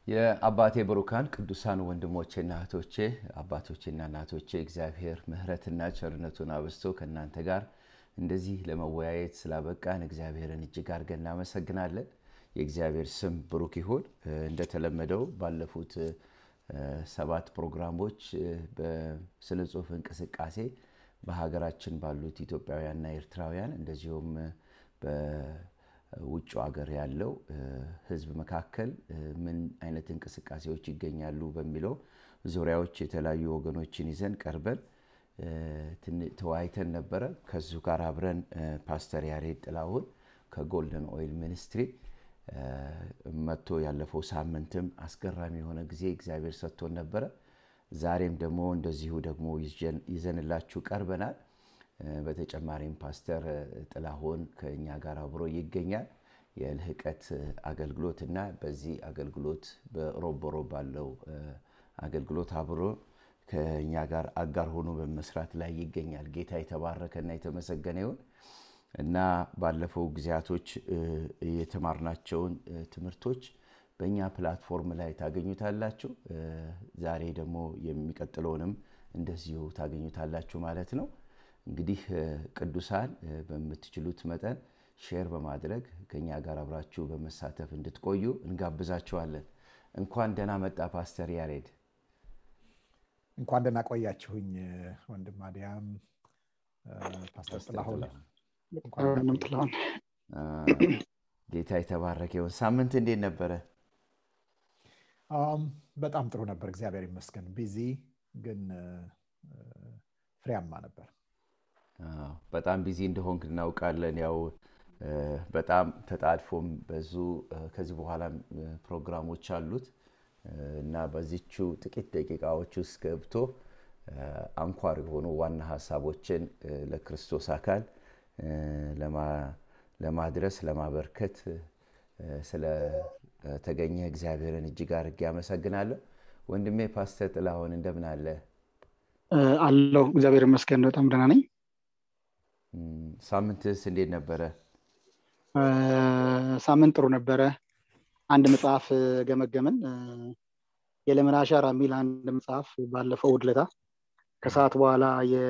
የአባቴ ብሩካን ቅዱሳን ወንድሞቼና እህቶቼ አባቶቼና እናቶቼ እግዚአብሔር ምሕረትና ቸርነቱን አብዝቶ ከእናንተ ጋር እንደዚህ ለመወያየት ስላበቃን እግዚአብሔርን እጅግ አድርገን እናመሰግናለን። የእግዚአብሔር ስም ብሩክ ይሁን። እንደተለመደው ባለፉት ሰባት ፕሮግራሞች በስነ ጽሁፍ እንቅስቃሴ በሀገራችን ባሉት ኢትዮጵያውያንና ኤርትራውያን እንደዚሁም በውጭ ሀገር ያለው ሕዝብ መካከል ምን አይነት እንቅስቃሴዎች ይገኛሉ በሚለው ዙሪያዎች የተለያዩ ወገኖችን ይዘን ቀርበን ተወያይተን ነበረ። ከዚሁ ጋር አብረን ፓስተር ያሬድ ጥላሁን ከጎልደን ኦይል ሚኒስትሪ መጥቶ ያለፈው ሳምንትም አስገራሚ የሆነ ጊዜ እግዚአብሔር ሰጥቶን ነበረ። ዛሬም ደግሞ እንደዚሁ ደግሞ ይዘንላችሁ ቀርበናል። በተጨማሪም ፓስተር ጥላሁን ከእኛ ጋር አብሮ ይገኛል። የልህቀት አገልግሎት እና በዚህ አገልግሎት በሮቦሮ ባለው አገልግሎት አብሮ ከእኛ ጋር አጋር ሆኖ በመስራት ላይ ይገኛል። ጌታ የተባረከና የተመሰገነ ይሁን እና ባለፈው ጊዜያቶች የተማርናቸውን ትምህርቶች በእኛ ፕላትፎርም ላይ ታገኙታላችሁ። ዛሬ ደግሞ የሚቀጥለውንም እንደዚሁ ታገኙታላችሁ ማለት ነው። እንግዲህ ቅዱሳን በምትችሉት መጠን ሼር በማድረግ ከኛ ጋር አብራችሁ በመሳተፍ እንድትቆዩ እንጋብዛችኋለን። እንኳን ደህና መጣ ፓስተር ያሬድ። እንኳን ደህና ቆያችሁኝ ወንድም አዲያም፣ ፓስተር ጥላሁን ጌታ የተባረከ ይሁን። ሳምንት እንዴት ነበረ? በጣም ጥሩ ነበር፣ እግዚአብሔር ይመስገን። ቢዚ ግን ፍሬያማ ነበር። በጣም ቢዚ እንደሆንክ እናውቃለን። ያው በጣም ተጣድፎም በዙ ከዚህ በኋላ ፕሮግራሞች አሉት እና በዚቹ ጥቂት ደቂቃዎች ውስጥ ገብቶ አንኳር የሆኑ ዋና ሀሳቦችን ለክርስቶስ አካል ለማድረስ ለማበርከት ስለተገኘ እግዚአብሔርን እጅግ አድርጌ አመሰግናለሁ። ወንድሜ ፓስተር ጥላሁን እንደምን አለ? አለው እግዚአብሔር ይመስገን በጣም ደህና ነኝ። ሳምንትስ እንዴት ነበረ? ሳምንት ጥሩ ነበረ። አንድ መጽሐፍ ገመገምን። የለምን አሻራ የሚል አንድ መጽሐፍ ባለፈው እሑድ ዕለት ከሰዓት በኋላ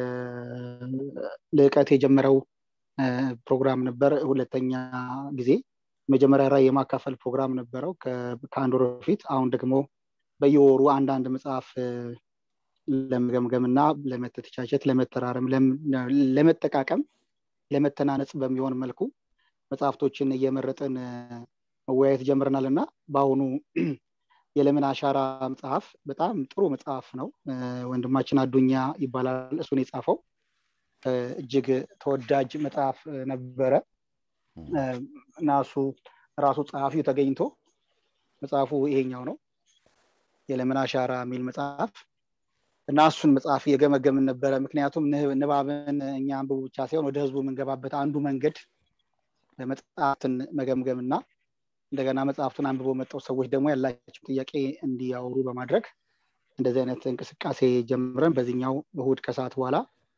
ልዕቀት የጀመረው ፕሮግራም ነበር። ሁለተኛ ጊዜ መጀመሪያ ራዕይ የማካፈል ፕሮግራም ነበረው ከአንድ ወር በፊት። አሁን ደግሞ በየወሩ አንዳንድ መጽሐፍ ለመገምገም እና ለመተቻቸት፣ ለመተራረም፣ ለመጠቃቀም፣ ለመተናነጽ በሚሆን መልኩ መጽሐፍቶችን እየመረጥን መወያየት ጀምረናል እና በአሁኑ የለምን አሻራ መጽሐፍ በጣም ጥሩ መጽሐፍ ነው። ወንድማችን አዱኛ ይባላል እሱን የጻፈው እጅግ ተወዳጅ መጽሐፍ ነበረ እና እሱ ራሱ ጸሐፊው ተገኝቶ መጽሐፉ ይሄኛው ነው የለምን አሻራ የሚል መጽሐፍ እና እሱን መጽሐፍ እየገመገምን ነበረ። ምክንያቱም ንባብን እኛ አንብቡ ብቻ ሳይሆን ወደ ህዝቡ የምንገባበት አንዱ መንገድ መጽሐፍትን መገምገም እና እንደገና መጽሐፍቱን አንብበው መጠው ሰዎች ደግሞ ያላቸው ጥያቄ እንዲያወሩ በማድረግ እንደዚህ አይነት እንቅስቃሴ ጀምረን በዚህኛው እሁድ ከሰዓት በኋላ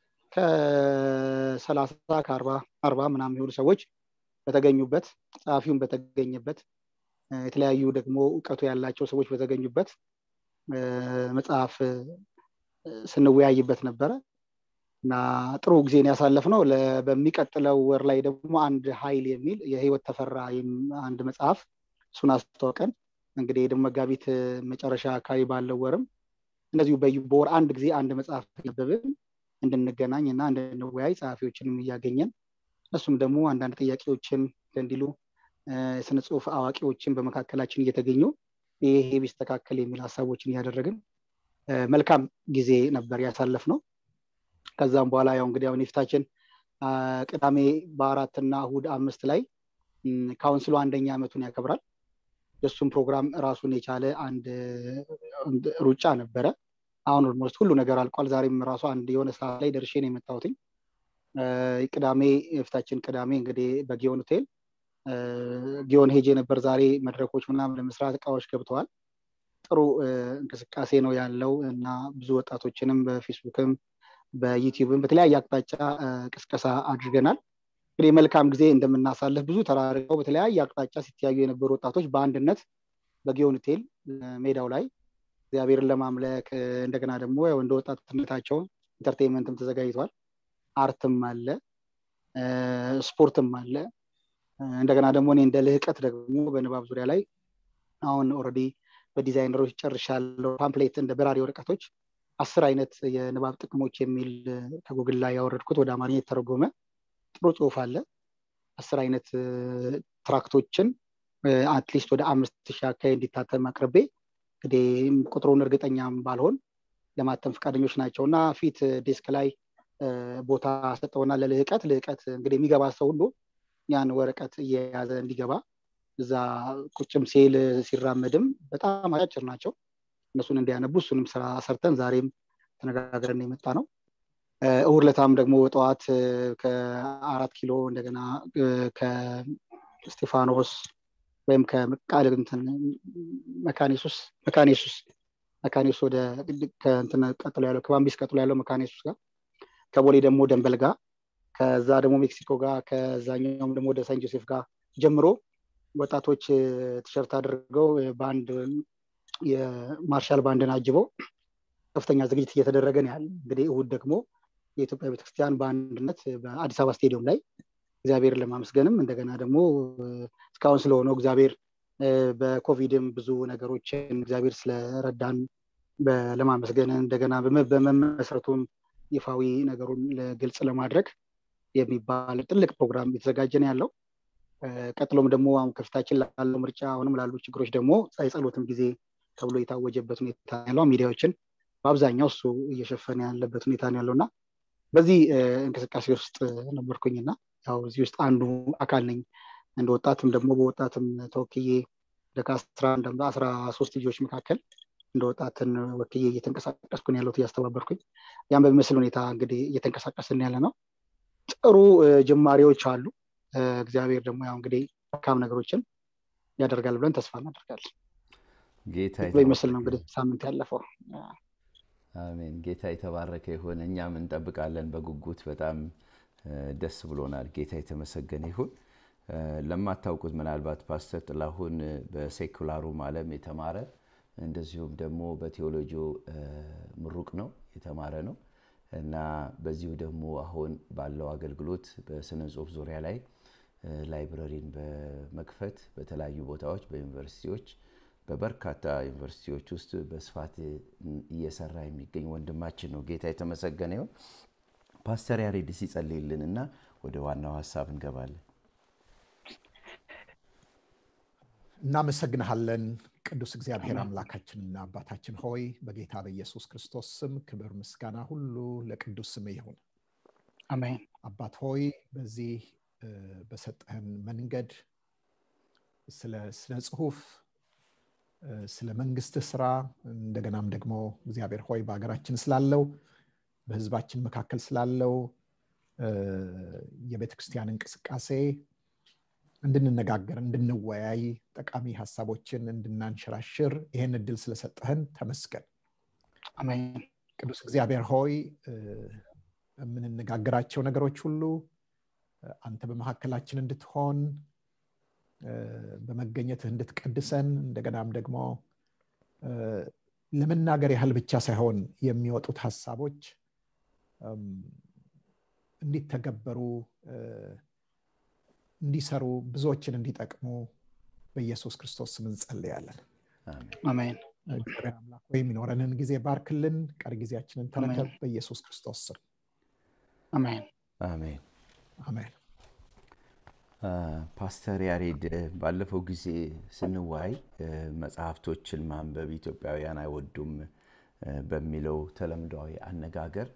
ከሰላሳ ከአርባ አርባ ምናምን የሆኑ ሰዎች በተገኙበት ጸሐፊውን በተገኘበት የተለያዩ ደግሞ እውቀቱ ያላቸው ሰዎች በተገኙበት መጽሐፍ ስንወያይበት ነበረ እና ጥሩ ጊዜን ያሳለፍ ነው። በሚቀጥለው ወር ላይ ደግሞ አንድ ኃይል የሚል የህይወት ተፈራ አንድ መጽሐፍ እሱን አስተዋውቀን እንግዲህ ደግሞ መጋቢት መጨረሻ አካባቢ ባለው ወርም እንደዚሁ በወር አንድ ጊዜ አንድ መጽሐፍ ነበብን እንድንገናኝ እና እንድንወያይ ጸሐፊዎችንም እያገኘን እሱም ደግሞ አንዳንድ ጥያቄዎችን እንዲሉ የስነ ጽሁፍ አዋቂዎችን በመካከላችን እየተገኙ ይሄ ቢስተካከል የሚል ሀሳቦችን እያደረግን መልካም ጊዜ ነበር ያሳለፍ ነው። ከዛም በኋላ ያው እንግዲህ አሁን የፊታችን ቅዳሜ በአራት እና እሁድ አምስት ላይ ካውንስሉ አንደኛ ዓመቱን ያከብራል። የእሱም ፕሮግራም ራሱን የቻለ አንድ ሩጫ ነበረ። አሁን ኦልሞስት ሁሉ ነገር አልቋል። ዛሬም ራሱ አንድ የሆነ ሰዓት ላይ ደርሼ ነው የመጣሁትኝ። ቅዳሜ የፊታችን ቅዳሜ እንግዲህ በጊዮን ሆቴል ጊዮን ሄጄ ነበር ዛሬ መድረኮች ምናምን ለመስራት እቃዎች ገብተዋል። ጥሩ እንቅስቃሴ ነው ያለው እና ብዙ ወጣቶችንም በፌስቡክም በዩቲዩብም በተለያየ አቅጣጫ ቅስቀሳ አድርገናል። እንግዲህ መልካም ጊዜ እንደምናሳልፍ ብዙ ተራርቀው በተለያየ አቅጣጫ ሲተያዩ የነበሩ ወጣቶች በአንድነት በጊዮን ሆቴል ሜዳው ላይ እግዚአብሔርን ለማምለክ እንደገና ደግሞ ያው እንደ ወጣትነታቸው ኢንተርቴንመንትም ተዘጋጅቷል አርትም አለ ስፖርትም አለ እንደገና ደግሞ እኔ እንደ ልህቀት ደግሞ በንባብ ዙሪያ ላይ አሁን ኦረዲ በዲዛይነሮች ጨርሻለሁ ፓምፕሌት እንደ በራሪ ወረቀቶች አስር አይነት የንባብ ጥቅሞች የሚል ከጉግል ላይ ያወረድኩት ወደ አማርኛ የተተረጎመ ጥሩ ጽሁፍ አለ አስር አይነት ትራክቶችን አትሊስት ወደ አምስት ሺህ አካባቢ እንዲታተም አቅርቤ እንግዲህ ቁጥሩን እርግጠኛም ባልሆን ለማተም ፈቃደኞች ናቸው እና ፊት ዴስክ ላይ ቦታ ሰጠውና ለልህቀት ልህቀት እንግዲህ የሚገባ ሰው ሁሉ ያን ወረቀት እየያዘ እንዲገባ እዛ ቁጭም ሲል ሲራመድም በጣም አጫጭር ናቸው እነሱን እንዲያነቡ እሱንም ስራ ሰርተን ዛሬም ተነጋግረን የመጣ ነው እሁድ ለታም ደግሞ ጠዋት ከአራት ኪሎ እንደገና ከስቴፋኖስ ወይም ከቃል መካኒሱስ መካኒሱስ መካኒሱስ ወደ ከእንትን ቀጥሎ ያለው ከባምቢስ ቀጥሎ ያለው መካኒሱስ ጋር ከቦሌ ደግሞ ደንበል ጋር ከዛ ደግሞ ሜክሲኮ ጋር ከዛኛውም ደግሞ ወደ ሳን ጆሴፍ ጋር ጀምሮ ወጣቶች ቲሸርት አድርገው ባንድ የማርሻል ባንድን አጅበው ከፍተኛ ዝግጅት እየተደረገ ነው ያለ እንግዲህ እሁድ ደግሞ የኢትዮጵያ ቤተክርስቲያን በአንድነት በአዲስ አበባ ስቴዲየም ላይ እግዚአብሔርን ለማመስገንም እንደገና ደግሞ እስካሁን ስለሆነው እግዚአብሔር በኮቪድም ብዙ ነገሮችን እግዚአብሔር ስለረዳን ለማመስገን እንደገና በመመስረቱም ይፋዊ ነገሩን ግልጽ ለማድረግ የሚባል ትልቅ ፕሮግራም የተዘጋጀ ነው ያለው ቀጥሎም ደግሞ አሁን ከፊታችን ላለው ምርጫ አሁንም ላሉ ችግሮች ደግሞ የጸሎትም ጊዜ ተብሎ የታወጀበት ሁኔታ ያለው ሚዲያዎችን በአብዛኛው እሱ እየሸፈነ ያለበት ሁኔታ ነው ያለው እና በዚህ እንቅስቃሴ ውስጥ ነበርኩኝና ያው እዚህ ውስጥ አንዱ አካል ነኝ እንደ ወጣትም ደግሞ በወጣትም ተወክዬ ከአስራ ሶስት ልጆች መካከል እንደ ወጣትን ወክዬ እየተንቀሳቀስኩን ያለሁት እያስተባበርኩኝ ያን በሚመስል ሁኔታ እንግዲህ እየተንቀሳቀስን ያለ ነው ጥሩ ጅማሬዎች አሉ እግዚአብሔር ደግሞ ያው እንግዲህ መልካም ነገሮችን ያደርጋል ብለን ተስፋ እናደርጋለን ጌታ በሚመስል ነው እንግዲህ ሳምንት ያለፈው አሜን ጌታ የተባረከ ይሁን እኛም እንጠብቃለን በጉጉት በጣም ደስ ብሎናል ጌታ የተመሰገነ ይሁን ለማታውቁት ምናልባት ፓስተር ጥላሁን በሴኩላሩም አለም የተማረ እንደዚሁም ደግሞ በቴዎሎጂ ምሩቅ ነው የተማረ ነው እና በዚሁ ደግሞ አሁን ባለው አገልግሎት በስነ ጽሁፍ ዙሪያ ላይ ላይብረሪን በመክፈት በተለያዩ ቦታዎች በዩኒቨርሲቲዎች በበርካታ ዩኒቨርሲቲዎች ውስጥ በስፋት እየሰራ የሚገኝ ወንድማችን ነው ጌታ የተመሰገነ ይሁን ፓስተር ያሬድ ሲጸልይልን እና ወደ ዋናው ሀሳብ እንገባለን እናመሰግንሃለን ቅዱስ እግዚአብሔር አምላካችንና አባታችን ሆይ በጌታ በኢየሱስ ክርስቶስ ስም ክብር ምስጋና ሁሉ ለቅዱስ ስም ይሁን አሜን አባት ሆይ በዚህ በሰጠህን መንገድ ስለ ስነ ጽሁፍ ስለ መንግስት ስራ እንደገናም ደግሞ እግዚአብሔር ሆይ በሀገራችን ስላለው በህዝባችን መካከል ስላለው የቤተ ክርስቲያን እንቅስቃሴ እንድንነጋገር እንድንወያይ ጠቃሚ ሀሳቦችን እንድናንሸራሽር ይህን እድል ስለሰጠህን ተመስገን አሜን ቅዱስ እግዚአብሔር ሆይ የምንነጋገራቸው ነገሮች ሁሉ አንተ በመካከላችን እንድትሆን በመገኘትህ እንድትቀድሰን እንደገናም ደግሞ ለመናገር ያህል ብቻ ሳይሆን የሚወጡት ሀሳቦች እንዲተገበሩ እንዲሰሩ ብዙዎችን እንዲጠቅሙ በኢየሱስ ክርስቶስ ስም እንጸልያለን አሜን እግዚአብሔር አምላክ ወይ የሚኖረንን ጊዜ ባርክልን ቀሪ ጊዜያችንን ተረከብ በኢየሱስ ክርስቶስ ስም አሜን አሜን አሜን ፓስተር ያሬድ ባለፈው ጊዜ ስንዋይ መጽሐፍቶችን ማንበብ ኢትዮጵያውያን አይወዱም በሚለው ተለምዷዊ አነጋገር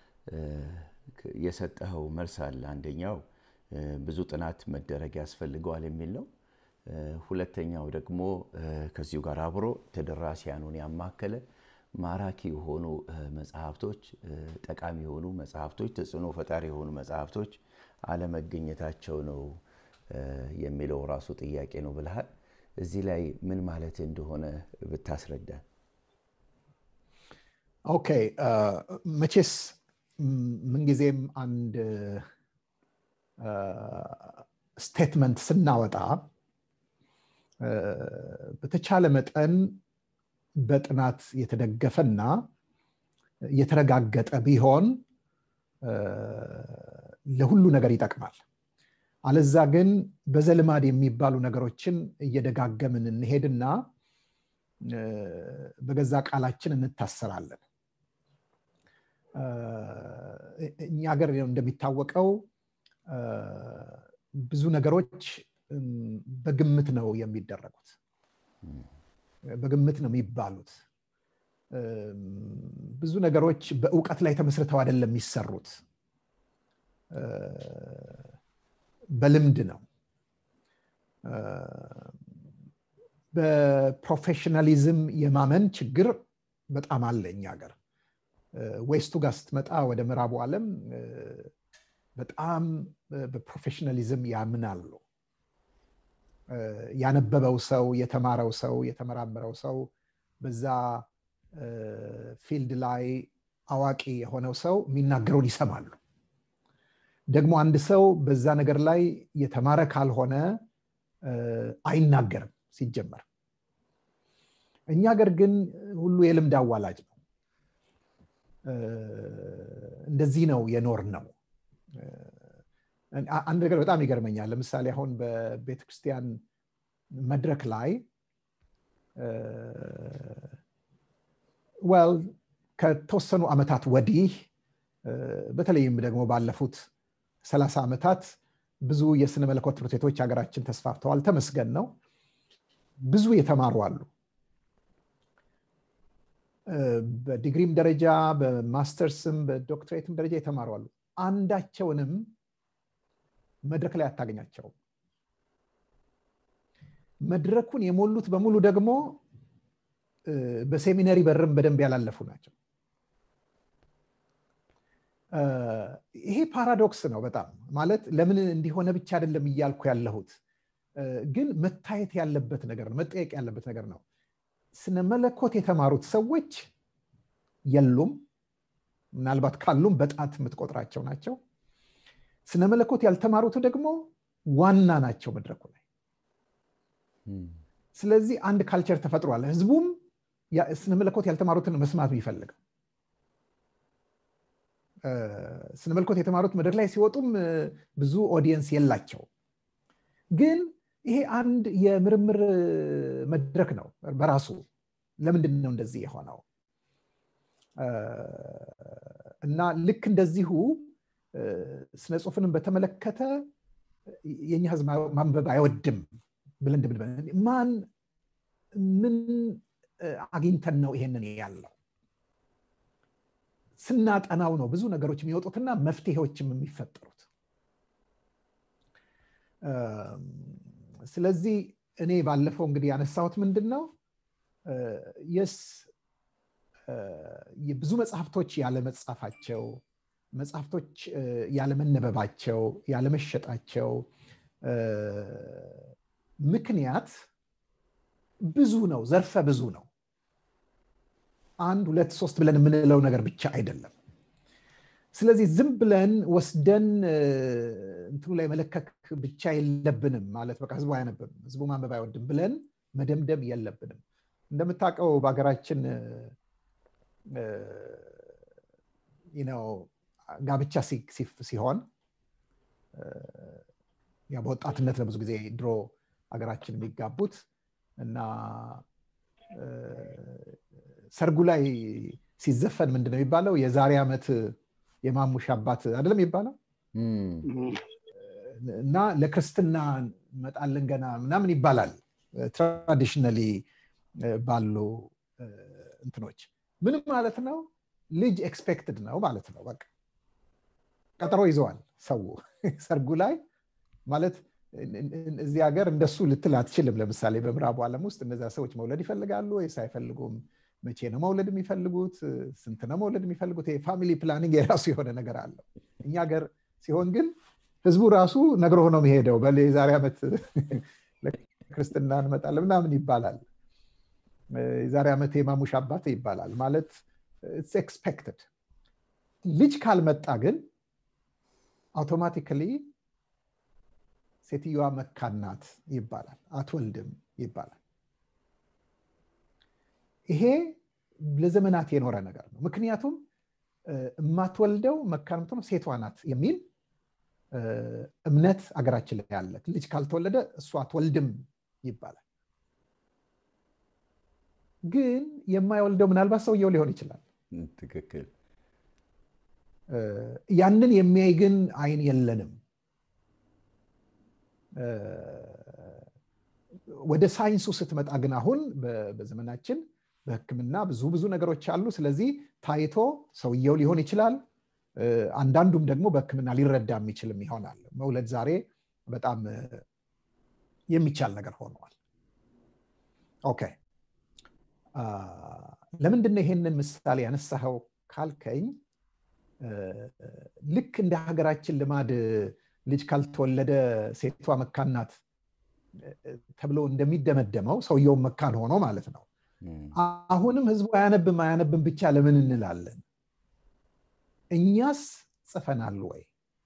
የሰጠኸው መልስ አለ አንደኛው ብዙ ጥናት መደረግ ያስፈልገዋል የሚል ነው ሁለተኛው ደግሞ ከዚሁ ጋር አብሮ ተደራሲያኑን ያማከለ ማራኪ የሆኑ መጽሐፍቶች ጠቃሚ የሆኑ መጽሐፍቶች ተጽዕኖ ፈጣሪ የሆኑ መጽሐፍቶች አለመገኘታቸው ነው የሚለው ራሱ ጥያቄ ነው ብልሃል እዚህ ላይ ምን ማለት እንደሆነ ብታስረዳ ኦኬ መቼስ ምንጊዜም አንድ ስቴትመንት ስናወጣ በተቻለ መጠን በጥናት የተደገፈና የተረጋገጠ ቢሆን ለሁሉ ነገር ይጠቅማል አለዛ ግን በዘልማድ የሚባሉ ነገሮችን እየደጋገምን እንሄድና በገዛ ቃላችን እንታሰራለን እኛ ሀገር እንደሚታወቀው ብዙ ነገሮች በግምት ነው የሚደረጉት በግምት ነው የሚባሉት ብዙ ነገሮች በእውቀት ላይ ተመስርተው አይደለም የሚሰሩት በልምድ ነው በፕሮፌሽናሊዝም የማመን ችግር በጣም አለ እኛ ሀገር ዌስቱ ጋር ስትመጣ ወደ ምዕራቡ ዓለም በጣም በፕሮፌሽናሊዝም ያምናሉ ያነበበው ሰው የተማረው ሰው የተመራመረው ሰው በዛ ፊልድ ላይ አዋቂ የሆነው ሰው የሚናገረውን ይሰማሉ ደግሞ አንድ ሰው በዛ ነገር ላይ የተማረ ካልሆነ አይናገርም ሲጀመር እኛ ሀገር ግን ሁሉ የልምድ አዋላጅ ነው እንደዚህ ነው የኖር ነው አንድ ነገር በጣም ይገርመኛል ለምሳሌ አሁን በቤተክርስቲያን መድረክ ላይ ወል ከተወሰኑ ዓመታት ወዲህ በተለይም ደግሞ ባለፉት ሰላሳ ዓመታት ብዙ የስነ መለኮት ትምህርት ቤቶች ሀገራችን ተስፋፍተዋል ተመስገን ነው ብዙ የተማሩ አሉ በዲግሪም ደረጃ በማስተርስም በዶክትሬትም ደረጃ የተማሩ አሉ አንዳቸውንም መድረክ ላይ አታገኛቸውም መድረኩን የሞሉት በሙሉ ደግሞ በሴሚነሪ በርም በደንብ ያላለፉ ናቸው ይሄ ፓራዶክስ ነው በጣም ማለት ለምን እንዲሆነ ብቻ አይደለም እያልኩ ያለሁት ግን መታየት ያለበት ነገር ነው መጠየቅ ያለበት ነገር ነው ስነ መለኮት የተማሩት ሰዎች የሉም ምናልባት ካሉም በጣት የምትቆጥራቸው ናቸው ስነ መለኮት ያልተማሩት ደግሞ ዋና ናቸው መድረኩ ላይ ስለዚህ አንድ ካልቸር ተፈጥሯል ህዝቡም ስነ መለኮት ያልተማሩትን መስማት የሚፈልገው ስነ መለኮት የተማሩት መድረክ ላይ ሲወጡም ብዙ ኦዲየንስ የላቸው ግን ይሄ አንድ የምርምር መድረክ ነው በራሱ ለምንድን ነው እንደዚህ የሆነው እና ልክ እንደዚሁ ስነ ጽሁፍንም በተመለከተ የኛ ህዝብ ማንበብ አይወድም ብለን ማን ምን አግኝተን ነው ይሄንን ያለው ስናጠናው ነው ብዙ ነገሮች የሚወጡትና መፍትሄዎችም የሚፈጠሩት ስለዚህ እኔ ባለፈው እንግዲህ ያነሳሁት ምንድን ነው የስ ብዙ መጽሐፍቶች ያለመጻፋቸው መጽሐፍቶች ያለመነበባቸው ያለመሸጣቸው ምክንያት ብዙ ነው ዘርፈ ብዙ ነው አንድ ሁለት ሶስት ብለን የምንለው ነገር ብቻ አይደለም ስለዚህ ዝም ብለን ወስደን እንትኑ ላይ መለከክ ብቻ የለብንም ማለት በቃ ህዝቡ አያነብም ህዝቡ ማንበብ አይወድም ብለን መደምደም የለብንም እንደምታውቀው በሀገራችን ነው ጋብቻ ሲሆን በወጣትነት ነው ብዙ ጊዜ ድሮ ሀገራችን የሚጋቡት እና ሰርጉ ላይ ሲዘፈን ምንድን ነው የሚባለው የዛሬ ዓመት የማሙሽ አባት አይደለም የሚባለው እና ለክርስትና እንመጣለን ገና ምናምን ይባላል ትራዲሽናሊ ባሉ እንትኖች ምን ማለት ነው ልጅ ኤክስፔክትድ ነው ማለት ነው በቃ ቀጠሮ ይዘዋል ሰው ሰርጉ ላይ ማለት እዚህ ሀገር እንደሱ ልትል አትችልም ለምሳሌ በምዕራቡ ዓለም ውስጥ እነዚያ ሰዎች መውለድ ይፈልጋሉ ወይስ አይፈልጉም መቼ ነው መውለድ የሚፈልጉት ስንት ነው መውለድ የሚፈልጉት ፋሚሊ ፕላኒንግ የራሱ የሆነ ነገር አለው እኛ ሀገር ሲሆን ግን ህዝቡ ራሱ ነግሮ ነው የሚሄደው በ የዛሬ ዓመት ክርስትና እንመጣለን ምናምን ይባላል የዛሬ ዓመት የማሙሽ አባት ይባላል ማለት ኤክስፔክትድ ልጅ ካልመጣ ግን አውቶማቲካሊ ሴትዮዋ መካናት ይባላል አትወልድም ይባላል። ይሄ ለዘመናት የኖረ ነገር ነው። ምክንያቱም የማትወልደው መካን የምትሆነው ሴቷ ናት የሚል እምነት አገራችን ላይ አለ። ልጅ ካልተወለደ እሷ አትወልድም ይባላል። ግን የማይወልደው ምናልባት ሰውየው ሊሆን ይችላል። ትክክል። ያንን የሚያይ ግን አይን የለንም። ወደ ሳይንሱ ስትመጣ ግን አሁን በዘመናችን በሕክምና ብዙ ብዙ ነገሮች አሉ። ስለዚህ ታይቶ ሰውየው ሊሆን ይችላል። አንዳንዱም ደግሞ በሕክምና ሊረዳ የሚችልም ይሆናል። መውለድ ዛሬ በጣም የሚቻል ነገር ሆነዋል። ኦኬ ለምንድን ነው ይሄንን ምሳሌ ያነሳኸው ካልከኝ ልክ እንደ ሀገራችን ልማድ ልጅ ካልተወለደ ሴቷ መካን ናት ተብሎ እንደሚደመደመው ሰውየውን መካን ሆኖ ማለት ነው። አሁንም ህዝቡ አያነብም አያነብም ብቻ ለምን እንላለን? እኛስ ጽፈናል ወይ?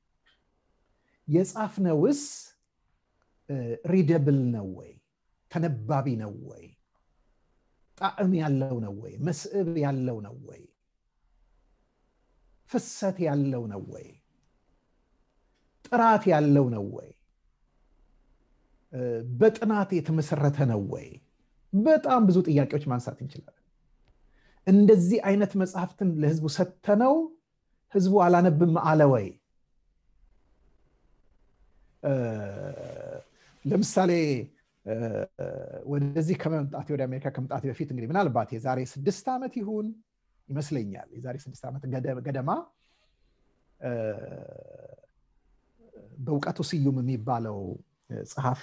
የጻፍነውስ ሪደብል ነው ወይ? ተነባቢ ነው ወይ? ጣዕም ያለው ነው ወይ? መስዕብ ያለው ነው ወይ? ፍሰት ያለው ነው ወይ? ጥራት ያለው ነው ወይ? በጥናት የተመሰረተ ነው ወይ? በጣም ብዙ ጥያቄዎች ማንሳት እንችላለን። እንደዚህ አይነት መጽሐፍትን ለህዝቡ ሰተነው ህዝቡ አላነብም አለ ወይ? ለምሳሌ ወደዚህ ከመምጣቴ ወደ አሜሪካ ከመምጣቴ በፊት እንግዲህ ምናልባት የዛሬ ስድስት ዓመት ይሁን ይመስለኛል የዛሬ ስድስት ዓመት ገደማ በእውቀቱ ስዩም የሚባለው ጸሐፊ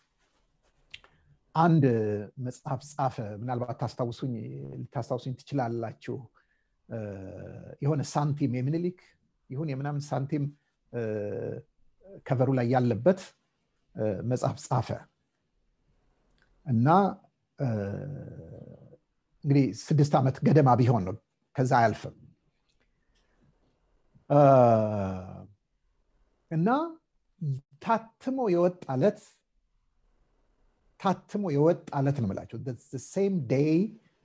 አንድ መጽሐፍ ጻፈ። ምናልባት ታስታውሱኝ ልታስታውሱኝ ትችላላችሁ። የሆነ ሳንቲም የምኒልክ ይሁን የምናምን ሳንቲም ከቨሩ ላይ ያለበት መጽሐፍ ጻፈ እና እንግዲህ ስድስት ዓመት ገደማ ቢሆን ነው፣ ከዛ አያልፍም እና ታትሞ የወጣለት ታትሞ የወጣለት ነው የምላቸው ሴም ዴይ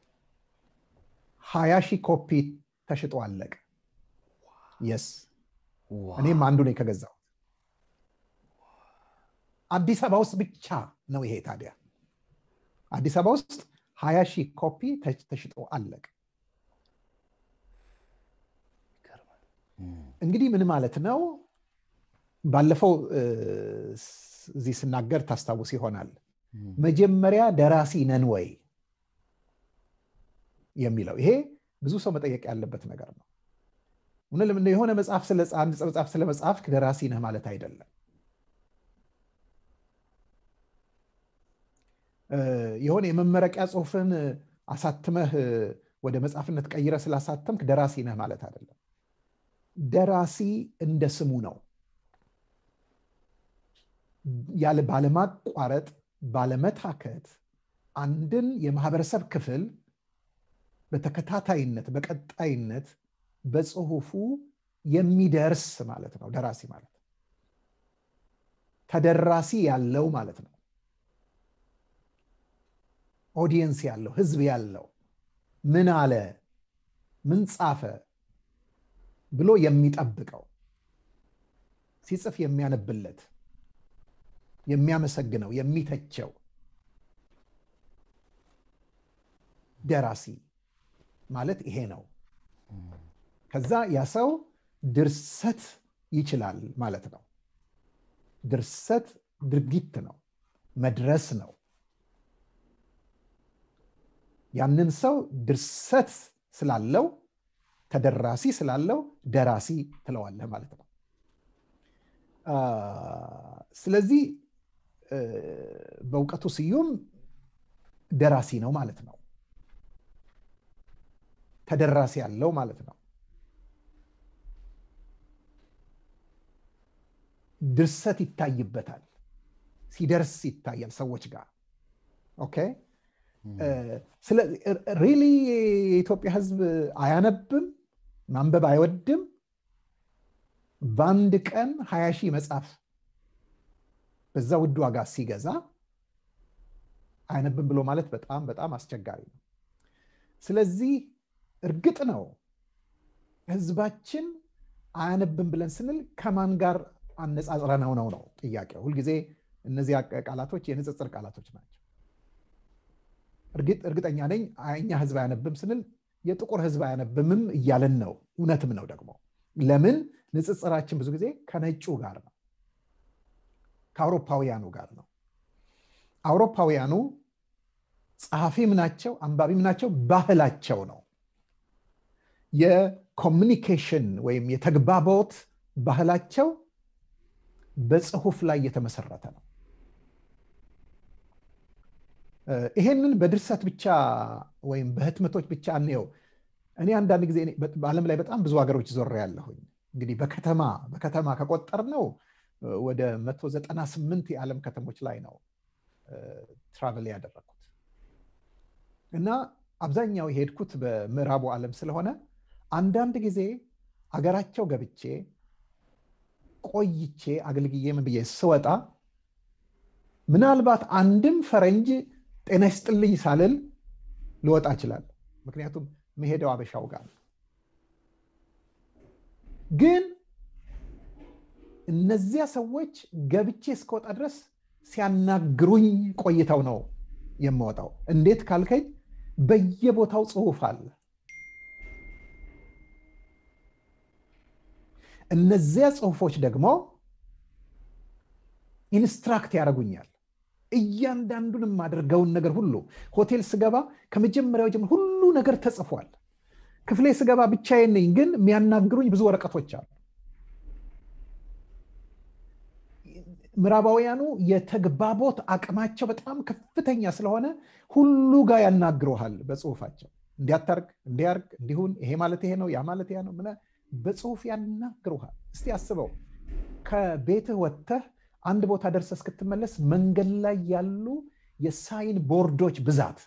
ሀያ ሺህ ኮፒ ተሽጦ አለቀ። የስ እኔም አንዱ ነኝ ከገዛው። አዲስ አበባ ውስጥ ብቻ ነው ይሄ ታዲያ አዲስ አበባ ውስጥ ሀያ ሺህ ኮፒ ተሽጦ አለቀ። እንግዲህ ምን ማለት ነው? ባለፈው እዚህ ስናገር ታስታውስ ይሆናል። መጀመሪያ ደራሲ ነን ወይ የሚለው ይሄ ብዙ ሰው መጠየቅ ያለበት ነገር ነው። የሆነ መጽሐፍ አንድ መጽሐፍ ስለ መጽሐፍ ደራሲ ነህ ማለት አይደለም። የሆነ የመመረቂያ ጽሁፍን አሳትመህ ወደ መጽሐፍነት ቀይረ ስላሳተምክ ደራሲ ነህ ማለት አይደለም። ደራሲ እንደ ስሙ ነው። ያለ ባለማቋረጥ ባለመታከት አንድን የማህበረሰብ ክፍል በተከታታይነት በቀጣይነት በጽሁፉ የሚደርስ ማለት ነው ደራሲ ማለት ተደራሲ ያለው ማለት ነው ኦዲየንስ ያለው ህዝብ ያለው ምን አለ ምን ጻፈ ብሎ የሚጠብቀው ሲጽፍ የሚያነብለት የሚያመሰግነው የሚተቸው ደራሲ ማለት ይሄ ነው። ከዛ ያ ሰው ድርሰት ይችላል ማለት ነው። ድርሰት ድርጊት ነው፣ መድረስ ነው። ያንን ሰው ድርሰት ስላለው ተደራሲ ስላለው ደራሲ ትለዋለህ ማለት ነው። ስለዚህ በእውቀቱ ስዩም ደራሲ ነው ማለት ነው። ተደራሲ ያለው ማለት ነው። ድርሰት ይታይበታል፣ ሲደርስ ይታያል ሰዎች ጋር። ኦኬ ሪሊ የኢትዮጵያ ሕዝብ አያነብም፣ ማንበብ አይወድም። በአንድ ቀን ሀያ ሺህ መጽሐፍ በዛ ውድ ዋጋ ሲገዛ አያነብም ብሎ ማለት በጣም በጣም አስቸጋሪ ነው ስለዚህ እርግጥ ነው ህዝባችን አያነብም ብለን ስንል ከማን ጋር አነጻጽረነው ነው ነው ጥያቄው ሁልጊዜ እነዚህ ቃላቶች የንጽጽር ቃላቶች ናቸው እርግጠኛ ነኝ እኛ ህዝብ አያነብም ስንል የጥቁር ህዝብ አያነብምም እያለን ነው እውነትም ነው ደግሞ ለምን ንጽጽራችን ብዙ ጊዜ ከነጩ ጋር ነው ከአውሮፓውያኑ ጋር ነው አውሮፓውያኑ ጸሐፊም ናቸው አንባቢም ናቸው ባህላቸው ነው የኮሚኒኬሽን ወይም የተግባቦት ባህላቸው በጽሁፍ ላይ የተመሰረተ ነው ይሄንን በድርሰት ብቻ ወይም በህትመቶች ብቻ እንየው እኔ አንዳንድ ጊዜ በአለም ላይ በጣም ብዙ ሀገሮች ዞር ያለሁኝ እንግዲህ በከተማ በከተማ ከቆጠር ነው ወደ 198 የዓለም ከተሞች ላይ ነው ትራቨል ያደረግኩት እና አብዛኛው የሄድኩት በምዕራቡ ዓለም ስለሆነ አንዳንድ ጊዜ አገራቸው ገብቼ ቆይቼ አገልግዬ ምን ብዬ ስወጣ ምናልባት አንድም ፈረንጅ ጤና ይስጥልኝ ሳልል ልወጣ እችላለሁ ምክንያቱም መሄደው አበሻው ጋር ግን እነዚያ ሰዎች ገብቼ እስከወጣ ድረስ ሲያናግሩኝ ቆይተው ነው የምወጣው እንዴት ካልከኝ በየቦታው ጽሁፍ አለ እነዚያ ጽሁፎች ደግሞ ኢንስትራክት ያደርጉኛል እያንዳንዱን የማደርገውን ነገር ሁሉ ሆቴል ስገባ ከመጀመሪያው ጀምሮ ሁሉ ነገር ተጽፏል ክፍሌ ስገባ ብቻዬን ነኝ ግን የሚያናግሩኝ ብዙ ወረቀቶች አሉ ምዕራባውያኑ የተግባቦት አቅማቸው በጣም ከፍተኛ ስለሆነ ሁሉ ጋር ያናግረሃል በጽሁፋቸው እንዲያታርግ እንዲያርግ እንዲሁን ይሄ ማለት ይሄ ነው ያ ማለት ያ ነው በጽሁፍ ያናግሩሃል እስቲ አስበው ከቤትህ ወጥተህ አንድ ቦታ ደርሰ እስክትመለስ መንገድ ላይ ያሉ የሳይን ቦርዶች ብዛት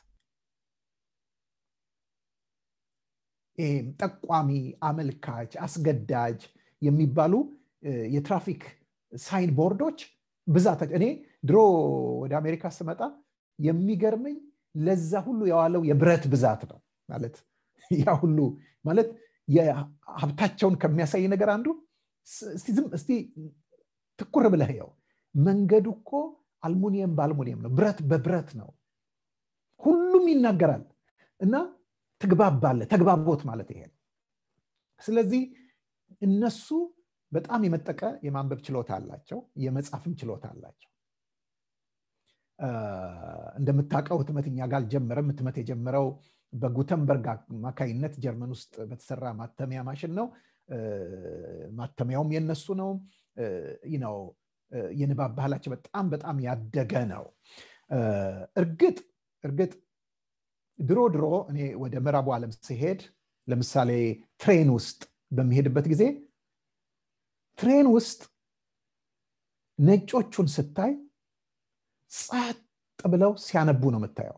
ይህም ጠቋሚ አመልካች አስገዳጅ የሚባሉ የትራፊክ ሳይን ቦርዶች ብዛት እኔ ድሮ ወደ አሜሪካ ስመጣ የሚገርመኝ ለዛ ሁሉ የዋለው የብረት ብዛት ነው ማለት ያ ሁሉ ማለት የሀብታቸውን ከሚያሳይ ነገር አንዱ እስቲ ትኩር ብለህ ያው መንገዱ እኮ አልሙኒየም በአልሙኒየም ነው ብረት በብረት ነው ሁሉም ይናገራል እና ትግባባለ ተግባቦት ማለት ይሄ ነው ስለዚህ እነሱ በጣም የመጠቀ የማንበብ ችሎታ አላቸው የመጻፍም ችሎታ አላቸው እንደምታውቀው ህትመት እኛ ጋር አልጀመረም ህትመት የጀመረው በጉተንበርግ አማካይነት ጀርመን ውስጥ በተሰራ ማተሚያ ማሽን ነው ማተሚያውም የነሱ ነው ነው የንባብ ባህላቸው በጣም በጣም ያደገ ነው እርግጥ እርግጥ ድሮ ድሮ እኔ ወደ ምዕራቡ ዓለም ሲሄድ ለምሳሌ ትሬን ውስጥ በሚሄድበት ጊዜ ትሬን ውስጥ ነጮቹን ስታይ ጸጥ ብለው ሲያነቡ ነው የምታየው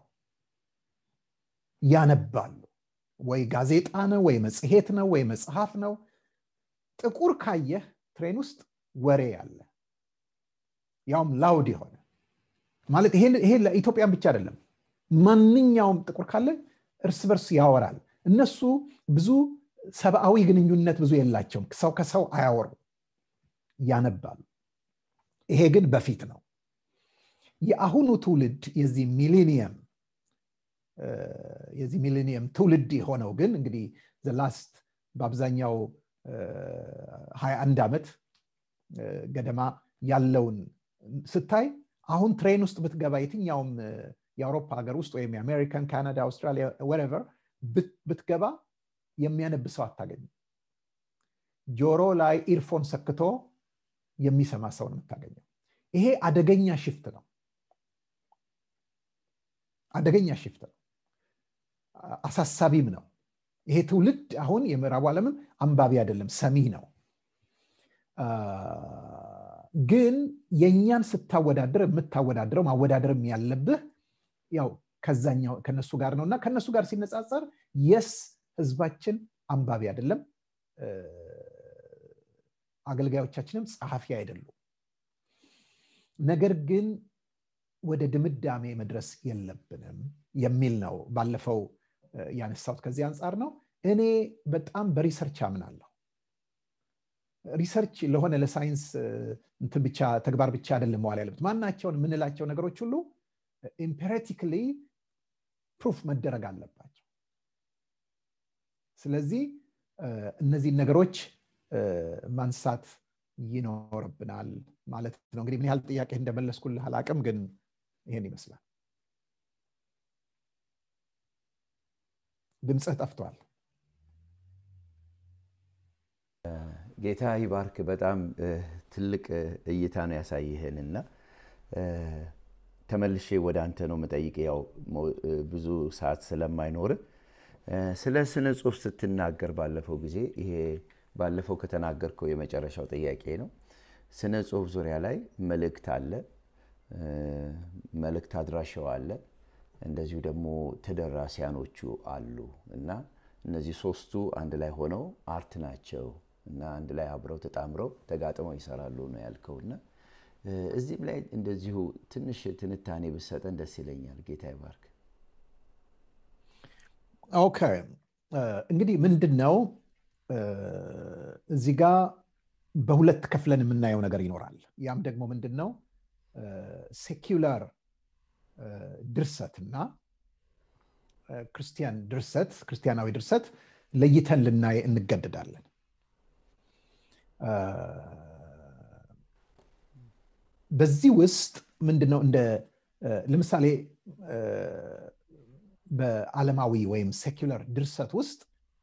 ያነባሉ ወይ ጋዜጣ ነው ወይ መጽሔት ነው ወይ መጽሐፍ ነው ጥቁር ካየህ ትሬን ውስጥ ወሬ ያለ ያውም ላውድ የሆነ ማለት ይሄ ለኢትዮጵያን ብቻ አይደለም ማንኛውም ጥቁር ካለ እርስ በርስ ያወራል እነሱ ብዙ ሰብአዊ ግንኙነት ብዙ የላቸውም ሰው ከሰው አያወሩ ያነባሉ ይሄ ግን በፊት ነው የአሁኑ ትውልድ የዚህ ሚሌኒየም የዚህ ሚሌኒየም ትውልድ የሆነው ግን እንግዲህ ዘላስት በአብዛኛው 21 ዓመት ገደማ ያለውን ስታይ አሁን ትሬን ውስጥ ብትገባ የትኛውም የአውሮፓ ሀገር ውስጥ ወይም የአሜሪካን ካናዳ አውስትራሊያ ወረቨር ብትገባ የሚያነብ ሰው አታገኝም ጆሮ ላይ ኢርፎን ሰክቶ የሚሰማ ሰው ነው የምታገኘው ይሄ አደገኛ ሽፍት ነው አደገኛ ሽፍት ነው አሳሳቢም ነው ይሄ ትውልድ አሁን የምዕራቡ ዓለምም አንባቢ አይደለም ሰሚ ነው ግን የእኛን ስታወዳድር የምታወዳድረው ማወዳደርም ያለብህ ያው ከዛኛው ከነሱ ጋር ነው እና ከነሱ ጋር ሲነጻጸር የስ ህዝባችን አንባቢ አይደለም አገልጋዮቻችንም ጸሐፊ አይደሉም ነገር ግን ወደ ድምዳሜ መድረስ የለብንም የሚል ነው ባለፈው ያነሳሁት ከዚህ አንጻር ነው እኔ በጣም በሪሰርች አምናለሁ ሪሰርች ለሆነ ለሳይንስ እንትን ብቻ ተግባር ብቻ አይደለም መዋል ያለበት ማናቸውን የምንላቸው ነገሮች ሁሉ ኢምፔሬቲክሊ ፕሩፍ መደረግ አለባቸው ስለዚህ እነዚህን ነገሮች ማንሳት ይኖርብናል ማለት ነው እንግዲህ ምን ያህል ጥያቄ እንደመለስኩልህ አላቅም ግን ይሄን ይመስላል ድምፅህ ጠፍቷል ጌታ ይባርክ በጣም ትልቅ እይታ ነው ያሳይህን እና ተመልሼ ወደ አንተ ነው መጠይቅ ያው ብዙ ሰዓት ስለማይኖር ስለ ስነ ጽሁፍ ስትናገር ባለፈው ጊዜ ይሄ ባለፈው ከተናገርከው የመጨረሻው ጥያቄ ነው ስነ ጽሁፍ ዙሪያ ላይ መልእክት አለ መልእክት አድራሻው አለ እንደዚሁ ደግሞ ተደራሲያኖቹ አሉ እና እነዚህ ሶስቱ አንድ ላይ ሆነው አርት ናቸው እና አንድ ላይ አብረው ተጣምረው ተጋጥመው ይሰራሉ ነው ያልከው እና እዚህም ላይ እንደዚሁ ትንሽ ትንታኔ ብሰጠን ደስ ይለኛል ጌታ ይባርክ ኦኬ እንግዲህ ምንድን ነው እዚህ ጋ በሁለት ከፍለን የምናየው ነገር ይኖራል ያም ደግሞ ምንድን ነው ሴኪላር ድርሰት እና ክርስቲያን ድርሰት ክርስቲያናዊ ድርሰት ለይተን ልናይ እንገደዳለን በዚህ ውስጥ ምንድነው እንደ ለምሳሌ በዓለማዊ ወይም ሴኩለር ድርሰት ውስጥ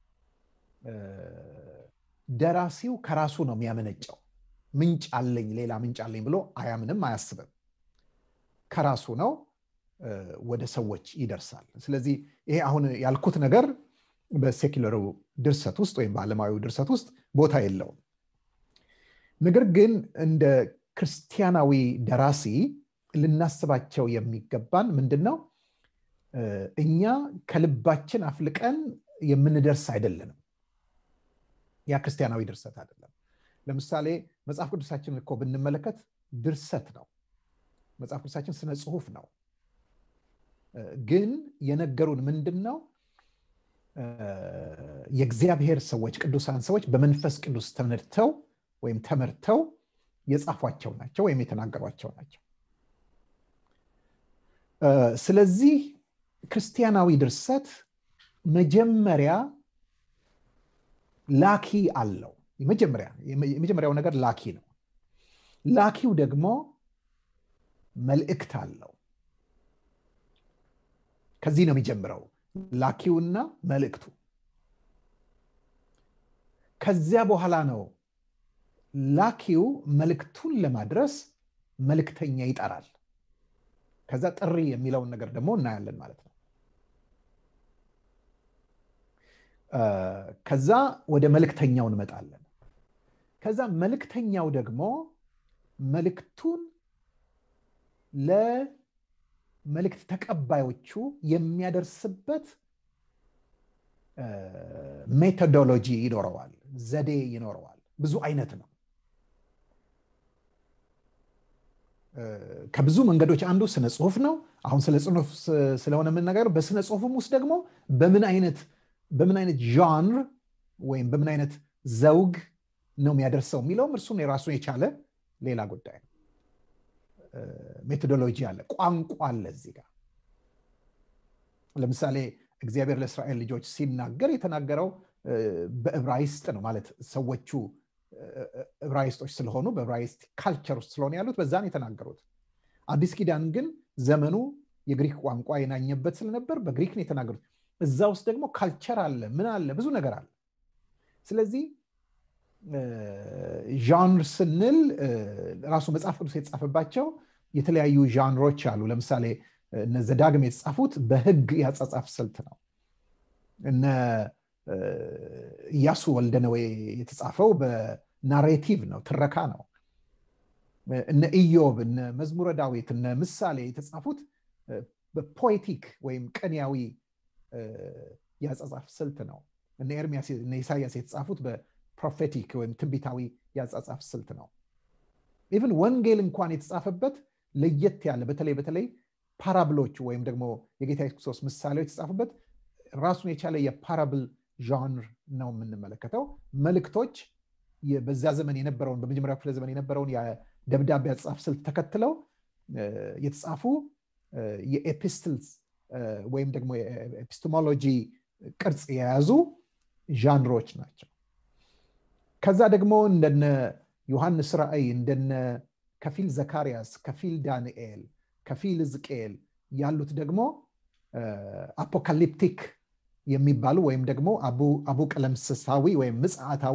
ደራሲው ከራሱ ነው የሚያመነጨው ምንጭ አለኝ ሌላ ምንጭ አለኝ ብሎ አያምንም አያስብም ከራሱ ነው ወደ ሰዎች ይደርሳል ስለዚህ ይሄ አሁን ያልኩት ነገር በሴኩለሩ ድርሰት ውስጥ ወይም በዓለማዊ ድርሰት ውስጥ ቦታ የለውም ነገር ግን እንደ ክርስቲያናዊ ደራሲ ልናስባቸው የሚገባን ምንድን ነው እኛ ከልባችን አፍልቀን የምንደርስ አይደለንም ያ ክርስቲያናዊ ድርሰት አይደለም ለምሳሌ መጽሐፍ ቅዱሳችን እኮ ብንመለከት ድርሰት ነው መጽሐፍ ቅዱሳችን ስነ ጽሁፍ ነው ግን የነገሩን ምንድን ነው የእግዚአብሔር ሰዎች ቅዱሳን ሰዎች በመንፈስ ቅዱስ ተነድተው ወይም ተመርተው የጻፏቸው ናቸው ወይም የተናገሯቸው ናቸው ስለዚህ ክርስቲያናዊ ድርሰት መጀመሪያ ላኪ አለው የመጀመሪያው ነገር ላኪ ነው ላኪው ደግሞ መልእክት አለው ከዚህ ነው የሚጀምረው ላኪውና መልእክቱ ከዚያ በኋላ ነው ላኪው መልእክቱን ለማድረስ መልእክተኛ ይጠራል ከዛ ጥሪ የሚለውን ነገር ደግሞ እናያለን ማለት ነው ከዛ ወደ መልእክተኛው እንመጣለን ከዛ መልእክተኛው ደግሞ መልእክቱን ለመልእክት ተቀባዮቹ የሚያደርስበት ሜቶዶሎጂ ይኖረዋል ዘዴ ይኖረዋል ብዙ አይነት ነው ከብዙ መንገዶች አንዱ ስነ ጽሁፍ ነው አሁን ስለ ጽሁፍ ስለሆነ የምንነገር በስነ ጽሁፍም ውስጥ ደግሞ በምን አይነት በምን አይነት ዣንር ወይም በምን አይነት ዘውግ ነው የሚያደርሰው የሚለውም እርሱን የራሱን የቻለ ሌላ ጉዳይ ነው ሜቶዶሎጂ አለ ቋንቋ አለ እዚህ ጋር ለምሳሌ እግዚአብሔር ለእስራኤል ልጆች ሲናገር የተናገረው በዕብራይስጥ ነው ማለት ሰዎቹ ዕብራይስጦች ስለሆኑ በዕብራይስጥ ካልቸር ውስጥ ስለሆነ ያሉት በዛን የተናገሩት አዲስ ኪዳን ግን ዘመኑ የግሪክ ቋንቋ የናኘበት ስለነበር በግሪክ ነው የተናገሩት እዛ ውስጥ ደግሞ ካልቸር አለ ምን አለ ብዙ ነገር አለ ስለዚህ ዣንር ስንል ራሱ መጽሐፍ ቅዱስ የተጻፈባቸው የተለያዩ ዣንሮች አሉ ለምሳሌ እነ ዘዳግም የተጻፉት በህግ ያጻጻፍ ስልት ነው እነ እያሱ ወልደነዌ የተጻፈው በናሬቲቭ ነው ትረካ ነው እነ ኢዮብ እነ መዝሙረ ዳዊት እነ ምሳሌ የተጻፉት በፖኤቲክ ወይም ቅንያዊ ያጻጻፍ ስልት ነው እነ ኤርሚያስ እነ ኢሳያስ የተጻፉት በፕሮፌቲክ ወይም ትንቢታዊ ያጻጻፍ ስልት ነው ኢቭን ወንጌል እንኳን የተጻፈበት ለየት ያለ በተለይ በተለይ ፓራብሎቹ ወይም ደግሞ የጌታ ኢየሱስ ክርስቶስ ምሳሌዎች የተጻፉበት ራሱን የቻለ የፓራብል ዣንር ነው የምንመለከተው መልእክቶች በዛ ዘመን የነበረውን በመጀመሪያ ክፍለ ዘመን የነበረውን የደብዳቤ አጻፍ ስልት ተከትለው የተጻፉ የኤፒስትልስ ወይም ደግሞ የኤፒስቶሞሎጂ ቅርጽ የያዙ ዣንሮች ናቸው ከዛ ደግሞ እንደነ ዮሐንስ ራእይ እንደነ ከፊል ዘካርያስ ከፊል ዳንኤል ከፊል ሕዝቅኤል ያሉት ደግሞ አፖካሊፕቲክ የሚባሉ ወይም ደግሞ አቡ ቀለምስሳዊ ወይም ምጽአታዊ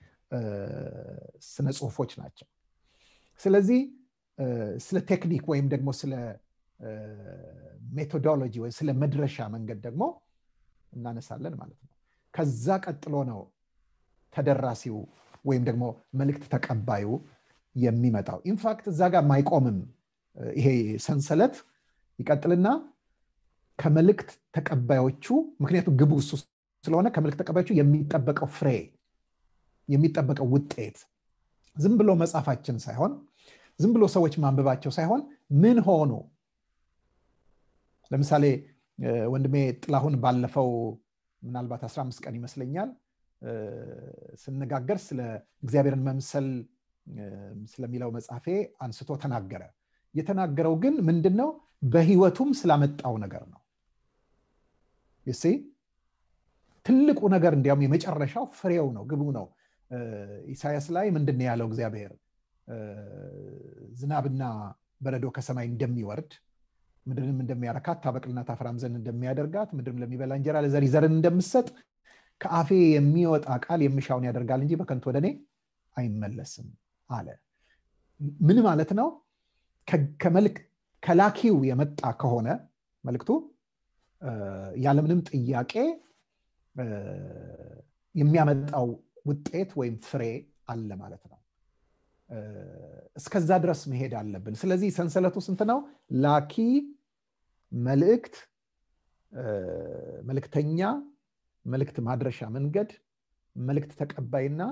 ስነ ጽሁፎች ናቸው ስለዚህ ስለ ቴክኒክ ወይም ደግሞ ስለ ሜቶዶሎጂ ወይም ስለ መድረሻ መንገድ ደግሞ እናነሳለን ማለት ነው ከዛ ቀጥሎ ነው ተደራሲው ወይም ደግሞ መልእክት ተቀባዩ የሚመጣው ኢንፋክት እዛ ጋር ማይቆምም ይሄ ሰንሰለት ይቀጥልና ከመልእክት ተቀባዮቹ ምክንያቱም ግቡ እሱ ስለሆነ ከመልእክት ተቀባዮቹ የሚጠበቀው ፍሬ የሚጠበቀው ውጤት ዝም ብሎ መጻፋችን ሳይሆን ዝም ብሎ ሰዎች ማንበባቸው ሳይሆን ምን ሆኑ ለምሳሌ ወንድሜ ጥላሁን ባለፈው ምናልባት 15 ቀን ይመስለኛል ስነጋገር ስለ እግዚአብሔርን መምሰል ስለሚለው መጽሐፌ አንስቶ ተናገረ የተናገረው ግን ምንድን ነው በህይወቱም ስላመጣው ነገር ነው ይሴ ትልቁ ነገር እንዲያውም የመጨረሻው ፍሬው ነው ግቡ ነው ኢሳያስ ላይ ምንድን ያለው እግዚአብሔር ዝናብና በረዶ ከሰማይ እንደሚወርድ ምድርንም እንደሚያረካት ታበቅልና ታፈራም ዘንድ እንደሚያደርጋት ምድርም ለሚበላ እንጀራ ለዘሪ ዘርን እንደምሰጥ ከአፌ የሚወጣ ቃል የምሻውን ያደርጋል እንጂ በከንቱ ወደ እኔ አይመለስም አለ ምን ማለት ነው ከላኪው የመጣ ከሆነ መልክቱ ያለምንም ጥያቄ የሚያመጣው ውጤት ወይም ፍሬ አለ ማለት ነው እስከዛ ድረስ መሄድ አለብን ስለዚህ ሰንሰለቱ ስንት ነው ላኪ መልእክት መልእክተኛ መልእክት ማድረሻ መንገድ መልእክት ተቀባይና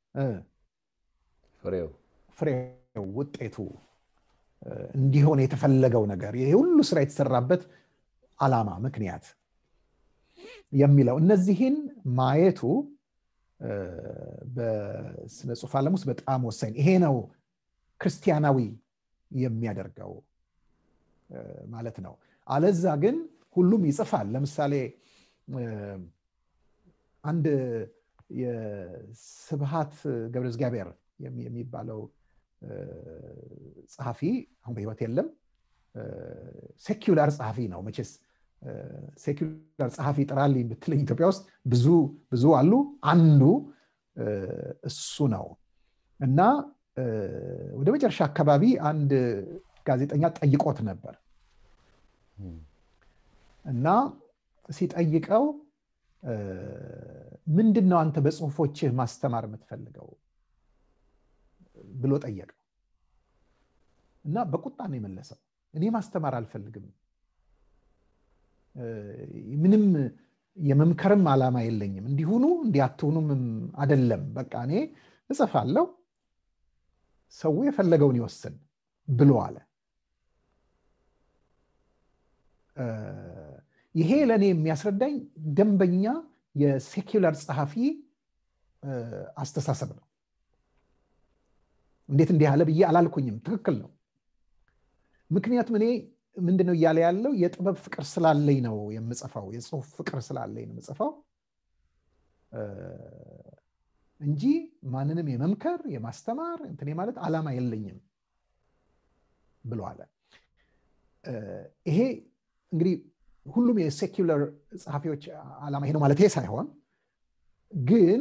ፍሬው ፍሬው ውጤቱ እንዲሆን የተፈለገው ነገር ይሄ ሁሉ ስራ የተሰራበት አላማ ምክንያት የሚለው እነዚህን ማየቱ በስነ ጽሁፍ ዓለም ውስጥ በጣም ወሳኝ ይሄ ነው ክርስቲያናዊ የሚያደርገው ማለት ነው አለዛ ግን ሁሉም ይጽፋል ለምሳሌ አንድ የስብሃት ገብረ እግዚአብሔር የሚባለው ጸሐፊ አሁን በህይወት የለም ሴኪላር ጸሐፊ ነው መቼስ ሴኩላር ጸሐፊ ጥራልኝ ብትለኝ ኢትዮጵያ ውስጥ ብዙ ብዙ አሉ አንዱ እሱ ነው እና ወደ መጨረሻ አካባቢ አንድ ጋዜጠኛ ጠይቆት ነበር እና ሲጠይቀው ምንድን ነው አንተ በጽሁፎችህ ማስተማር የምትፈልገው ብሎ ጠየቀው እና በቁጣ ነው የመለሰው እኔ ማስተማር አልፈልግም ምንም የመምከርም ዓላማ የለኝም እንዲሁኑ እንዲያትሁኑም አደለም በቃ እኔ እጽፋለሁ ሰው የፈለገውን ይወስን ብሎ አለ ይሄ ለእኔ የሚያስረዳኝ ደንበኛ የሴኪላር ጸሐፊ አስተሳሰብ ነው እንዴት እንዲህ አለ ብዬ አላልኩኝም ትክክል ነው ምክንያቱም እኔ ምንድነው እያለ ያለው የጥበብ ፍቅር ስላለኝ ነው የምጽፈው የጽሁፍ ፍቅር ስላለኝ ነው የምጽፈው እንጂ ማንንም የመምከር የማስተማር እንትኔ ማለት አላማ የለኝም ብሎ አለ ይሄ እንግዲህ ሁሉም የሴኪለር ጸሐፊዎች አላማ ይሄ ነው ማለት ሳይሆን ግን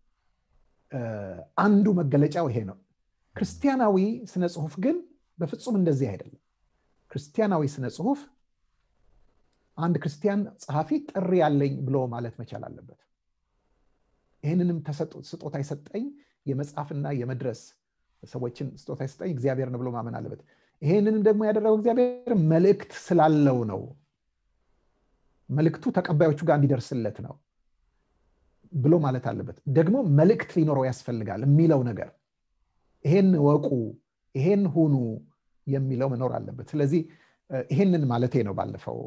አንዱ መገለጫው ይሄ ነው ክርስቲያናዊ ስነ ጽሁፍ ግን በፍጹም እንደዚህ አይደለም ክርስቲያናዊ ስነ ጽሁፍ አንድ ክርስቲያን ጸሐፊ ጥሪ ያለኝ ብሎ ማለት መቻል አለበት ይህንንም ስጦታ የሰጠኝ የመጽሐፍና የመድረስ ሰዎችን ስጦታ የሰጠኝ እግዚአብሔር ነው ብሎ ማመን አለበት ይህንንም ደግሞ ያደረገው እግዚአብሔር መልእክት ስላለው ነው መልእክቱ ተቀባዮቹ ጋር እንዲደርስለት ነው ብሎ ማለት አለበት ደግሞ መልእክት ሊኖረው ያስፈልጋል የሚለው ነገር ይሄን ወቁ ይሄን ሁኑ የሚለው መኖር አለበት ስለዚህ ይህንን ማለቴ ነው ባለፈው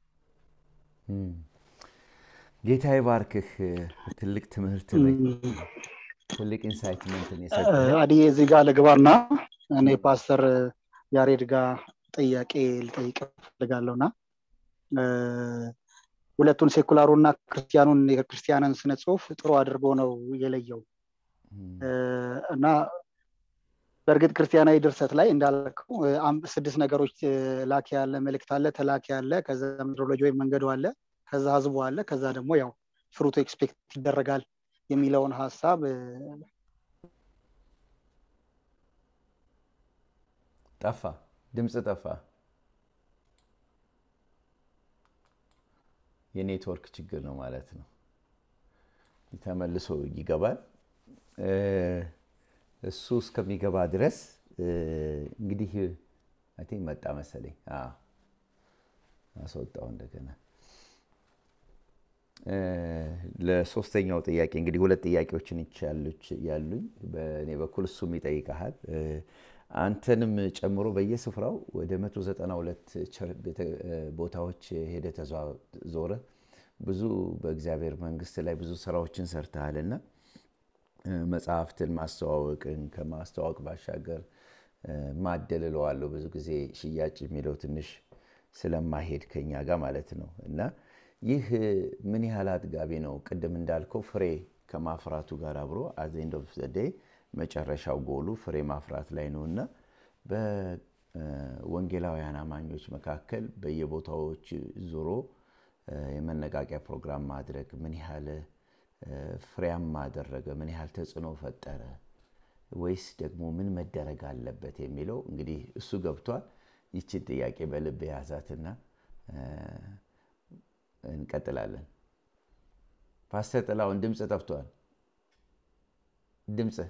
ጌታ ይባርክህ ትልቅ ትምህርት ትልቅ ኢንሳይትመንትን አዲ እዚህ ጋር ልግባና እኔ ፓስተር ያሬድ ጋር ጥያቄ ልጠይቅ ፈልጋለሁና ሁለቱን ሴኩላሩና ክርስቲያኑን የክርስቲያንን ስነ ጽሁፍ ጥሩ አድርጎ ነው የለየው እና በእርግጥ ክርስቲያናዊ ድርሰት ላይ እንዳልከው ስድስት ነገሮች ላኪ ያለ መልእክት አለ ተላኪ አለ ከዛ ሜትሮሎጂ ወይም መንገዱ አለ ከዛ ህዝቡ አለ ከዛ ደግሞ ያው ፍሩቱ ኤክስፔክት ይደረጋል የሚለውን ሀሳብ ጠፋ ድምፅ ጠፋ የኔትወርክ ችግር ነው ማለት ነው ተመልሶ ይገባል እሱ እስከሚገባ ድረስ እንግዲህ አይ መጣ መሰለኝ አስወጣው እንደገና ለሶስተኛው ጥያቄ እንግዲህ ሁለት ጥያቄዎችን ያሉኝ በእኔ በኩል እሱም ይጠይቀሃል አንተንም ጨምሮ በየስፍራው ወደ 192 ቦታዎች ሄደ ተዞረ ብዙ በእግዚአብሔር መንግስት ላይ ብዙ ስራዎችን ሰርተሃልና መጽሐፍትን ማስተዋወቅን ከማስተዋወቅ ባሻገር ማደል እለዋለሁ ብዙ ጊዜ ሽያጭ የሚለው ትንሽ ስለማሄድ ከኛ ጋር ማለት ነው እና ይህ ምን ያህል አጥጋቢ ነው ቅድም እንዳልከው ፍሬ ከማፍራቱ ጋር አብሮ አዘንድ ኦፍ ዘዴይ መጨረሻው ጎሉ ፍሬ ማፍራት ላይ ነው እና በወንጌላውያን አማኞች መካከል በየቦታዎች ዙሮ የመነቃቂያ ፕሮግራም ማድረግ ምን ያህል ፍሬያማ አደረገ ምን ያህል ተጽዕኖ ፈጠረ ወይስ ደግሞ ምን መደረግ አለበት የሚለው እንግዲህ እሱ ገብቷል ይችን ጥያቄ በልብ የያዛትና እንቀጥላለን ፓስተር ጥላውን ድምፅ ጠፍቷል ድምፅ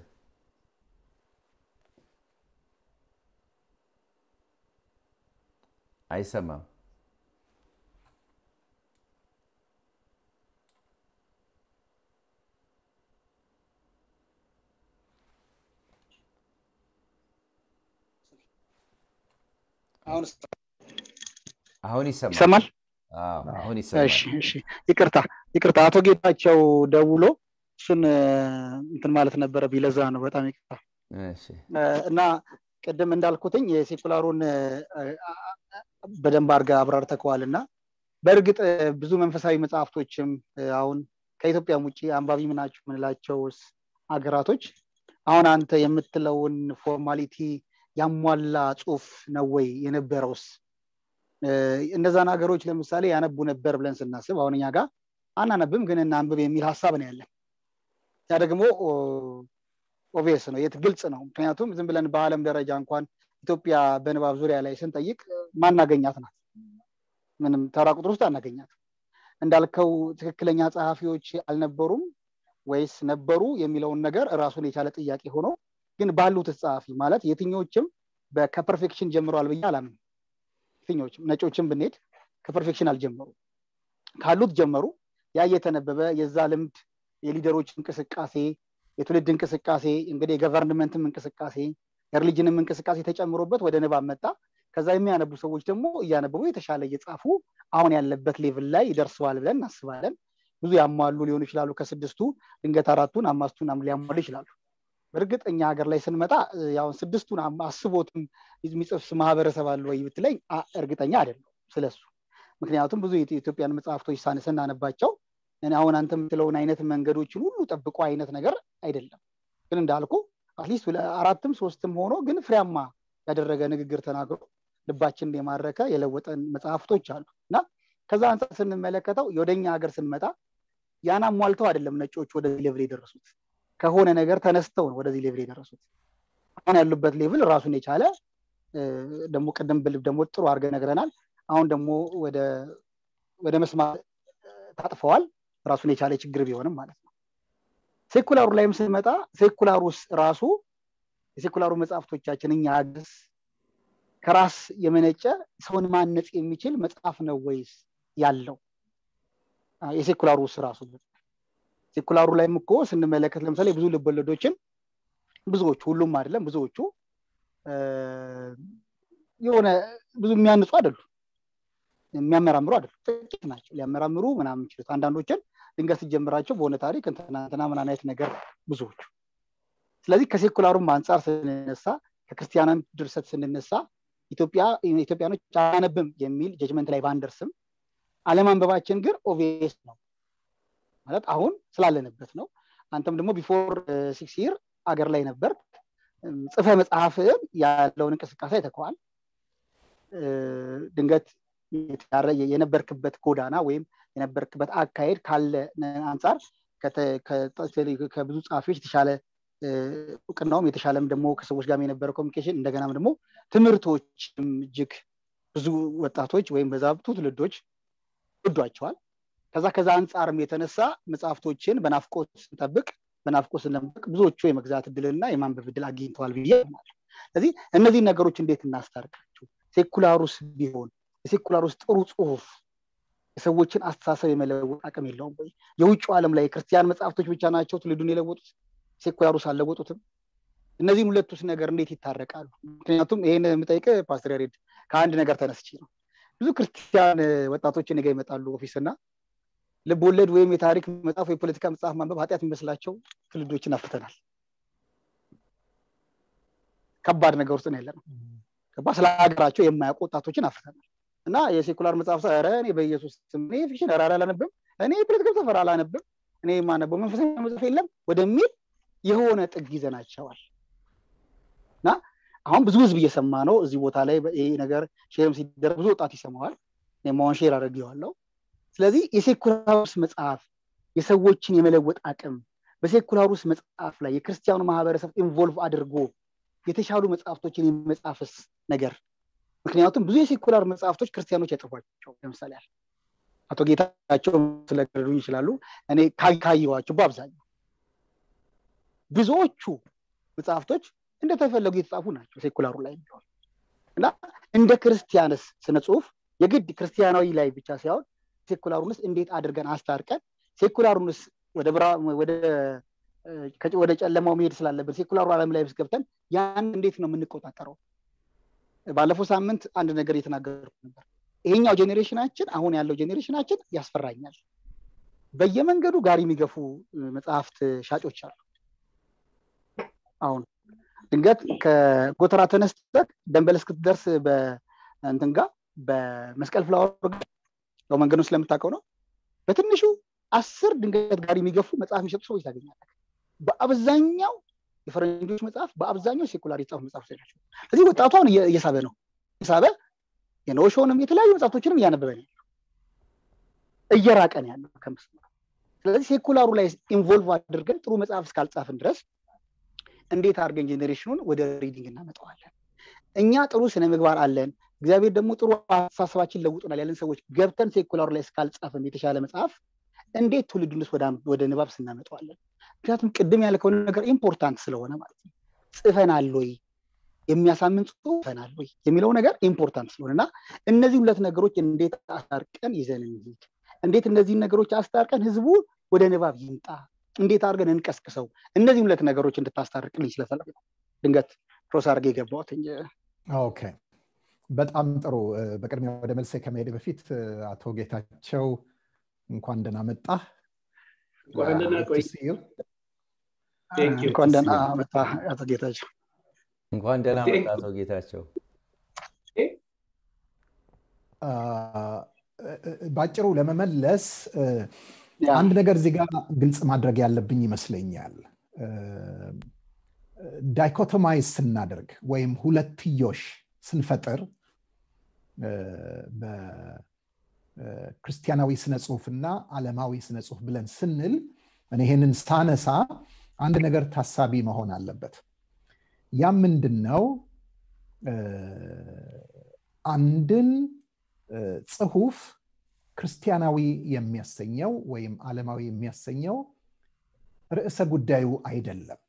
አይሰማም አሁን ይሰማል አሁን ይቅርታ ይቅርታ አቶ ጌታቸው ደውሎ እሱን እንትን ማለት ነበረ ቢለዛ ነው በጣም ይቅርታ እና ቅድም እንዳልኩትኝ የሴኩላሩን በደንብ አድርገህ አብራርተከዋል እና በእርግጥ ብዙ መንፈሳዊ መጽሐፍቶችም አሁን ከኢትዮጵያም ውጭ አንባቢ ምናቸው የምንላቸው ሀገራቶች አሁን አንተ የምትለውን ፎርማሊቲ ያሟላ ጽሁፍ ነው ወይ የነበረውስ እነዛን ሀገሮች ለምሳሌ ያነቡ ነበር ብለን ስናስብ አሁን እኛ ጋር አናነብም ግን እናንብብ የሚል ሀሳብ ነው ያለን ያ ደግሞ ኦቪየስ ነው የት ግልጽ ነው ምክንያቱም ዝም ብለን በአለም ደረጃ እንኳን ኢትዮጵያ በንባብ ዙሪያ ላይ ስንጠይቅ ማናገኛት ናት ምንም ተራ ቁጥር ውስጥ አናገኛት እንዳልከው ትክክለኛ ጸሐፊዎች አልነበሩም ወይስ ነበሩ የሚለውን ነገር ራሱን የቻለ ጥያቄ ሆኖ ግን ባሉት ጸሐፊ ማለት የትኞችም ከፐርፌክሽን ጀምረዋል ብዬ አላምን የትኞችም ነጮችም ብንሄድ ከፐርፌክሽን አልጀመሩ ካሉት ጀመሩ ያ እየተነበበ የዛ ልምድ የሊደሮች እንቅስቃሴ የትውልድ እንቅስቃሴ እንግዲህ የገቨርንመንትም እንቅስቃሴ የሪሊጅንም እንቅስቃሴ ተጨምሮበት ወደ ንባብ መጣ ከዛ የሚያነቡ ሰዎች ደግሞ እያነበቡ የተሻለ እየጻፉ አሁን ያለበት ሌቭል ላይ ይደርሰዋል ብለን እናስባለን ብዙ ያሟሉ ሊሆኑ ይችላሉ ከስድስቱ ድንገት አራቱን አማስቱን ሊያሟሉ ይችላሉ በእርግጥ እኛ ሀገር ላይ ስንመጣ ያሁን ስድስቱን አስቦትም የሚጽፍ ማህበረሰብ አለ ወይ ብትለኝ እርግጠኛ አይደለም ስለሱ ምክንያቱም ብዙ የኢትዮጵያን መጽሐፍቶች ስናነባቸው አሁን አንተ የምትለውን አይነት መንገዶችን ሁሉ ጠብቆ አይነት ነገር አይደለም ግን እንዳልኩ አትሊስት አራትም ሶስትም ሆኖ ግን ፍሬያማ ያደረገ ንግግር ተናግሮ ልባችንን የማረከ የለወጠን መጽሐፍቶች አሉ እና ከዛ አንጻር ስንመለከተው ወደኛ ሀገር ስንመጣ ያን አሟልተው አይደለም ነጮች ወደዚህ ሌቭል የደረሱት ከሆነ ነገር ተነስተው ነው ወደዚህ ሌቭል የደረሱት አሁን ያሉበት ሌቭል ራሱን የቻለ ደግሞ ቅድም ብልብ ደግሞ ጥሩ አድርገ ነግረናል አሁን ደግሞ ወደ መስማት ታጥፈዋል ራሱን የቻለ ችግር ቢሆንም ማለት ነው ሴኩላሩ ላይም ስንመጣ ሴኩላሩስ ራሱ የሴኩላሩ መጽሐፍቶቻችን እኛ ሀገርስ ከራስ የመነጨ ሰውን ማነጽ የሚችል መጽሐፍ ነው ወይስ ያለው የሴኩላሩ ውስጥ ራሱ ሴኩላሩ ላይም እኮ ስንመለከት ለምሳሌ ብዙ ልቦለዶችን ብዙዎቹ ሁሉም አይደለም ብዙዎቹ የሆነ ብዙ የሚያንጹ አይደሉም የሚያመራምሩ አይደሉም ጥቂት ናቸው ሊያመራምሩ ምናምን ችሉት አንዳንዶችን ድንገት ሲጀምራቸው በሆነ ታሪክ እንትና ምን አይነት ነገር ብዙዎቹ ስለዚህ ከሴኩላሩም አንጻር ስንነሳ ከክርስቲያናም ድርሰት ስንነሳ ኢትዮጵያኖች አያነብም የሚል ጀጅመንት ላይ ባንደርስም አለማንበባችን ግን ኦቪየስ ነው ማለት አሁን ስላለንበት ነው አንተም ደግሞ ቢፎር ሲክስ ይር አገር ላይ ነበር ጽፈ መጽሐፍን ያለውን እንቅስቃሴ አይተከዋል ድንገት የነበርክበት ጎዳና ወይም የነበርክበት አካሄድ ካለ አንጻር ከብዙ ጸሐፊዎች የተሻለ እውቅናውም የተሻለም ደግሞ ከሰዎች ጋር የነበረ ኮሚኒኬሽን እንደገናም ደግሞ ትምህርቶችም እጅግ ብዙ ወጣቶች ወይም በዛብቱ ትውልዶች ወዷቸዋል ከዛ ከዛ አንጻርም የተነሳ መጽሐፍቶችን በናፍቆት ስንጠብቅ በናፍቆት ስንጠብቅ ብዙዎቹ የመግዛት እድልና የማንበብ እድል አግኝተዋል ብዬ ይሆናል ስለዚህ እነዚህ ነገሮች እንዴት እናስታርቃቸው ሴኩላሩስ ቢሆን የሴኩላሩስ ጥሩ ጽሁፍ የሰዎችን አስተሳሰብ የመለወጥ አቅም የለውም ወይ የውጭ ዓለም ላይ የክርስቲያን መጽሐፍቶች ብቻ ናቸው ትውልዱን የለወጡት ሴኩላሩስ አልለወጡትም እነዚህን ሁለቱስ ነገር እንዴት ይታረቃሉ ምክንያቱም ይህን የምጠይቅ ፓስተር ያሬድ ከአንድ ነገር ተነስቼ ነው ብዙ ክርስቲያን ወጣቶች እኔ ጋ ይመጣሉ ኦፊስ እና ልብ ወለድ ወይም የታሪክ መጽሐፍ የፖለቲካ መጽሐፍ ማንበብ ኃጢአት የሚመስላቸው ትውልዶችን አፍተናል ከባድ ነገር ውስጥ ነው ያለ ነው ገባ ስለ ሀገራቸው የማያውቁ ወጣቶችን አፍተናል እና የሴኩላር መጽሐፍ ረ እኔ በኢየሱስ እኔ ፊክሽን ራ አላነብም እኔ የፖለቲካ መጽሐፍ አላነብም እኔ የማነበው መንፈሳዊ መጽሐፍ የለም ወደሚል የሆነ ጥግ ይዘናቸዋል እና አሁን ብዙ ህዝብ እየሰማ ነው እዚህ ቦታ ላይ ይህ ነገር ሼርም ሲደረግ ብዙ ወጣት ይሰማዋል ማሆን ሼር አድርጌዋለሁ ስለዚህ የሴኩላሩስ መጽሐፍ የሰዎችን የመለወጥ አቅም በሴኩላሩስ መጽሐፍ ላይ የክርስቲያኑ ማህበረሰብ ኢንቮልቭ አድርጎ የተሻሉ መጽሐፍቶችን የመጻፍስ ነገር ምክንያቱም ብዙ የሴኩላር መጽሐፍቶች ክርስቲያኖች ያጽፏቸው ለምሳሌ አቶ ጌታቸው ስለገዱኝ ይችላሉ እኔ ካየዋቸው በአብዛኛው ብዙዎቹ መጽሐፍቶች እንደተፈለጉ የተጻፉ ናቸው ሴኩላሩ ላይ ቢሆን እና እንደ ክርስቲያንስ ስነ ጽሁፍ የግድ ክርስቲያናዊ ላይ ብቻ ሳይሆን ሴኩላሩንስ እንዴት አድርገን አስታርቀን ሴኩላሩንስ ወደ ጨለማው መሄድ ስላለብን ሴኩላሩ ዓለም ላይ ገብተን ያን እንዴት ነው የምንቆጣጠረው ባለፈው ሳምንት አንድ ነገር እየተናገርኩ ነበር ይሄኛው ጄኔሬሽናችን አሁን ያለው ጄኔሬሽናችን ያስፈራኛል በየመንገዱ ጋሪ የሚገፉ መጽሐፍት ሻጮች አሉ አሁን ድንገት ከጎተራ ተነስተህ ደንበል እስክትደርስ በእንትን ጋር በመስቀል ፍላወር ያው መንገዱን ስለምታውቀው ነው በትንሹ አስር ድንገት ጋር የሚገፉ መጽሐፍ የሚሸጡ ሰዎች ታገኛለህ በአብዛኛው የፈረንጆች መጽሐፍ በአብዛኛው ሴኩላር የተጻፉ መጽሐፎች ናቸው ስለዚህ ወጣቱ አሁን እየሳበ ነው እየሳበ የኖሾንም የተለያዩ መጽሐፍቶችንም እያነበበ ነው እየራቀ ነው ያለው ከመስመሩ ስለዚህ ሴኩላሩ ላይ ኢንቮልቭ አድርገን ጥሩ መጽሐፍ እስካልጻፍን ድረስ እንዴት አድርገን ጄኔሬሽኑን ወደ ሪዲንግ እናመጣዋለን እኛ ጥሩ ስነ ምግባር አለን እግዚአብሔር ደግሞ ጥሩ አስተሳሰባችን ለውጡናል ያለን ሰዎች ገብተን ሴኩላሩ ላይ እስካልጻፍን የተሻለ መጽሐፍ እንዴት ትውልዱንስ ወደ ንባብ ስናመጠዋለን ምክንያቱም ቅድም ያልከውን ነገር ኢምፖርታንት ስለሆነ ማለት ነው ጽፈናል ወይ የሚያሳምን ጽፈናል ወይ የሚለው ነገር ኢምፖርታንት ስለሆነ እና እነዚህ ሁለት ነገሮች እንዴት አስታርቀን ይዘን እንሂድ እንዴት እነዚህን ነገሮች አስታርቀን ህዝቡ ወደ ንባብ ይምጣ እንዴት አድርገን እንቀስቅሰው እነዚህ ሁለት ነገሮች እንድታስታርቅልኝ ስለፈለግ ነው ድንገት ፕሮስ አድርገ የገባሁት ኦኬ በጣም ጥሩ በቅድሚያ ወደ መልሴ ከመሄድ በፊት አቶ ጌታቸው እንኳን ደህና መጣ እንኳን ደህና መጣ አቶ ጌታቸው እንኳን ደህና መጣ አቶ ጌታቸው በአጭሩ ለመመለስ አንድ ነገር እዚህ ጋር ግልጽ ማድረግ ያለብኝ ይመስለኛል ዳይኮቶማይዝ ስናደርግ ወይም ሁለትዮሽ ስንፈጥር በክርስቲያናዊ ስነ ጽሁፍና አለማዊ ስነ ጽሁፍ ብለን ስንል እኔ ይሄንን ሳነሳ አንድ ነገር ታሳቢ መሆን አለበት ያም ምንድን ነው አንድን ጽሁፍ ክርስቲያናዊ የሚያሰኘው ወይም ዓለማዊ የሚያሰኘው ርዕሰ ጉዳዩ አይደለም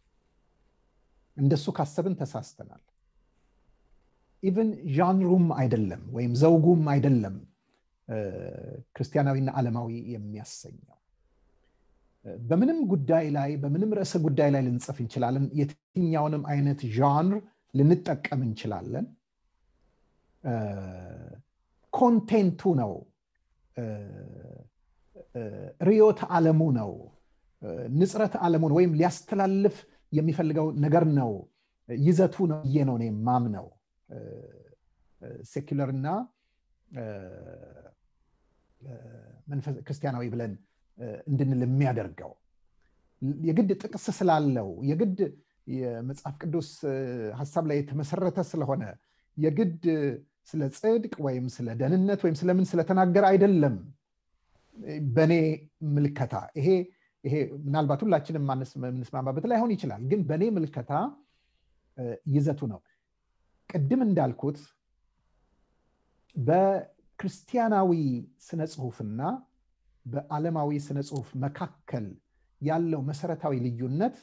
እንደሱ ካሰብን ተሳስተናል ኢቨን ዣንሩም አይደለም ወይም ዘውጉም አይደለም ክርስቲያናዊና ዓለማዊ የሚያሰኘው በምንም ጉዳይ ላይ በምንም ርዕሰ ጉዳይ ላይ ልንጽፍ እንችላለን የትኛውንም አይነት ዣንር ልንጠቀም እንችላለን ኮንቴንቱ ነው ርዮት ዓለሙ ነው ንጽረት ዓለሙን ወይም ሊያስተላልፍ የሚፈልገው ነገር ነው ይዘቱ ነው ብዬ ነው እኔ ማምነው ሴኩለር እና ክርስቲያናዊ ብለን እንድንል የሚያደርገው የግድ ጥቅስ ስላለው የግድ የመጽሐፍ ቅዱስ ሀሳብ ላይ የተመሰረተ ስለሆነ የግድ ስለ ጽድቅ ወይም ስለ ደህንነት ወይም ስለምን ስለተናገረ አይደለም በእኔ ምልከታ ይሄ ይሄ ምናልባት ሁላችንም የምንስማማበት ላይሆን ይችላል ግን በእኔ ምልከታ ይዘቱ ነው ቅድም እንዳልኩት በክርስቲያናዊ ስነ ጽሁፍና በዓለማዊ ስነ ጽሁፍ መካከል ያለው መሰረታዊ ልዩነት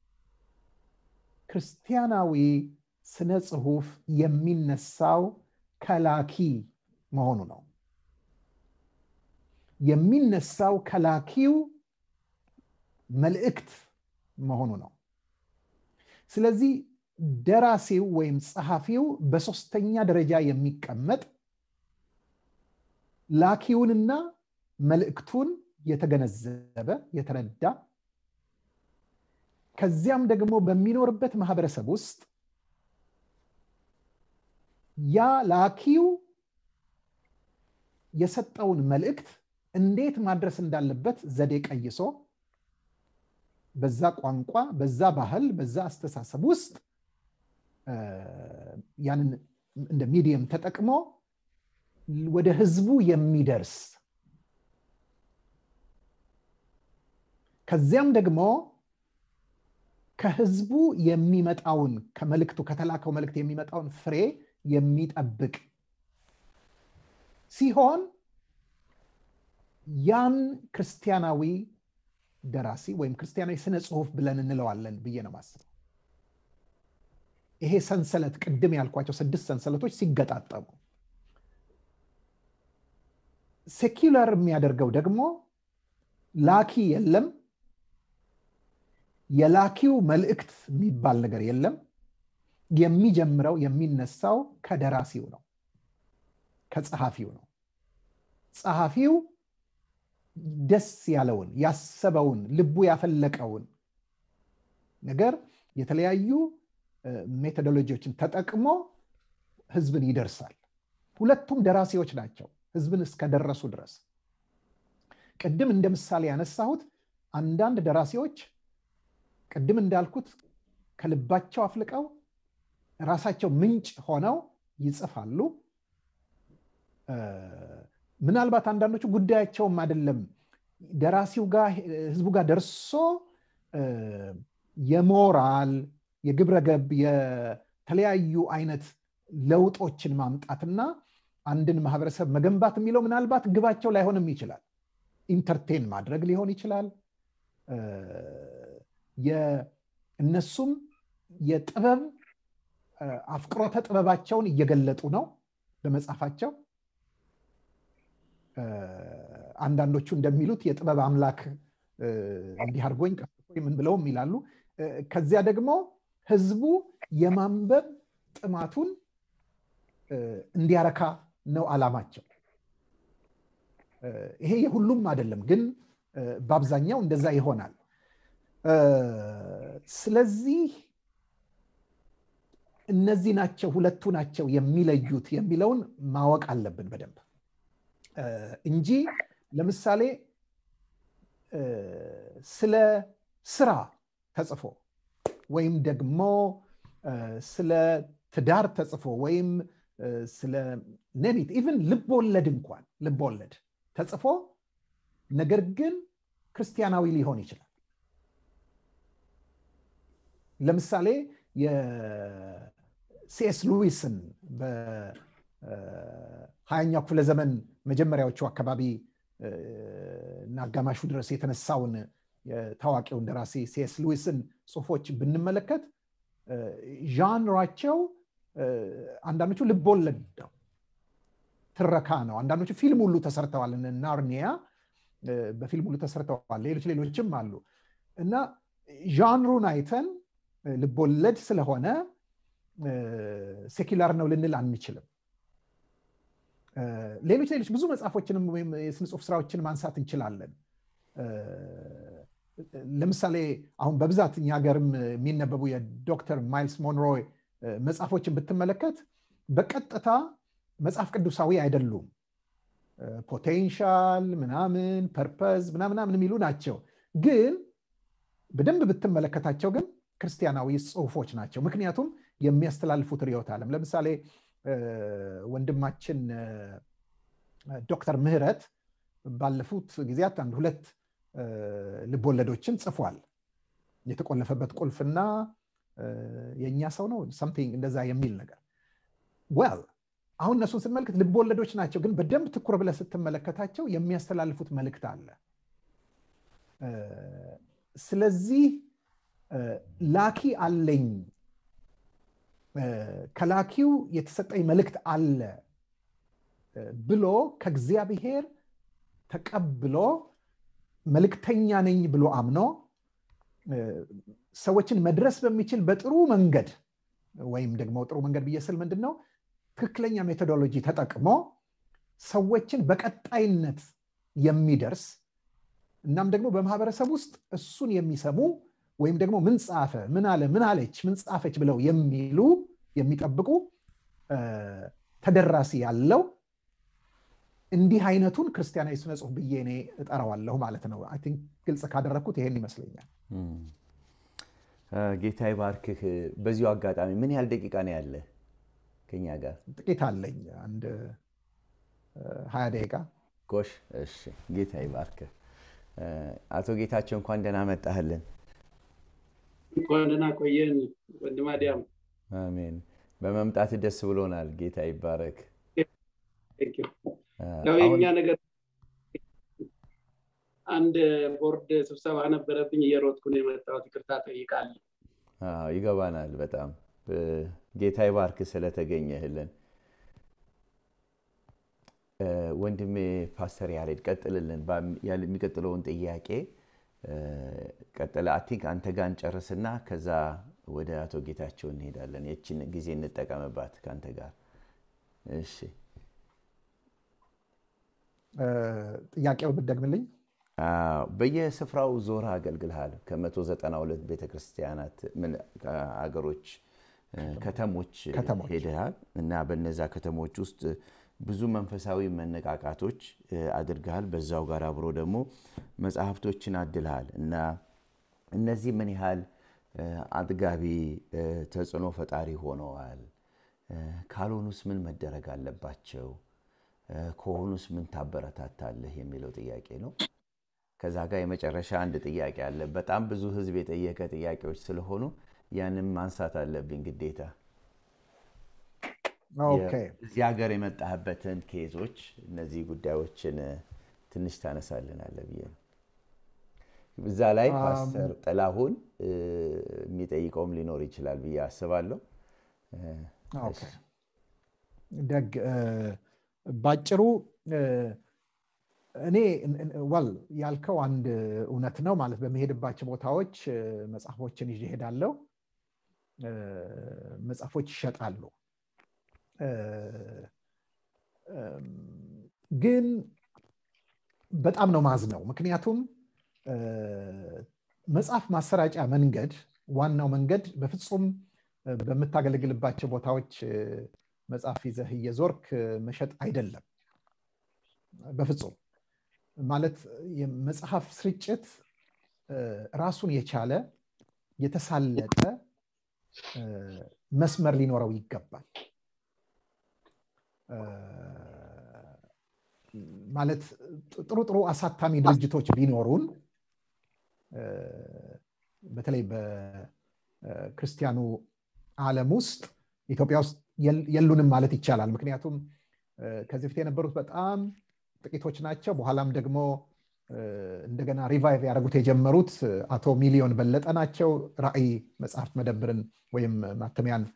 ክርስቲያናዊ ስነ ጽሁፍ የሚነሳው ከላኪ መሆኑ ነው የሚነሳው ከላኪው መልእክት መሆኑ ነው ስለዚህ ደራሲው ወይም ጸሐፊው በሶስተኛ ደረጃ የሚቀመጥ ላኪውንና መልእክቱን የተገነዘበ የተረዳ ከዚያም ደግሞ በሚኖርበት ማህበረሰብ ውስጥ ያ ላኪው የሰጠውን መልእክት እንዴት ማድረስ እንዳለበት ዘዴ ቀይሶ በዛ ቋንቋ በዛ ባህል በዛ አስተሳሰብ ውስጥ ያንን እንደ ሚዲየም ተጠቅሞ ወደ ህዝቡ የሚደርስ ከዚያም ደግሞ ከህዝቡ የሚመጣውን ከመልእክቱ ከተላከው መልእክት የሚመጣውን ፍሬ የሚጠብቅ ሲሆን ያን ክርስቲያናዊ ደራሲ ወይም ክርስቲያናዊ ስነ ጽሁፍ ብለን እንለዋለን ብዬ ነው ማስበው ይሄ ሰንሰለት ቅድም ያልኳቸው ስድስት ሰንሰለቶች ሲገጣጠሙ ሴኪላር የሚያደርገው ደግሞ ላኪ የለም የላኪው መልእክት የሚባል ነገር የለም የሚጀምረው የሚነሳው ከደራሲው ነው ከጸሐፊው ነው ጸሐፊው ደስ ያለውን ያሰበውን ልቡ ያፈለቀውን ነገር የተለያዩ ሜቶዶሎጂዎችን ተጠቅሞ ህዝብን ይደርሳል ሁለቱም ደራሲዎች ናቸው ህዝብን እስከደረሱ ድረስ ቅድም እንደ ምሳሌ ያነሳሁት አንዳንድ ደራሲዎች ቅድም እንዳልኩት ከልባቸው አፍልቀው ራሳቸው ምንጭ ሆነው ይጽፋሉ ምናልባት አንዳንዶቹ ጉዳያቸውም አይደለም ደራሲው ጋር ህዝቡ ጋር ደርሶ የሞራል የግብረ ገብ የተለያዩ አይነት ለውጦችን ማምጣትና አንድን ማህበረሰብ መገንባት የሚለው ምናልባት ግባቸው ላይሆንም ይችላል ኢንተርቴን ማድረግ ሊሆን ይችላል እነሱም የጥበብ አፍቅሮተ ጥበባቸውን እየገለጡ ነው በመጽሐፋቸው አንዳንዶቹ እንደሚሉት የጥበብ አምላክ እንዲህ አድርጎኝ ቀስፎኝ ምን ብለውም ይላሉ ከዚያ ደግሞ ህዝቡ የማንበብ ጥማቱን እንዲያረካ ነው አላማቸው ይሄ የሁሉም አይደለም ግን በአብዛኛው እንደዛ ይሆናል ስለዚህ እነዚህ ናቸው ሁለቱ ናቸው የሚለዩት የሚለውን ማወቅ አለብን በደንብ እንጂ ለምሳሌ ስለ ስራ ተጽፎ ወይም ደግሞ ስለ ትዳር ተጽፎ ወይም ስለ ነቢት ኢቭን ልቦወለድ እንኳን ልቦወለድ ተጽፎ ነገር ግን ክርስቲያናዊ ሊሆን ይችላል ለምሳሌ የሲኤስ ሉዊስን በሀያኛው ክፍለ ዘመን መጀመሪያዎቹ አካባቢ እና አጋማሹ ድረስ የተነሳውን ታዋቂውን ደራሲ ሲኤስ ሉዊስን ጽሁፎች ብንመለከት ዣንራቸው አንዳንዶቹ ልቦለድ ነው ትረካ ነው አንዳንዶቹ ፊልም ሁሉ ተሰርተዋል ናርኒያ በፊልም ሁሉ ተሰርተዋል ሌሎች ሌሎችም አሉ እና ዣንሩን አይተን ልቦለድ ስለሆነ ሴኪላር ነው ልንል አንችልም ሌሎች ሌሎች ብዙ መጽሐፎችንም ወይም የስነ ጽሁፍ ስራዎችን ማንሳት እንችላለን ለምሳሌ አሁን በብዛት እኛ ሀገርም የሚነበቡ የዶክተር ማይልስ ሞንሮይ መጽሐፎችን ብትመለከት በቀጥታ መጽሐፍ ቅዱሳዊ አይደሉም ፖቴንሻል ምናምን ፐርፐዝ ምናምናምን የሚሉ ናቸው ግን በደንብ ብትመለከታቸው ግን ክርስቲያናዊ ጽሁፎች ናቸው ምክንያቱም የሚያስተላልፉት ርዕዮተ ዓለም ለምሳሌ ወንድማችን ዶክተር ምህረት ባለፉት ጊዜያት አንድ ሁለት ልቦለዶችን ጽፏል የተቆለፈበት ቁልፍና የእኛ ሰው ነው ሰምቲንግ እንደዛ የሚል ነገር ወል አሁን እነሱን ስንመልከት ልቦወለዶች ናቸው ግን በደንብ ትኩር ብለ ስትመለከታቸው የሚያስተላልፉት መልእክት አለ ስለዚህ ላኪ አለኝ ከላኪው የተሰጠኝ መልእክት አለ ብሎ ከእግዚአብሔር ተቀብሎ መልእክተኛ ነኝ ብሎ አምኖ ሰዎችን መድረስ በሚችል በጥሩ መንገድ ወይም ደግሞ ጥሩ መንገድ ብዬ ስል ምንድን ነው ትክክለኛ ሜቶዶሎጂ ተጠቅሞ ሰዎችን በቀጣይነት የሚደርስ እናም ደግሞ በማህበረሰብ ውስጥ እሱን የሚሰሙ ወይም ደግሞ ምን ጻፈ ምን አለ ምን አለች ምን ጻፈች ብለው የሚሉ የሚጠብቁ ተደራሲ ያለው እንዲህ አይነቱን ክርስቲያናዊ ስነ ጽሁፍ ብዬ እኔ እጠራዋለሁ ማለት ነው ቲንክ ግልጽ ካደረግኩት ይሄን ይመስለኛል ጌታ ይባርክህ በዚሁ አጋጣሚ ምን ያህል ደቂቃ ነው ያለ ከኛ ጋር ጥቂት አለኝ አንድ ሀያ ደቂቃ ጎሽ እሺ ጌታ ይባርክህ አቶ ጌታቸው እንኳን ደህና መጣህልን እንኳን ደህና ቆየን ወንድም አዲያም አሜን በመምጣት ደስ ብሎናል ጌታ ይባረክ ያው የኛ ነገር አንድ ቦርድ ስብሰባ ነበረብኝ እየሮጥኩ ነው የመጣሁት ይቅርታ ጠይቃለሁ ይገባናል በጣም ጌታ ይባርክ ስለተገኘህልን ወንድሜ ፓስተር ያሬድ ቀጥልልን የሚቀጥለውን ጥያቄ ቀጥለ አቲንክ አንተ ጋር እንጨርስና ከዛ ወደ አቶ ጌታቸው እንሄዳለን የችን ጊዜ እንጠቀምባት ከአንተ ጋር እሺ ጥያቄው ብትደግምልኝ በየስፍራው ዞር አገልግልሃል ከ192 ቤተክርስቲያናት አገሮች ከተሞች ሄደሃል እና በነዛ ከተሞች ውስጥ ብዙ መንፈሳዊ መነቃቃቶች አድርገሃል በዛው ጋር አብሮ ደግሞ መጽሐፍቶችን አድልሃል እና እነዚህ ምን ያህል አጥጋቢ ተጽዕኖ ፈጣሪ ሆነዋል ካልሆኑስ ምን መደረግ አለባቸው ከሆኑስ ምን ታበረታታለህ የሚለው ጥያቄ ነው ከዛ ጋር የመጨረሻ አንድ ጥያቄ አለ በጣም ብዙ ህዝብ የጠየቀ ጥያቄዎች ስለሆኑ ያንም ማንሳት አለብኝ ግዴታ እዚህ ሀገር የመጣህበትን ኬዞች እነዚህ ጉዳዮችን ትንሽ ታነሳልናለ ብዬ ነው እዛ ላይ ፓስተር ጥላሁን የሚጠይቀውም ሊኖር ይችላል ብዬ አስባለሁ ደግ ባጭሩ እኔ ወል ያልከው አንድ እውነት ነው ማለት በመሄድባቸው ቦታዎች መጽሐፎችን ይዤ ሄዳለው መጽሐፎች ይሸጣሉ ግን በጣም ነው ማዝ ነው ምክንያቱም መጽሐፍ ማሰራጫ መንገድ ዋናው መንገድ በፍጹም በምታገለግልባቸው ቦታዎች መጽሐፍ ይዘህ እየዞርክ መሸጥ አይደለም በፍጹም ማለት የመጽሐፍ ስርጭት ራሱን የቻለ የተሳለጠ መስመር ሊኖረው ይገባል ማለት ጥሩ ጥሩ አሳታሚ ድርጅቶች ቢኖሩን በተለይ በክርስቲያኑ አለም ውስጥ ኢትዮጵያ ውስጥ የሉንም ማለት ይቻላል ምክንያቱም ከዚህ በፊት የነበሩት በጣም ጥቂቶች ናቸው በኋላም ደግሞ እንደገና ሪቫይቭ ያደረጉት የጀመሩት አቶ ሚሊዮን በለጠ ናቸው ራእይ መጽሐፍት መደብርን ወይም ማተሚያን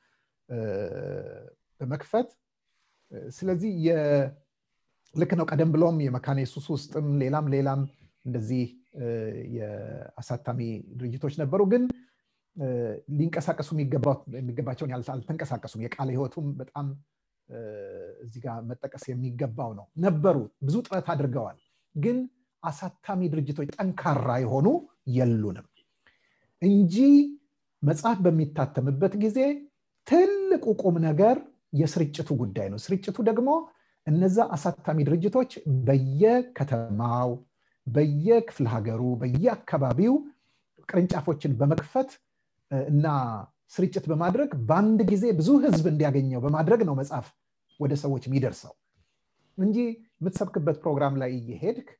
በመክፈት ስለዚህ ልክ ነው ቀደም ብሎም የመካነ ኢየሱስ ውስጥም ሌላም ሌላም እንደዚህ የአሳታሚ ድርጅቶች ነበሩ ግን ሊንቀሳቀሱ የሚገባቸውን አልተንቀሳቀሱም የቃለ ህይወቱም በጣም እዚህ ጋር መጠቀስ የሚገባው ነው። ነበሩ፣ ብዙ ጥረት አድርገዋል። ግን አሳታሚ ድርጅቶች ጠንካራ የሆኑ የሉንም እንጂ መጽሐፍ በሚታተምበት ጊዜ ትልቁ ቁም ነገር የስርጭቱ ጉዳይ ነው። ስርጭቱ ደግሞ እነዛ አሳታሚ ድርጅቶች በየከተማው፣ በየክፍለ ሀገሩ፣ በየአካባቢው ቅርንጫፎችን በመክፈት እና ስርጭት በማድረግ በአንድ ጊዜ ብዙ ህዝብ እንዲያገኘው በማድረግ ነው መጽሐፍ ወደ ሰዎች የሚደርሰው እንጂ የምትሰብክበት ፕሮግራም ላይ እየሄድክ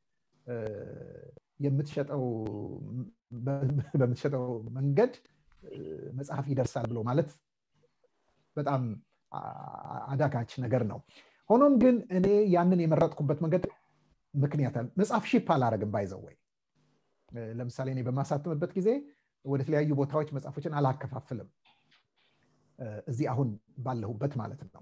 በምትሸጠው መንገድ መጽሐፍ ይደርሳል ብሎ ማለት በጣም አዳጋች ነገር ነው። ሆኖም ግን እኔ ያንን የመረጥኩበት መንገድ ምክንያት መጽሐፍ ሺፕ አላረግም ባይዘው ወይ ለምሳሌ እኔ በማሳትምበት ጊዜ ወደ ተለያዩ ቦታዎች መጽሐፎችን አላከፋፍልም። እዚህ አሁን ባለሁበት ማለት ነው።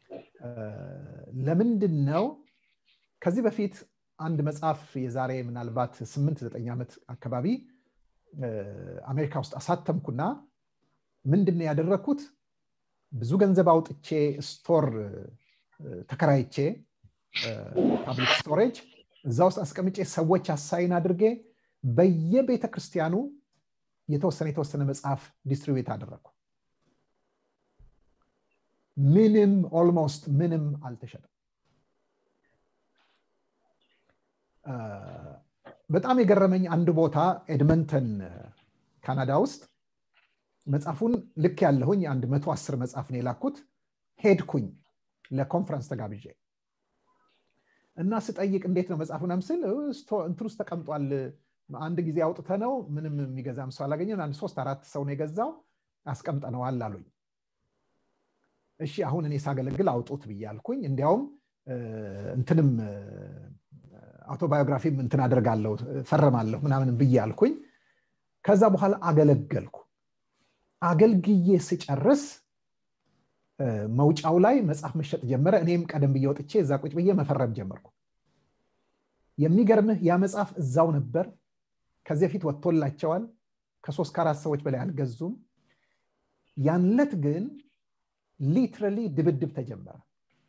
ለምንድን ነው? ከዚህ በፊት አንድ መጽሐፍ የዛሬ ምናልባት ስምንት ዘጠኝ ዓመት አካባቢ አሜሪካ ውስጥ አሳተምኩና ምንድን ነው ያደረግኩት? ብዙ ገንዘብ አውጥቼ ስቶር ተከራይቼ ፓብሊክ ስቶሬጅ እዛ ውስጥ አስቀምጬ ሰዎች አሳይን አድርጌ በየቤተ ክርስቲያኑ የተወሰነ የተወሰነ መጽሐፍ ዲስትሪቢዩት አደረግኩ። ምንም ኦልሞስት ምንም አልተሸጠም። በጣም የገረመኝ አንድ ቦታ ኤድመንተን ካናዳ ውስጥ መጽሐፉን ልክ ያለሁኝ አንድ መቶ አስር መጽሐፍ ነው የላኩት። ሄድኩኝ ለኮንፈረንስ ተጋብዤ እና ስጠይቅ እንዴት ነው መጽሐፉን ምስል እንትን ውስጥ ተቀምጧል አንድ ጊዜ አውጥተ ነው ምንም የሚገዛም ሰው አላገኘን። አንድ ሶስት አራት ሰው ነው የገዛው አስቀምጠነዋል አሉኝ። እሺ አሁን እኔ ሳገለግል አውጡት ብዬ አልኩኝ። እንዲያውም እንትንም አውቶባዮግራፊም እንትን አደርጋለሁ ፈረማለሁ ምናምን ብዬ አልኩኝ። ከዛ በኋላ አገለገልኩ። አገልግዬ ስጨርስ መውጫው ላይ መጽሐፍ መሸጥ ጀመረ። እኔም ቀደም ብዬ ወጥቼ እዛ ቁጭ ብዬ መፈረም ጀመርኩ። የሚገርምህ ያ መጽሐፍ እዛው ነበር። ከዚህ በፊት ወጥቶላቸዋል። ከሶስት ከአራት ሰዎች በላይ አልገዙም። ያንለት ግን ሊትራሊ ድብድብ ተጀመረ።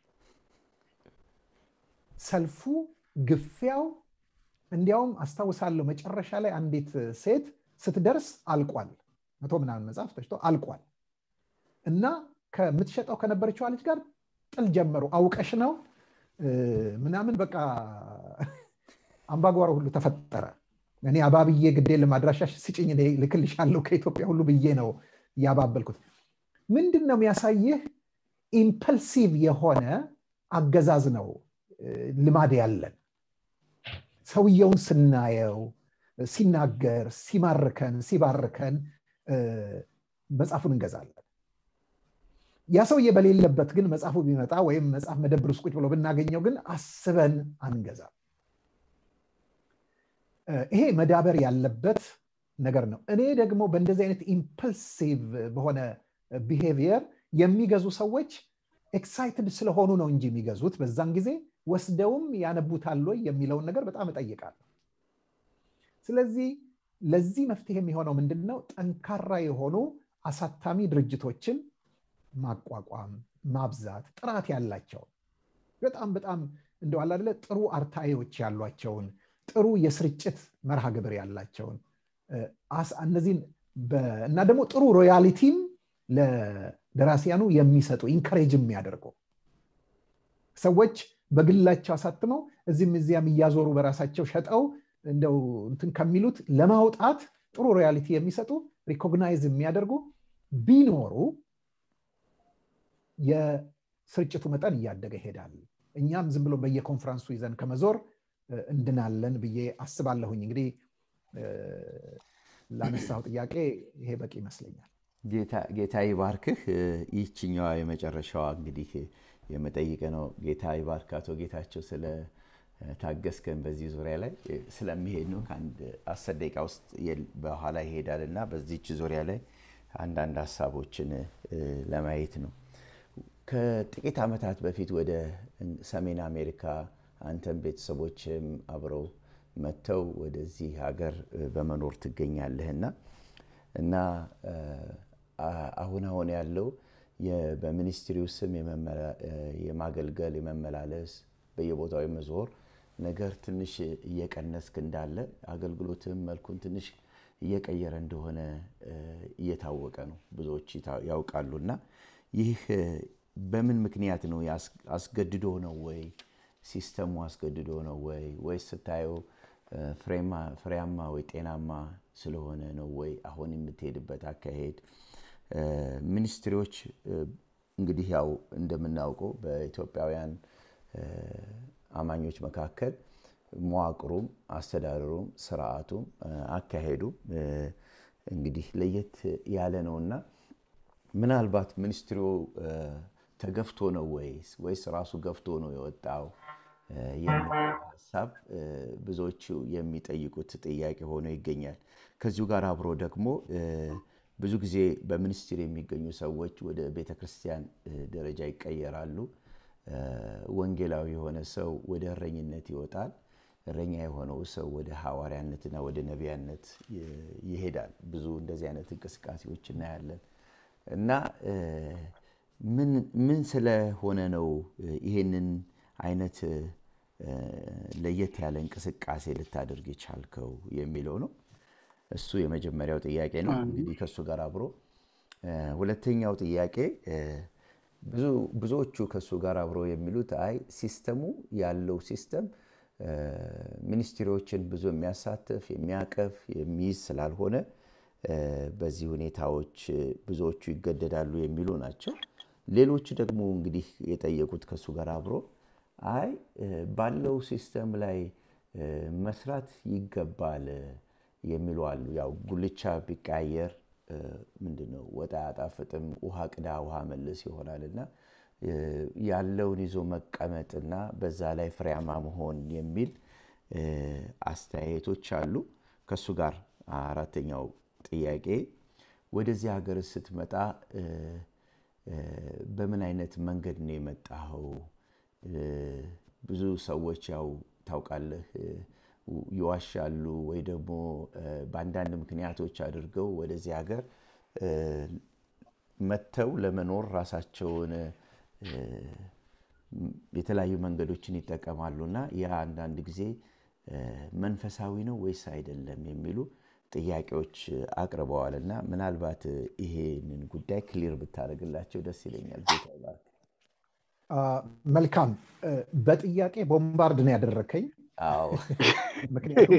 ሰልፉ፣ ግፊያው እንዲያውም አስታውሳለሁ መጨረሻ ላይ አንዲት ሴት ስትደርስ አልቋል። መቶ ምናምን መጽሐፍ ተሽጦ አልቋል እና ከምትሸጠው ከነበረችዋ ልጅ ጋር ጥል ጀመሩ። አውቀሽ ነው ምናምን በቃ አምባጓሮ ሁሉ ተፈጠረ። እኔ አባብዬ ግዴ ለማድራሻሽ ስጭኝ ልክልሻለሁ ከኢትዮጵያ ሁሉ ብዬ ነው ያባበልኩት። ምንድን ነው የሚያሳይህ? ኢምፐልሲቭ የሆነ አገዛዝ ነው ልማድ ያለን። ሰውየውን ስናየው ሲናገር፣ ሲማርከን፣ ሲባርከን መጽሐፉን እንገዛለን። ያ ሰውዬ በሌለበት ግን መጽሐፉ ቢመጣ ወይም መጽሐፍ መደብር ውስጥ ቁጭ ብሎ ብናገኘው ግን አስበን አንገዛም። ይሄ መዳበር ያለበት ነገር ነው። እኔ ደግሞ በእንደዚህ አይነት ኢምፐልሲቭ በሆነ ቢሄቪየር የሚገዙ ሰዎች ኤክሳይትድ ስለሆኑ ነው እንጂ የሚገዙት በዛን ጊዜ ወስደውም ያነቡታል ወይ የሚለውን ነገር በጣም እጠይቃለሁ። ስለዚህ ለዚህ መፍትሄ የሚሆነው ምንድን ነው? ጠንካራ የሆኑ አሳታሚ ድርጅቶችን ማቋቋም፣ ማብዛት፣ ጥራት ያላቸው በጣም በጣም እንደው አለ አይደለ ጥሩ አርታኤዎች ያሏቸውን ጥሩ የስርጭት መርሃ ግብር ያላቸውን እነዚህን እና ደግሞ ጥሩ ሮያሊቲም ለደራሲያኑ የሚሰጡ ኢንከሬጅ የሚያደርጉ ሰዎች በግላቸው አሳትመው እዚህም እዚያም እያዞሩ በራሳቸው ሸጠው እንደው እንትን ከሚሉት ለማውጣት ጥሩ ሮያሊቲ የሚሰጡ ሪኮግናይዝ የሚያደርጉ ቢኖሩ የስርጭቱ መጠን እያደገ ይሄዳል። እኛም ዝም ብሎ በየኮንፈረንሱ ይዘን ከመዞር እንድናለን ብዬ አስባለሁኝ። እንግዲህ ላነሳው ጥያቄ ይሄ በቂ ይመስለኛል። ጌታ ይባርክህ። ይህችኛዋ የመጨረሻዋ እንግዲህ የመጠይቅ ነው። ጌታ ይባርክ አቶ ጌታቸው ስለ ታገስከን በዚህ ዙሪያ ላይ ስለሚሄድ ነው። ከአንድ አስር ደቂቃ ውስጥ በኋላ ይሄዳል እና በዚች ዙሪያ ላይ አንዳንድ ሀሳቦችን ለማየት ነው። ከጥቂት ዓመታት በፊት ወደ ሰሜን አሜሪካ አንተም ቤተሰቦችም አብረው መጥተው ወደዚህ ሀገር በመኖር ትገኛለህና እና አሁን አሁን ያለው በሚኒስትሪው ስም የማገልገል የመመላለስ በየቦታው የመዞር ነገር ትንሽ እየቀነስክ እንዳለ አገልግሎትም መልኩን ትንሽ እየቀየረ እንደሆነ እየታወቀ ነው። ብዙዎች ያውቃሉ። እና ይህ በምን ምክንያት ነው? አስገድዶ ነው ወይ? ሲስተሙ አስገድዶ ነው ወይ? ወይስ ስታየው ፍሬያማ ወይ ጤናማ ስለሆነ ነው ወይ? አሁን የምትሄድበት አካሄድ ሚኒስትሪዎች እንግዲህ ያው እንደምናውቀው በኢትዮጵያውያን አማኞች መካከል መዋቅሩም አስተዳደሩም ስርዓቱም አካሄዱም እንግዲህ ለየት ያለ ነው እና ምናልባት ሚኒስትሪው ተገፍቶ ነው ወይስ ወይስ ራሱ ገፍቶ ነው የወጣው የሚል ሀሳብ ብዙዎቹ የሚጠይቁት ጥያቄ ሆኖ ይገኛል። ከዚሁ ጋር አብሮ ደግሞ ብዙ ጊዜ በሚኒስትሪ የሚገኙ ሰዎች ወደ ቤተ ክርስቲያን ደረጃ ይቀየራሉ። ወንጌላዊ የሆነ ሰው ወደ እረኝነት ይወጣል። እረኛ የሆነው ሰው ወደ ሐዋርያነትና ወደ ነቢያነት ይሄዳል። ብዙ እንደዚህ አይነት እንቅስቃሴዎች እናያለን እና ምን ስለሆነ ነው ይሄንን አይነት ለየት ያለ እንቅስቃሴ ልታደርግ የቻልከው የሚለው ነው። እሱ የመጀመሪያው ጥያቄ ነው። እንግዲህ ከእሱ ጋር አብሮ ሁለተኛው ጥያቄ ብዙዎቹ ከእሱ ጋር አብሮ የሚሉት አይ ሲስተሙ ያለው ሲስተም ሚኒስትሪዎችን ብዙ የሚያሳትፍ የሚያቀፍ የሚይዝ ስላልሆነ በዚህ ሁኔታዎች ብዙዎቹ ይገደዳሉ የሚሉ ናቸው። ሌሎቹ ደግሞ እንግዲህ የጠየቁት ከእሱ ጋር አብሮ አይ ባለው ሲስተም ላይ መስራት ይገባል የሚሉ አሉ። ያው ጉልቻ ቢቀያየር ምንድነው ወጥ አያጣፍጥም፣ ውሃ ቅዳ ውሃ መልስ ይሆናል እና ያለውን ይዞ መቀመጥና በዛ ላይ ፍሬያማ መሆን የሚል አስተያየቶች አሉ። ከእሱ ጋር አራተኛው ጥያቄ ወደዚህ ሀገር ስትመጣ በምን አይነት መንገድ ነው የመጣኸው? ብዙ ሰዎች ያው ታውቃለህ ይዋሻሉ ወይ ደግሞ በአንዳንድ ምክንያቶች አድርገው ወደዚህ ሀገር መጥተው ለመኖር ራሳቸውን የተለያዩ መንገዶችን ይጠቀማሉ እና ያ አንዳንድ ጊዜ መንፈሳዊ ነው ወይስ አይደለም የሚሉ ጥያቄዎች አቅርበዋል እና ምናልባት ይሄንን ጉዳይ ክሊር ብታደርግላቸው ደስ ይለኛል። ጌታ ይባርክ። መልካም። በጥያቄ ቦምባርድ ነው ያደረከኝ። አዎ ምክንያቱም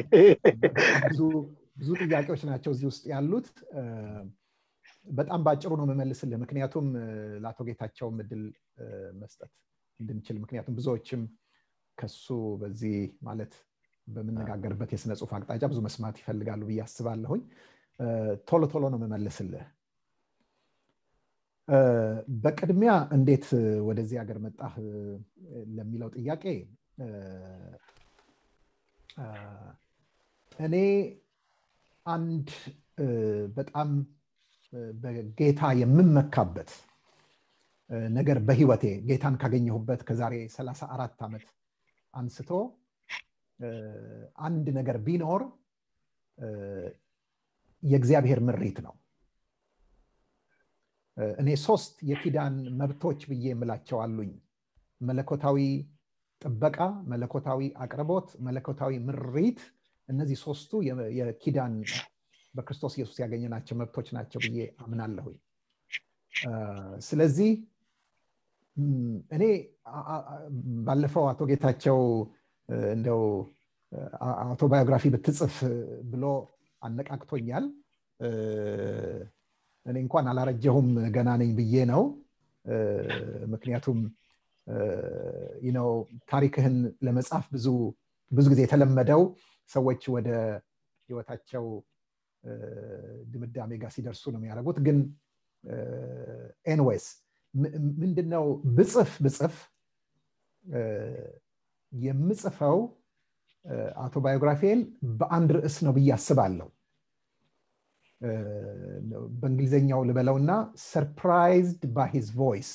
ብዙ ጥያቄዎች ናቸው እዚህ ውስጥ ያሉት። በጣም በአጭሩ ነው የምመልስልህ፣ ምክንያቱም ለአቶ ጌታቸውም እድል መስጠት እንድንችል፣ ምክንያቱም ብዙዎችም ከሱ በዚህ ማለት በምነጋገርበት የስነ ጽሁፍ አቅጣጫ ብዙ መስማት ይፈልጋሉ ብዬ አስባለሁኝ። ቶሎ ቶሎ ነው የምመልስልህ። በቅድሚያ እንዴት ወደዚህ ሀገር መጣህ ለሚለው ጥያቄ እኔ አንድ በጣም በጌታ የምመካበት ነገር በህይወቴ ጌታን ካገኘሁበት ከዛሬ 34 ዓመት አንስቶ አንድ ነገር ቢኖር የእግዚአብሔር ምሪት ነው። እኔ ሶስት የኪዳን መብቶች ብዬ የምላቸው አሉኝ። መለኮታዊ ጥበቃ፣ መለኮታዊ አቅርቦት፣ መለኮታዊ ምሪት። እነዚህ ሶስቱ የኪዳን በክርስቶስ ኢየሱስ ያገኘናቸው መብቶች ናቸው ብዬ አምናለሁኝ። ስለዚህ እኔ ባለፈው አቶ ጌታቸው እንደው አውቶባዮግራፊ ብትጽፍ ብሎ አነቃቅቶኛል። እኔ እንኳን አላረጀሁም ገና ነኝ ብዬ ነው። ምክንያቱም ነው ታሪክህን ለመጻፍ ብዙ ብዙ ጊዜ የተለመደው ሰዎች ወደ ህይወታቸው ድምዳሜ ጋር ሲደርሱ ነው የሚያደርጉት። ግን ኤንዌይስ ምንድነው ብጽፍ ብጽፍ የምጽፈው አውቶባዮግራፊን በአንድ ርዕስ ነው ብዬ አስባለሁ። በእንግሊዝኛው ልበለውና ሰርፕራይዝድ ባይ ሂዝ ቮይስ።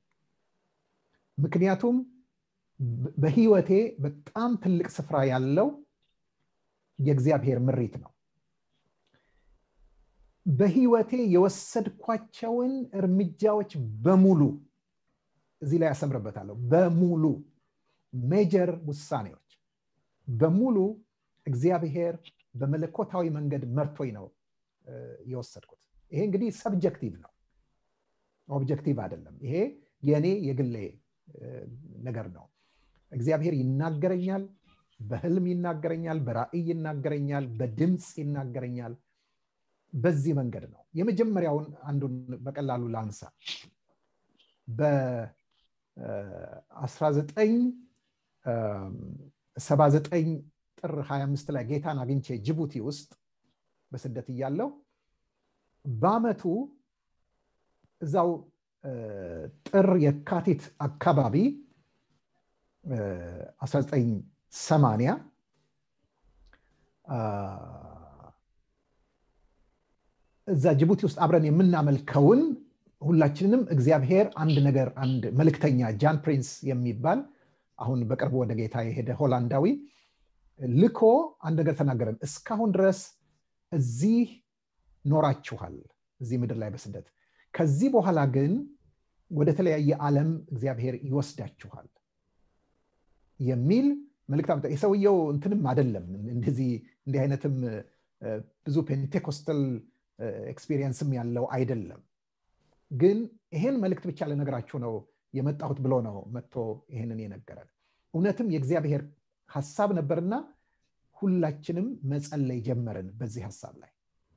ምክንያቱም በህይወቴ በጣም ትልቅ ስፍራ ያለው የእግዚአብሔር ምሪት ነው። በህይወቴ የወሰድኳቸውን እርምጃዎች በሙሉ እዚህ ላይ ያሰምርበታለሁ በሙሉ ሜጀር ውሳኔዎች በሙሉ እግዚአብሔር በመለኮታዊ መንገድ መርቶኝ ነው የወሰድኩት ይሄ እንግዲህ ሰብጀክቲቭ ነው ኦብጀክቲቭ አይደለም ይሄ የእኔ የግሌ ነገር ነው እግዚአብሔር ይናገረኛል በህልም ይናገረኛል በራእይ ይናገረኛል በድምፅ ይናገረኛል በዚህ መንገድ ነው የመጀመሪያውን አንዱን በቀላሉ ላንሳ በ1979 ጥር 25 ላይ ጌታን አግኝቼ ጅቡቲ ውስጥ በስደት እያለው በአመቱ እዛው ጥር የካቲት አካባቢ 1980 እዛ ጅቡቲ ውስጥ አብረን የምናመልከውን ሁላችንንም እግዚአብሔር አንድ ነገር አንድ መልክተኛ ጃን ፕሪንስ የሚባል አሁን በቅርቡ ወደ ጌታ የሄደ ሆላንዳዊ ልኮ አንድ ነገር ተናገረን እስካሁን ድረስ እዚህ ኖራችኋል እዚህ ምድር ላይ በስደት ከዚህ በኋላ ግን ወደ ተለያየ ዓለም እግዚአብሔር ይወስዳችኋል የሚል መልክት አመጣ የሰውየው እንትንም አይደለም እንደዚህ እንዲህ አይነትም ብዙ ፔንቴኮስተል ኤክስፒሪየንስም ያለው አይደለም ግን ይሄን መልእክት ብቻ ልነግራችሁ ነው የመጣሁት ብሎ ነው መጥቶ ይህንን የነገረን እውነትም የእግዚአብሔር ሀሳብ ነበርና ሁላችንም መጸለይ ጀመርን በዚህ ሀሳብ ላይ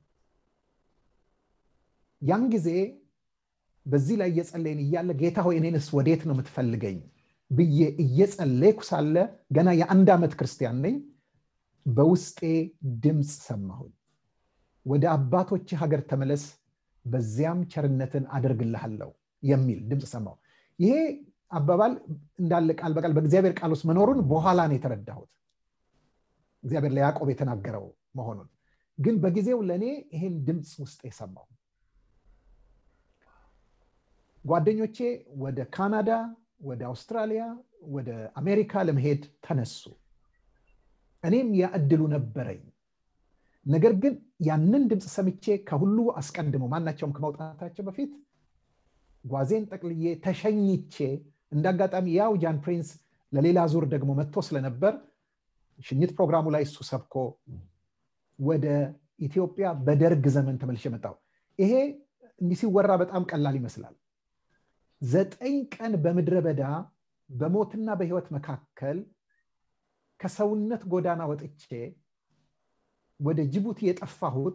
ያን ጊዜ በዚህ ላይ እየጸለይን እያለ ጌታ ሆይ እኔንስ ወዴት ነው የምትፈልገኝ ብዬ እየጸለይኩ ሳለ ገና የአንድ ዓመት ክርስቲያን ነኝ በውስጤ ድምፅ ሰማሁኝ ወደ አባቶች ሀገር ተመለስ በዚያም ቸርነትን አደርግልሃለሁ የሚል ድምፅ ሰማሁ ይሄ አባባል እንዳለ ቃል በቃል በእግዚአብሔር ቃል ውስጥ መኖሩን በኋላ ነው የተረዳሁት እግዚአብሔር ለያዕቆብ የተናገረው መሆኑን ግን በጊዜው ለእኔ ይሄን ድምፅ ውስጥ የሰማሁ ጓደኞቼ ወደ ካናዳ ወደ አውስትራሊያ ወደ አሜሪካ ለመሄድ ተነሱ እኔም ያ እድሉ ነበረኝ ነገር ግን ያንን ድምፅ ሰምቼ ከሁሉ አስቀድሞ ማናቸውም ከመውጣታቸው በፊት ጓዜን ጠቅልዬ ተሸኝቼ እንደ አጋጣሚ ያው ጃን ፕሪንስ ለሌላ ዙር ደግሞ መጥቶ ስለነበር ሽኝት ፕሮግራሙ ላይ እሱ ሰብኮ ወደ ኢትዮጵያ በደርግ ዘመን ተመልሼ መጣው ይሄ እንዲህ ሲወራ በጣም ቀላል ይመስላል ዘጠኝ ቀን በምድረ በዳ በሞትና በህይወት መካከል ከሰውነት ጎዳና ወጥቼ ወደ ጅቡቲ የጠፋሁት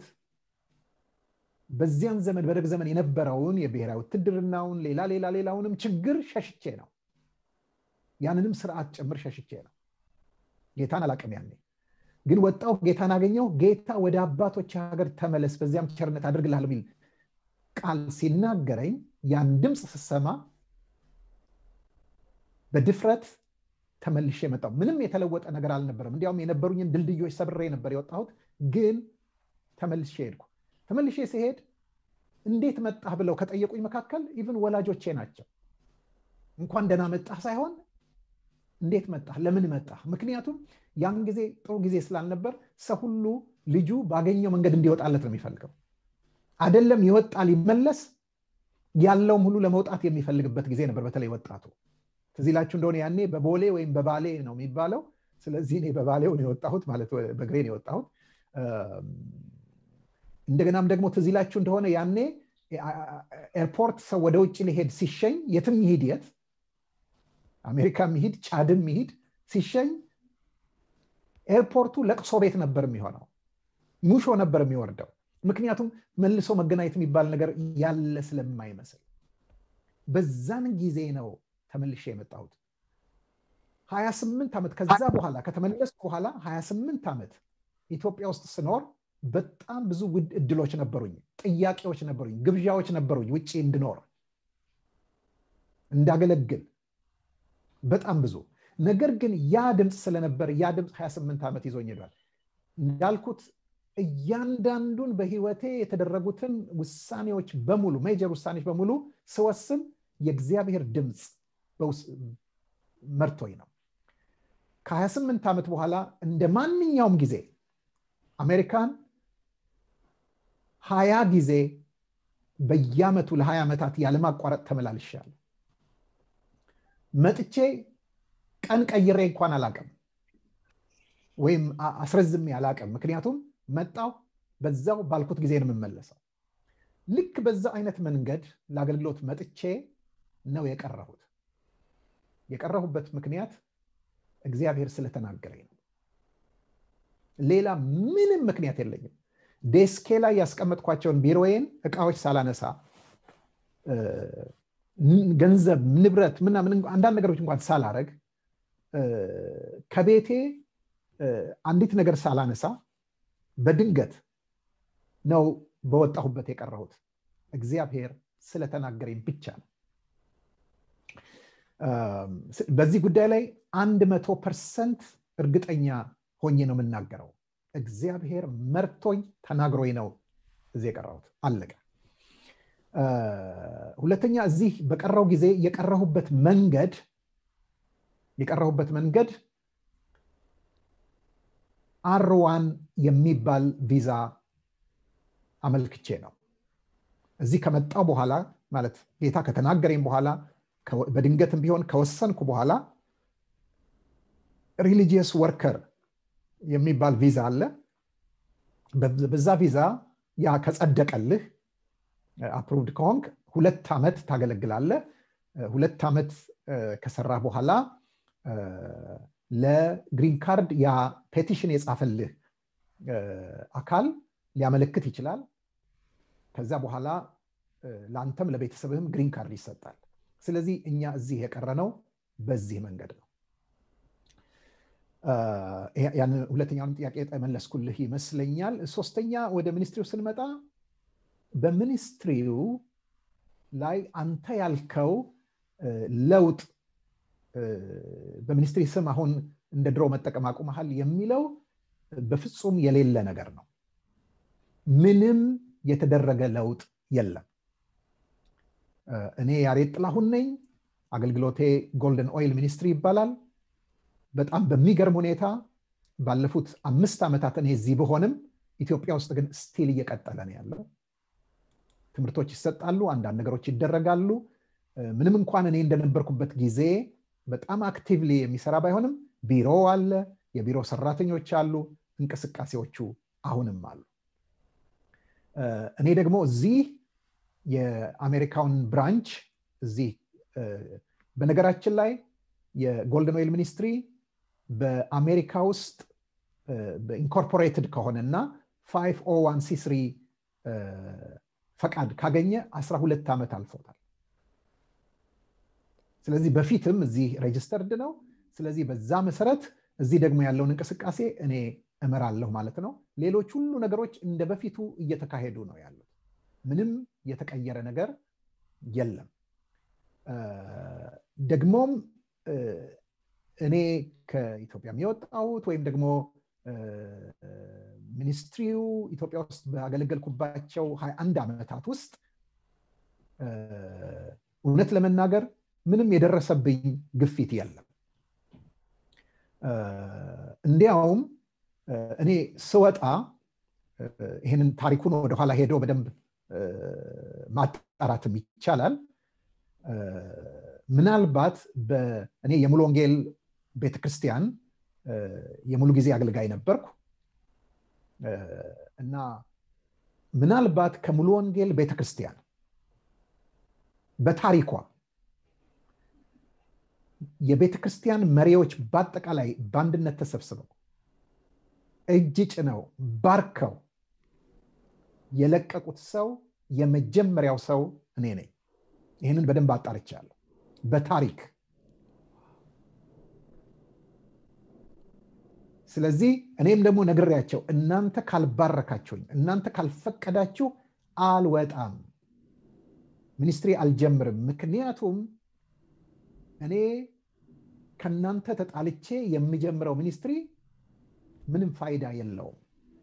በዚያን ዘመን በደርግ ዘመን የነበረውን የብሔራዊ ውትድርናውን ሌላ ሌላ ሌላውንም ችግር ሸሽቼ ነው ያንንም ስርዓት ጭምር ሸሽቼ ነው ጌታን አላቅም ያኔ ግን ወጣው ጌታን አገኘው ጌታ ወደ አባቶች ሀገር ተመለስ በዚያም ቸርነት አድርግልሃል የሚል ቃል ሲናገረኝ ያን ድምፅ ስሰማ በድፍረት ተመልሼ መጣው ምንም የተለወጠ ነገር አልነበረም እንዲያውም የነበሩኝን ድልድዮች ሰብሬ ነበር የወጣሁት ግን ተመልሼ ሄድኩ ተመልሼ ሲሄድ እንዴት መጣህ ብለው ከጠየቁኝ መካከል ኢቭን ወላጆቼ ናቸው እንኳን ደና መጣህ ሳይሆን እንዴት መጣህ ለምን መጣህ ምክንያቱም ያን ጊዜ ጥሩ ጊዜ ስላልነበር ሰው ሁሉ ልጁ ባገኘው መንገድ እንዲወጣለት ነው የሚፈልገው አደለም ይወጣ ሊመለስ ያለውም ሁሉ ለመውጣት የሚፈልግበት ጊዜ ነበር በተለይ ወጣቱ ትዝ ይላችሁ እንደሆነ ያኔ በቦሌ ወይም በባሌ ነው የሚባለው ስለዚህ እኔ በባሌው ነው የወጣሁት ማለት በግሬ ነው የወጣሁት እንደገናም ደግሞ ትዝ ይላችሁ እንደሆነ ያኔ ኤርፖርት ሰው ወደ ውጭ ሊሄድ ሲሸኝ የትም ይሂድ የት አሜሪካ ሚሂድ ቻድም ሚሂድ ሲሸኝ ኤርፖርቱ ለቅሶ ቤት ነበር የሚሆነው ሙሾ ነበር የሚወርደው ምክንያቱም መልሶ መገናኘት የሚባል ነገር ያለ ስለማይመስል በዛን ጊዜ ነው ተመልሼ የመጣሁት 28 ዓመት ከዛ በኋላ ከተመለስኩ በኋላ 28 ዓመት ኢትዮጵያ ውስጥ ስኖር በጣም ብዙ ውድ እድሎች ነበሩኝ ጥያቄዎች ነበሩኝ ግብዣዎች ነበሩኝ ውጭ እንድኖር እንዳገለግል በጣም ብዙ ነገር ግን ያ ድምፅ ስለነበር ያ ድምፅ 28 ዓመት ይዞኝ ሄዷል እንዳልኩት እያንዳንዱን በህይወቴ የተደረጉትን ውሳኔዎች በሙሉ ሜጀር ውሳኔዎች በሙሉ ስወስን የእግዚአብሔር ድምፅ መርቶኝ ነው ከ28 ዓመት በኋላ እንደ ማንኛውም ጊዜ አሜሪካን ሀያ ጊዜ በየአመቱ ለሀያ ዓመታት ያለማቋረጥ ተመላልሻለሁ መጥቼ ቀን ቀይሬ እንኳን አላቅም ወይም አስረዝሜ አላቅም ምክንያቱም መጣው በዛው ባልኩት ጊዜ ነው የምመለሰው ልክ በዛ አይነት መንገድ ለአገልግሎት መጥቼ ነው የቀረሁት የቀረሁበት ምክንያት እግዚአብሔር ስለተናገረኝ ነው ሌላ ምንም ምክንያት የለኝም ዴስኬ ላይ ያስቀመጥኳቸውን ቢሮዬን እቃዎች ሳላነሳ ገንዘብ ንብረት ምናምን አንዳንድ ነገሮች እንኳን ሳላረግ ከቤቴ አንዲት ነገር ሳላነሳ በድንገት ነው በወጣሁበት የቀረሁት እግዚአብሔር ስለተናገረኝ ብቻ ነው በዚህ ጉዳይ ላይ አንድ መቶ ፐርሰንት እርግጠኛ ሆኜ ነው የምናገረው እግዚአብሔር መርቶኝ ተናግሮኝ ነው እዚህ የቀረሁት አለቀ ሁለተኛ እዚህ በቀረው ጊዜ የቀረሁበት መንገድ የቀረሁበት መንገድ አርዋን የሚባል ቪዛ አመልክቼ ነው እዚህ ከመጣው በኋላ ማለት ጌታ ከተናገረኝ በኋላ በድንገትም ቢሆን ከወሰንኩ በኋላ ሪሊጂየስ ወርከር የሚባል ቪዛ አለ በዛ ቪዛ ያ ከጸደቀልህ አፕሩቭድ ከሆንክ ሁለት ዓመት ታገለግላለ ሁለት ዓመት ከሰራ በኋላ ለግሪን ካርድ ያ ፔቲሽን የጻፈልህ አካል ሊያመለክት ይችላል ከዛ በኋላ ለአንተም ለቤተሰብህም ግሪን ካርድ ይሰጣል ስለዚህ እኛ እዚህ የቀረነው በዚህ መንገድ ነው ያን ሁለተኛውንም ጥያቄ መለስኩልህ ይመስለኛል ሶስተኛ ወደ ሚኒስትሪው ስንመጣ በሚኒስትሪው ላይ አንተ ያልከው ለውጥ በሚኒስትሪ ስም አሁን እንደ ድሮ መጠቀም አቁመሃል የሚለው በፍጹም የሌለ ነገር ነው ምንም የተደረገ ለውጥ የለም እኔ ያሬድ ጥላሁን ነኝ አገልግሎቴ ጎልደን ኦይል ሚኒስትሪ ይባላል በጣም በሚገርም ሁኔታ ባለፉት አምስት ዓመታት እኔ እዚህ ብሆንም ኢትዮጵያ ውስጥ ግን ስቲል እየቀጠለ ነው ያለው ትምህርቶች ይሰጣሉ አንዳንድ ነገሮች ይደረጋሉ ምንም እንኳን እኔ እንደነበርኩበት ጊዜ በጣም አክቲቭሊ የሚሰራ ባይሆንም ቢሮ አለ የቢሮ ሰራተኞች አሉ እንቅስቃሴዎቹ አሁንም አሉ እኔ ደግሞ እዚህ የአሜሪካውን ብራንች እዚህ በነገራችን ላይ የጎልደን ኦይል ሚኒስትሪ በአሜሪካ ውስጥ በኢንኮርፖሬትድ ከሆነ እና 501 ሲ ፈቃድ ካገኘ 12 ዓመት አልፎታል ስለዚህ በፊትም እዚህ ሬጅስተርድ ነው ስለዚህ በዛ መሰረት እዚህ ደግሞ ያለውን እንቅስቃሴ እኔ እመራለሁ ማለት ነው ሌሎች ሁሉ ነገሮች እንደ በፊቱ እየተካሄዱ ነው ያሉት ምንም የተቀየረ ነገር የለም ደግሞም እኔ ከኢትዮጵያ የወጣሁት ወይም ደግሞ ሚኒስትሪው ኢትዮጵያ ውስጥ ባገለገልኩባቸው 21 ዓመታት ውስጥ እውነት ለመናገር ምንም የደረሰብኝ ግፊት የለም እንዲያውም እኔ ስወጣ ይህንን ታሪኩን ወደኋላ ሄዶ በደንብ ማጣራትም ይቻላል ምናልባት እኔ የሙሉ ወንጌል ቤተክርስቲያን የሙሉ ጊዜ አገልጋይ ነበርኩ እና ምናልባት ከሙሉ ወንጌል ቤተክርስቲያን በታሪኳ የቤተ ክርስቲያን መሪዎች በአጠቃላይ በአንድነት ተሰብስበው እጅ ጭነው ባርከው የለቀቁት ሰው የመጀመሪያው ሰው እኔ ነኝ ይህንን በደንብ አጣርቻለሁ በታሪክ ስለዚህ እኔም ደግሞ ነግሬያቸው እናንተ ካልባረካችሁኝ እናንተ ካልፈቀዳችሁ አልወጣም ሚኒስትሪ አልጀምርም ምክንያቱም እኔ ከእናንተ ተጣልቼ የሚጀምረው ሚኒስትሪ ምንም ፋይዳ የለውም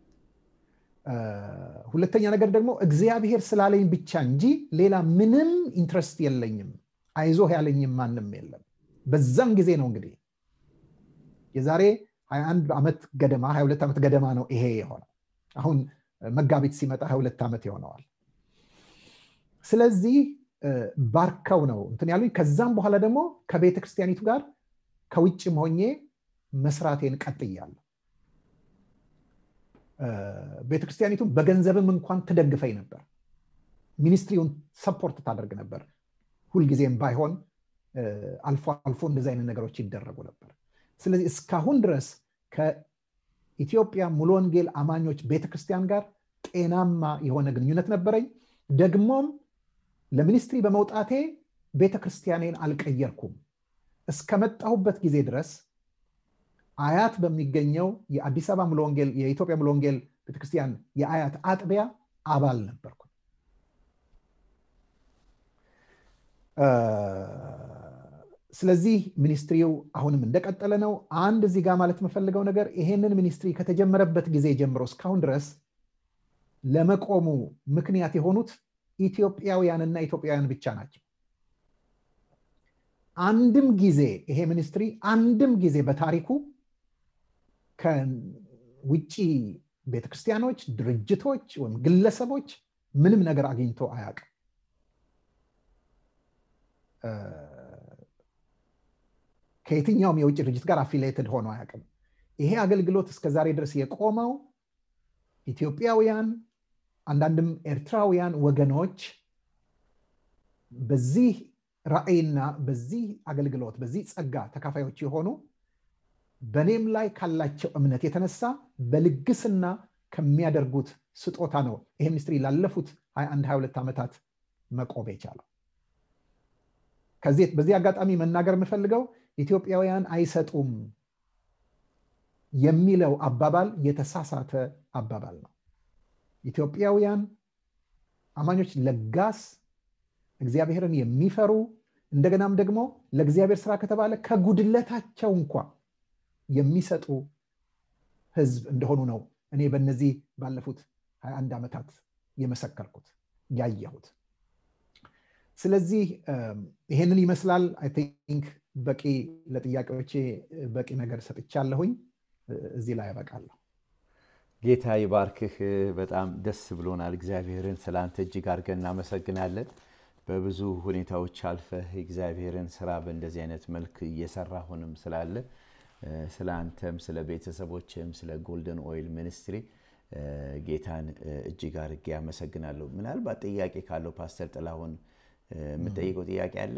ሁለተኛ ነገር ደግሞ እግዚአብሔር ስላለኝ ብቻ እንጂ ሌላ ምንም ኢንትረስት የለኝም አይዞህ ያለኝም ማንም የለም በዛም ጊዜ ነው እንግዲህ የዛሬ 21 ዓመት ገደማ 22 ዓመት ገደማ ነው ይሄ የሆነው አሁን መጋቢት ሲመጣ ሁለት ዓመት ይሆነዋል ስለዚህ ባርከው ነው እንትን ያሉኝ ከዛም በኋላ ደግሞ ከቤተ ክርስቲያኒቱ ጋር ከውጭም ሆኜ መስራቴን ቀጥያለሁ ቤተክርስቲያኒቱን በገንዘብም እንኳን ትደግፈኝ ነበር ሚኒስትሪውን ሰፖርት ታደርግ ነበር ሁልጊዜም ባይሆን አልፎ አልፎ እንደዚህ አይነት ነገሮች ይደረጉ ነበር ስለዚህ እስካሁን ድረስ ከኢትዮጵያ ሙሉ ወንጌል አማኞች ቤተክርስቲያን ጋር ጤናማ የሆነ ግንኙነት ነበረኝ ደግሞም ለሚኒስትሪ በመውጣቴ ቤተክርስቲያኔን አልቀየርኩም እስከመጣሁበት ጊዜ ድረስ አያት በሚገኘው የአዲስ አበባ ሙሉ ወንጌል የኢትዮጵያ ሙሉ ወንጌል ቤተክርስቲያን የአያት አጥቢያ አባል ነበርኩ ስለዚህ ሚኒስትሪው አሁንም እንደቀጠለ ነው አንድ እዚህ ጋር ማለት የምፈልገው ነገር ይሄንን ሚኒስትሪ ከተጀመረበት ጊዜ ጀምሮ እስካሁን ድረስ ለመቆሙ ምክንያት የሆኑት ኢትዮጵያውያንና ኢትዮጵያውያን ብቻ ናቸው አንድም ጊዜ ይሄ ሚኒስትሪ አንድም ጊዜ በታሪኩ ከውጭ ቤተክርስቲያኖች ድርጅቶች ወይም ግለሰቦች ምንም ነገር አግኝቶ አያውቅም ከየትኛውም የውጭ ድርጅት ጋር አፊሌትድ ሆኖ አያውቅም ይሄ አገልግሎት እስከዛሬ ድረስ የቆመው ኢትዮጵያውያን አንዳንድም ኤርትራውያን ወገኖች በዚህ ራእይና በዚህ አገልግሎት በዚህ ጸጋ ተካፋዮች የሆኑ በእኔም ላይ ካላቸው እምነት የተነሳ በልግስና ከሚያደርጉት ስጦታ ነው ይሄ ሚኒስትሪ ላለፉት 21 22 ዓመታት መቆም የቻለው ከዚህ በዚህ አጋጣሚ መናገር የምፈልገው ኢትዮጵያውያን አይሰጡም የሚለው አባባል የተሳሳተ አባባል ነው ኢትዮጵያውያን አማኞች ለጋስ እግዚአብሔርን የሚፈሩ እንደገናም ደግሞ ለእግዚአብሔር ስራ ከተባለ ከጉድለታቸው እንኳ የሚሰጡ ህዝብ እንደሆኑ ነው እኔ በእነዚህ ባለፉት 21 ዓመታት የመሰከርኩት ያየሁት ስለዚህ ይሄንን ይመስላል አይ ቲንክ በቂ ለጥያቄዎቼ በቂ ነገር ሰጥቻለሁኝ እዚህ ላይ ያበቃለሁ ጌታ ይባርክህ በጣም ደስ ብሎናል እግዚአብሔርን ስለ አንተ እጅግ አድርገን እናመሰግናለን በብዙ ሁኔታዎች አልፈህ እግዚአብሔርን ስራ በእንደዚህ አይነት መልክ እየሰራ ሆንም ስላለ ስለ አንተም ስለ ቤተሰቦችም ስለ ጎልደን ኦይል ሚኒስትሪ ጌታን እጅግ አድርጌ ያመሰግናለሁ ምናልባት ጥያቄ ካለው ፓስተር ጥላሁን የምጠይቀው ጥያቄ አለ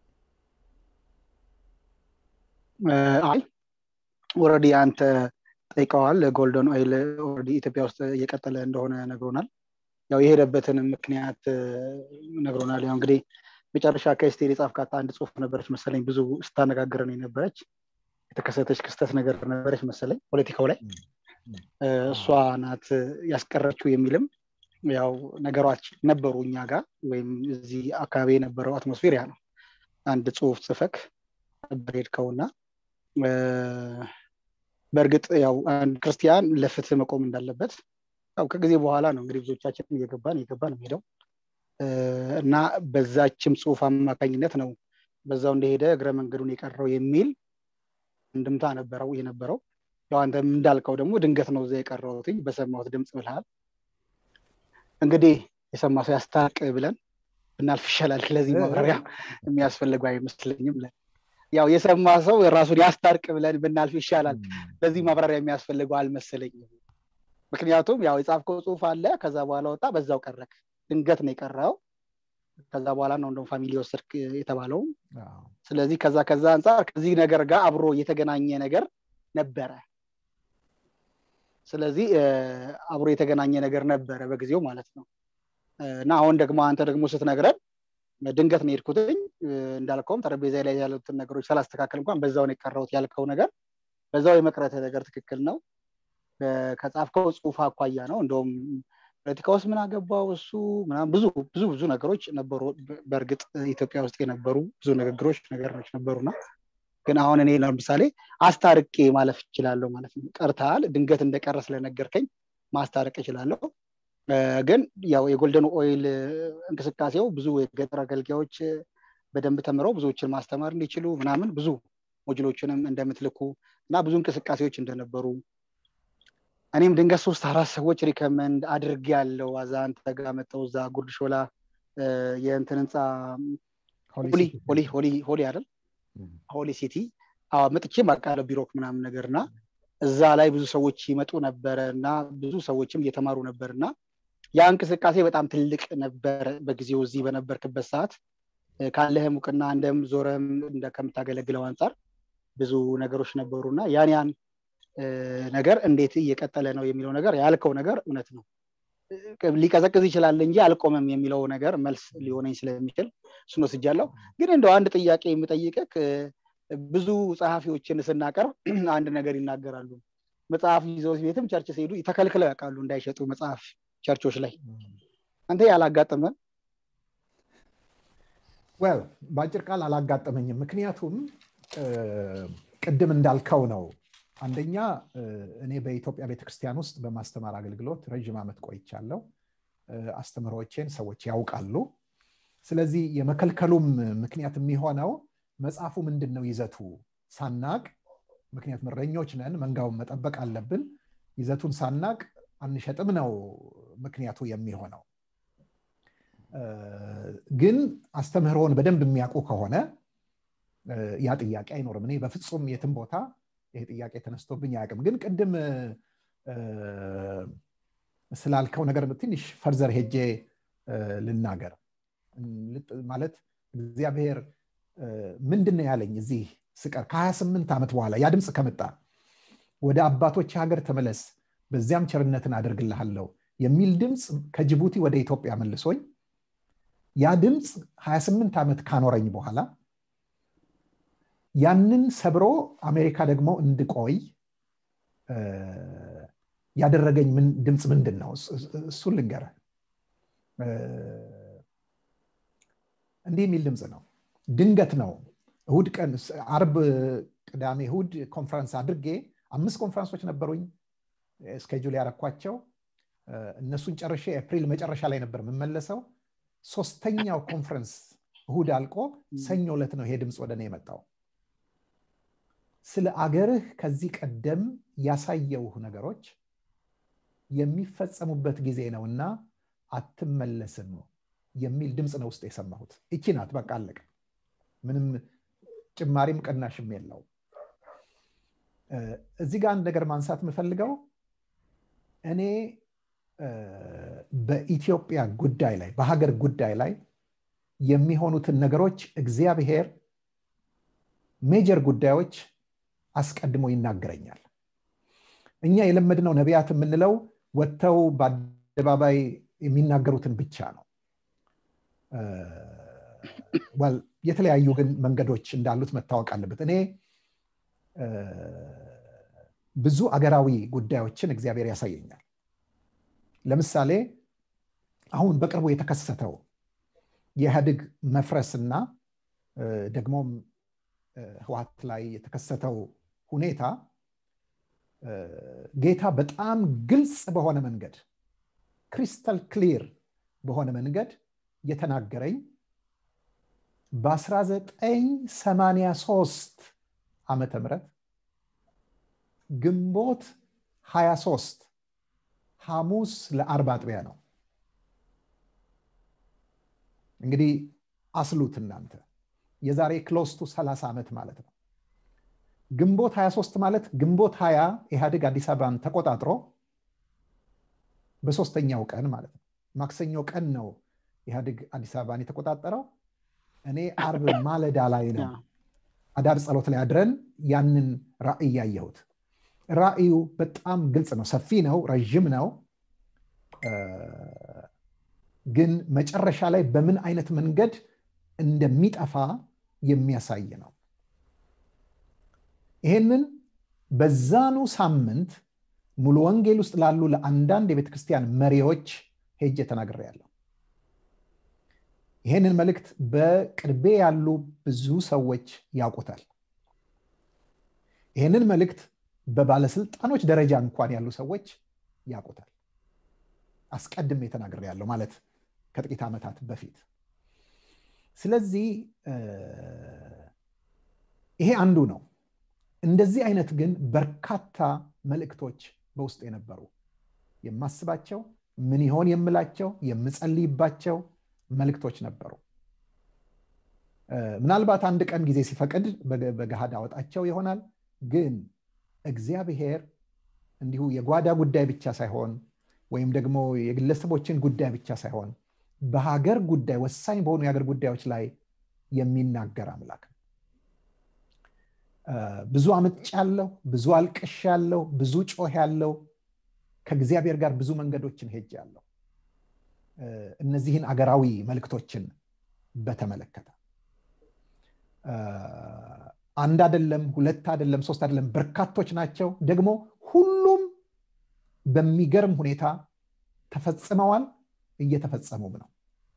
አይ ወረዲ አንተ ጠይቀዋል ጎልደን ኦይል ኦልሬዲ ኢትዮጵያ ውስጥ እየቀጠለ እንደሆነ ነግሮናል ያው የሄደበትን ምክንያት ነግሮናል ያው እንግዲህ መጨረሻ ከስቴል የጻፍካት አንድ ጽሁፍ ነበረች መሰለኝ ብዙ ስታነጋግረን የነበረች የተከሰተች ክስተት ነገር ነበረች መሰለኝ ፖለቲካው ላይ እሷ ናት ያስቀረችው የሚልም ያው ነገሯች ነበሩ እኛ ጋር ወይም እዚህ አካባቢ የነበረው አትሞስፌር ያ ነው አንድ ጽሁፍ ጽፈክ ነበር ሄድከውና በእርግጥ ያው አንድ ክርስቲያን ለፍትህ መቆም እንዳለበት ያው ከጊዜ በኋላ ነው እንግዲህ ብዙዎቻችን እየገባን እየገባን ሄደው እና በዛችም ጽሁፍ አማካኝነት ነው በዛው እንደሄደ እግረ መንገዱን የቀረው የሚል እንድምታ ነበረው የነበረው ያው አንተም እንዳልከው ደግሞ ድንገት ነው እዛ የቀረውትኝ በሰማሁት ድምፅ ብልሃል እንግዲህ የሰማ ሰው ያስታርቅ ብለን ብናልፍ ይሻላል ለዚህ ማብራሪያ የሚያስፈልገው አይመስለኝም ያው የሰማ ሰው ራሱን ያስታርቅ ብለን ብናልፍ ይሻላል ለዚህ ማብራሪያ የሚያስፈልገው አልመሰለኝም ምክንያቱም ያው የጻፍከው ጽሁፍ አለ ከዛ በኋላ ወጣ በዛው ቀረክ ድንገት ነው የቀረው ከዛ በኋላ ነው እንደውም ፋሚሊ ወሰድክ የተባለው ስለዚህ ከዛ ከዛ አንጻር ከዚህ ነገር ጋር አብሮ የተገናኘ ነገር ነበረ ስለዚህ አብሮ የተገናኘ ነገር ነበረ በጊዜው ማለት ነው እና አሁን ደግሞ አንተ ደግሞ ስትነግረን ድንገት ነው የሄድኩትኝ እንዳልከውም ጠረጴዛ ላይ ያሉትን ነገሮች ሳላስተካከል እንኳን በዛውን የቀረውት ያልከው ነገር በዛው የመቅረት ነገር ትክክል ነው ከጻፍከው ጽሁፍ አኳያ ነው እንደውም ፖለቲካ ውስጥ ምን አገባው እሱ ብዙ ብዙ ብዙ ነገሮች ነበሩ በእርግጥ ኢትዮጵያ ውስጥ የነበሩ ብዙ ንግግሮች ነገሮች ነበሩና ግን አሁን እኔ ለምሳሌ አስታርቄ ማለፍ እችላለሁ ማለት ነው ቀርተሃል ድንገት እንደቀረ ስለነገርከኝ ማስታረቅ እችላለሁ ግን ያው የጎልደን ኦይል እንቅስቃሴው ብዙ የገጠር አገልጋዮች በደንብ ተምረው ብዙዎችን ማስተማር እንዲችሉ ምናምን ብዙ ሞጅሎችንም እንደምትልኩ እና ብዙ እንቅስቃሴዎች እንደነበሩ እኔም ድንገት ሶስት አራት ሰዎች ሪከመንድ አድርግ ያለው አዛ አንተ ጋር መጠው እዛ ጉርድ ሾላ የእንትን ህንፃ ሆሊ ሆሊ ሆሊ ሆሊ አይደል ሆሊ ሲቲ መጥቼ ማቃለ ቢሮክ ምናምን ነገር እና እዛ ላይ ብዙ ሰዎች ይመጡ ነበረ እና ብዙ ሰዎችም እየተማሩ ነበር እና ያ እንቅስቃሴ በጣም ትልቅ ነበረ በጊዜው እዚህ በነበርክበት ሰዓት ካለህም እውቅና እንደም ዞረም ከምታገለግለው አንጻር ብዙ ነገሮች ነበሩ እና ያን ያን ነገር እንዴት እየቀጠለ ነው የሚለው ነገር ያልከው ነገር እውነት ነው ሊቀዘቅዝ ይችላል እንጂ አልቆመም የሚለው ነገር መልስ ሊሆነኝ ስለሚችል እሱን ወስጃለሁ ግን እንደው አንድ ጥያቄ የምጠይቅህ ብዙ ጸሐፊዎችን ስናቀርብ አንድ ነገር ይናገራሉ መጽሐፍ ይዘው ቤትም ቸርች ሲሄዱ ተከልክለው ያውቃሉ እንዳይሸጡ መጽሐፍ ቸርቾች ላይ አንተ ያላጋጠመ ወል በአጭር ቃል አላጋጠመኝም ምክንያቱም ቅድም እንዳልከው ነው አንደኛ እኔ በኢትዮጵያ ቤተክርስቲያን ውስጥ በማስተማር አገልግሎት ረዥም ዓመት ቆይቻለሁ አስተምሮቼን ሰዎች ያውቃሉ ስለዚህ የመከልከሉም ምክንያት የሚሆነው መጽሐፉ ምንድን ነው ይዘቱ ሳናቅ ምክንያቱም እረኞች ነን መንጋውን መጠበቅ አለብን ይዘቱን ሳናቅ አንሸጥም ነው ምክንያቱ የሚሆነው ግን አስተምህሮውን በደንብ የሚያውቁ ከሆነ ያ ጥያቄ አይኖርም እኔ በፍጹም የትም ቦታ ይሄ ጥያቄ ተነስቶብኝ አያውቅም ግን ቅድም ስላልከው ነገር ትንሽ ፈርዘር ሄጄ ልናገር ማለት እግዚአብሔር ምንድን ነው ያለኝ እዚህ ስቀር ከ28 ዓመት በኋላ ያ ድምፅ ከመጣ ወደ አባቶች ሀገር ተመለስ በዚያም ቸርነትን አደርግልሃለሁ የሚል ድምፅ ከጅቡቲ ወደ ኢትዮጵያ መልሶኝ ያ ድምፅ 28 ዓመት ካኖረኝ በኋላ ያንን ሰብሮ አሜሪካ ደግሞ እንድቆይ ያደረገኝ ድምፅ ምንድን ነው እሱን ልንገረ እንዲህ የሚል ድምፅ ነው ድንገት ነው እሁድ ቀን አርብ ቅዳሜ እሁድ ኮንፈረንስ አድርጌ አምስት ኮንፈረንሶች ነበሩኝ ስኬጁል ያረኳቸው እነሱን ጨርሼ ኤፕሪል መጨረሻ ላይ ነበር የምመለሰው ሶስተኛው ኮንፈረንስ እሁድ አልቆ ሰኞ ዕለት ነው ይሄ ድምፅ ወደ እኔ የመጣው ስለ አገርህ ከዚህ ቀደም ያሳየውህ ነገሮች የሚፈጸሙበት ጊዜ ነውና አትመለስም የሚል ድምፅ ነው ውስጥ የሰማሁት እቺ ናት በቃ አለቀ ምንም ጭማሪም ቅናሽም የለው እዚህ ጋር አንድ ነገር ማንሳት የምፈልገው እኔ በኢትዮጵያ ጉዳይ ላይ በሀገር ጉዳይ ላይ የሚሆኑትን ነገሮች እግዚአብሔር ሜጀር ጉዳዮች አስቀድሞ ይናገረኛል እኛ የለመድነው ነቢያት የምንለው ወጥተው በአደባባይ የሚናገሩትን ብቻ ነው የተለያዩ ግን መንገዶች እንዳሉት መታወቅ አለበት እኔ ብዙ አገራዊ ጉዳዮችን እግዚአብሔር ያሳየኛል ለምሳሌ አሁን በቅርቡ የተከሰተው የኢህአዴግ መፍረስና ደግሞም ህዋት ላይ የተከሰተው ሁኔታ ጌታ በጣም ግልጽ በሆነ መንገድ ክሪስተል ክሊር በሆነ መንገድ የተናገረኝ በ1983 ዓመተ ምህረት ግንቦት 23 ሐሙስ ለአርብ አጥቢያ ነው እንግዲህ አስሉት እናንተ የዛሬ ክሎስቱ 30 ዓመት ማለት ነው ግንቦት 23 ማለት ግንቦት 20 ኢህአዴግ አዲስ አበባን ተቆጣጥሮ በሶስተኛው ቀን ማለት ነው ማክሰኞ ቀን ነው ኢህአዴግ አዲስ አበባን የተቆጣጠረው እኔ አርብ ማለዳ ላይ ነው አዳር ጸሎት ላይ አድረን ያንን ራእይ ያየሁት ራእዩ በጣም ግልጽ ነው ሰፊ ነው ረዥም ነው ግን መጨረሻ ላይ በምን አይነት መንገድ እንደሚጠፋ የሚያሳይ ነው ይሄንን በዛኑ ሳምንት ሙሉ ወንጌል ውስጥ ላሉ ለአንዳንድ የቤተ ክርስቲያን መሪዎች ሄጄ ተናግሬ ያለው ይህንን መልእክት በቅርቤ ያሉ ብዙ ሰዎች ያውቁታል ይህንን መልእክት በባለስልጣኖች ደረጃ እንኳን ያሉ ሰዎች ያውቁታል አስቀድሜ ተናግሬ ያለው ማለት ከጥቂት ዓመታት በፊት ስለዚህ ይሄ አንዱ ነው እንደዚህ አይነት ግን በርካታ መልእክቶች በውስጥ የነበሩ የማስባቸው ምን ይሆን የምላቸው የምጸልይባቸው መልእክቶች ነበሩ ምናልባት አንድ ቀን ጊዜ ሲፈቅድ በገሃድ አወጣቸው ይሆናል ግን እግዚአብሔር እንዲሁ የጓዳ ጉዳይ ብቻ ሳይሆን ወይም ደግሞ የግለሰቦችን ጉዳይ ብቻ ሳይሆን በሀገር ጉዳይ ወሳኝ በሆኑ የሀገር ጉዳዮች ላይ የሚናገር አምላክ ነው ብዙ አምጭ ያለው ብዙ አልቅሽ ያለው ብዙ ጮህ ያለው ከእግዚአብሔር ጋር ብዙ መንገዶችን ሄጅ ያለው እነዚህን አገራዊ መልክቶችን በተመለከተ አንድ አደለም ሁለት አደለም ሶስት አደለም በርካቶች ናቸው ደግሞ ሁሉም በሚገርም ሁኔታ ተፈጽመዋል እየተፈጸሙም ነው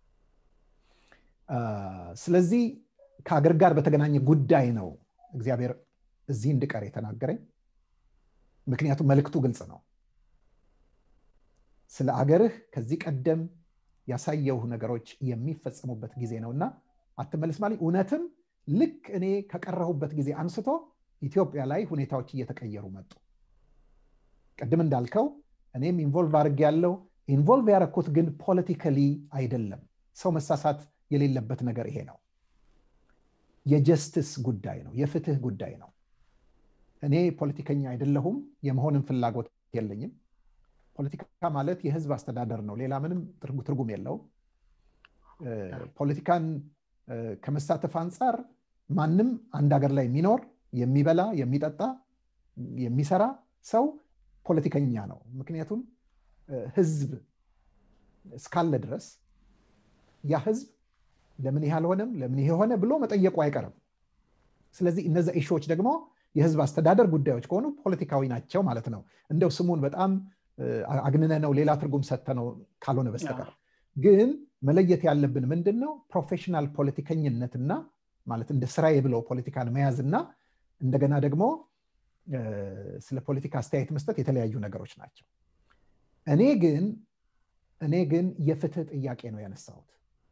ስለዚህ ከሀገር ጋር በተገናኘ ጉዳይ ነው እግዚአብሔር እዚህ እንድቀር የተናገረኝ ምክንያቱም መልእክቱ ግልጽ ነው ስለ አገርህ ከዚህ ቀደም ያሳየው ነገሮች የሚፈጸሙበት ጊዜ ነው እና አትመልስ ማለት እውነትም ልክ እኔ ከቀረሁበት ጊዜ አንስቶ ኢትዮጵያ ላይ ሁኔታዎች እየተቀየሩ መጡ ቅድም እንዳልከው እኔም ኢንቮልቭ አድርግ ያለው ኢንቮልቭ ያደረኩት ግን ፖለቲካሊ አይደለም ሰው መሳሳት የሌለበት ነገር ይሄ ነው የጀስትስ ጉዳይ ነው የፍትህ ጉዳይ ነው እኔ ፖለቲከኛ አይደለሁም የመሆንም ፍላጎት የለኝም ፖለቲካ ማለት የህዝብ አስተዳደር ነው ሌላ ምንም ትርጉም የለውም ፖለቲካን ከመሳተፍ አንጻር ማንም አንድ ሀገር ላይ የሚኖር የሚበላ የሚጠጣ የሚሰራ ሰው ፖለቲከኛ ነው ምክንያቱም ህዝብ እስካለ ድረስ ያ ህዝብ ለምን ይህ አልሆነም ለምን ይሄ ሆነ ብሎ መጠየቁ አይቀርም ስለዚህ እነዚ ኢሾዎች ደግሞ የህዝብ አስተዳደር ጉዳዮች ከሆኑ ፖለቲካዊ ናቸው ማለት ነው እንደው ስሙን በጣም አግንነ ነው ሌላ ትርጉም ሰተ ነው ካልሆነ በስተቀር ግን መለየት ያለብን ምንድን ነው ፕሮፌሽናል ፖለቲከኝነትና ማለት እንደ ስራዬ ብለው ፖለቲካን መያዝና እንደገና ደግሞ ስለ ፖለቲካ አስተያየት መስጠት የተለያዩ ነገሮች ናቸው እኔ ግን እኔ ግን የፍትህ ጥያቄ ነው ያነሳሁት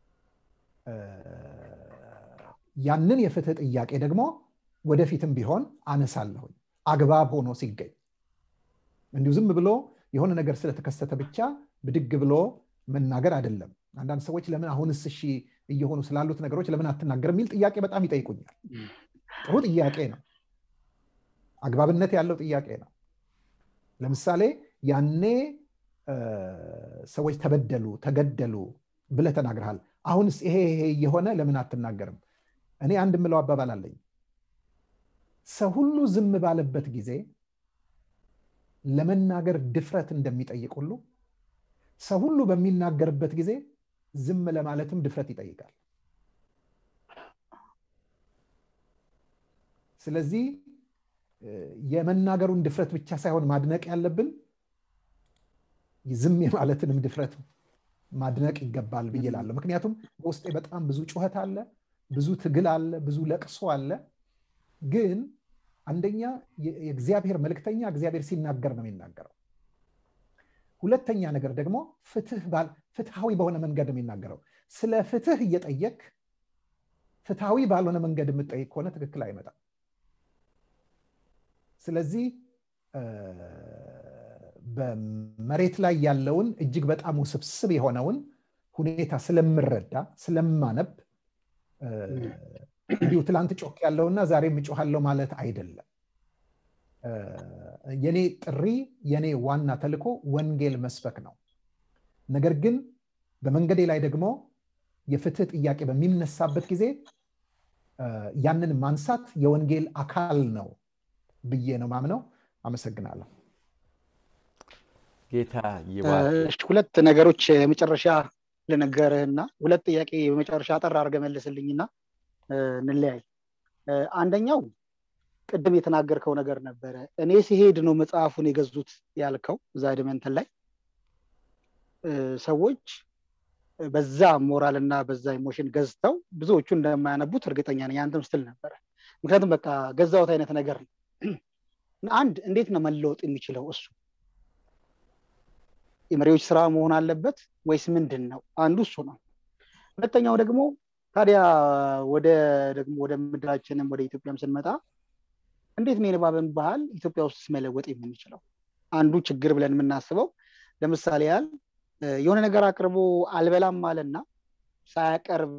ያንን የፍትህ ጥያቄ ደግሞ ወደፊትም ቢሆን አነሳለሁኝ አግባብ ሆኖ ሲገኝ እንዲሁ ዝም ብሎ የሆነ ነገር ስለተከሰተ ብቻ ብድግ ብሎ መናገር አይደለም አንዳንድ ሰዎች ለምን አሁንስ እሺ እየሆኑ ስላሉት ነገሮች ለምን አትናገር የሚል ጥያቄ በጣም ይጠይቁኛል ጥሩ ጥያቄ ነው አግባብነት ያለው ጥያቄ ነው ለምሳሌ ያኔ ሰዎች ተበደሉ ተገደሉ ብለ ተናግረሃል አሁንስ ይሄ ይሄ እየሆነ ለምን አትናገርም እኔ አንድ ምለው አባባል አለኝ ሰው ሁሉ ዝም ባለበት ጊዜ ለመናገር ድፍረት እንደሚጠይቅ ሁሉ ሰው ሁሉ በሚናገርበት ጊዜ ዝም ለማለትም ድፍረት ይጠይቃል ስለዚህ የመናገሩን ድፍረት ብቻ ሳይሆን ማድነቅ ያለብን ዝም የማለትንም ድፍረት ማድነቅ ይገባል ብዬ ላለሁ ምክንያቱም በውስጤ በጣም ብዙ ጩኸት አለ ብዙ ትግል አለ ብዙ ለቅሶ አለ ግን አንደኛ የእግዚአብሔር መልክተኛ እግዚአብሔር ሲናገር ነው የሚናገረው ሁለተኛ ነገር ደግሞ ፍትሃዊ በሆነ መንገድ ነው የሚናገረው ስለ ፍትህ እየጠየቅ ፍትሃዊ ባልሆነ መንገድ የምጠይቅ ከሆነ ትክክል አይመጣም ስለዚህ በመሬት ላይ ያለውን እጅግ በጣም ውስብስብ የሆነውን ሁኔታ ስለምረዳ ስለማነብ እንዲሁ ትላንት ጮክ ያለውና ዛሬ እጮሃለሁ ማለት አይደለም የኔ ጥሪ የኔ ዋና ተልኮ ወንጌል መስበክ ነው ነገር ግን በመንገዴ ላይ ደግሞ የፍትህ ጥያቄ በሚነሳበት ጊዜ ያንን ማንሳት የወንጌል አካል ነው ብዬ ነው ማምነው አመሰግናለሁ ጌታ ሁለት ነገሮች የመጨረሻ ልነገርህና ሁለት ጥያቄ በመጨረሻ አጠር አድርገ መልስልኝና እንለያይ አንደኛው ቅድም የተናገርከው ነገር ነበረ እኔ ሲሄድ ነው መጽሐፉን የገዙት ያልከው እዛ ድመንትን ላይ ሰዎች በዛ ሞራል እና በዛ ኢሞሽን ገዝተው ብዙዎቹ እንደማያነቡት እርግጠኛ ነኝ አንተም ስትል ነበረ ምክንያቱም በቃ ገዛውት አይነት ነገር ነው አንድ እንዴት ነው መለወጥ የሚችለው እሱ የመሪዎች ስራ መሆን አለበት ወይስ ምንድን ነው አንዱ እሱ ነው ሁለተኛው ደግሞ ታዲያ ወደ ደግሞ ወደ ምድራችንም ወደ ኢትዮጵያም ስንመጣ እንዴት ነው የንባብን ባህል ኢትዮጵያ ውስጥ መለወጥ የምንችለው አንዱ ችግር ብለን የምናስበው ለምሳሌ ያህል የሆነ ነገር አቅርቦ አልበላም ማለትና ሳያቀርብ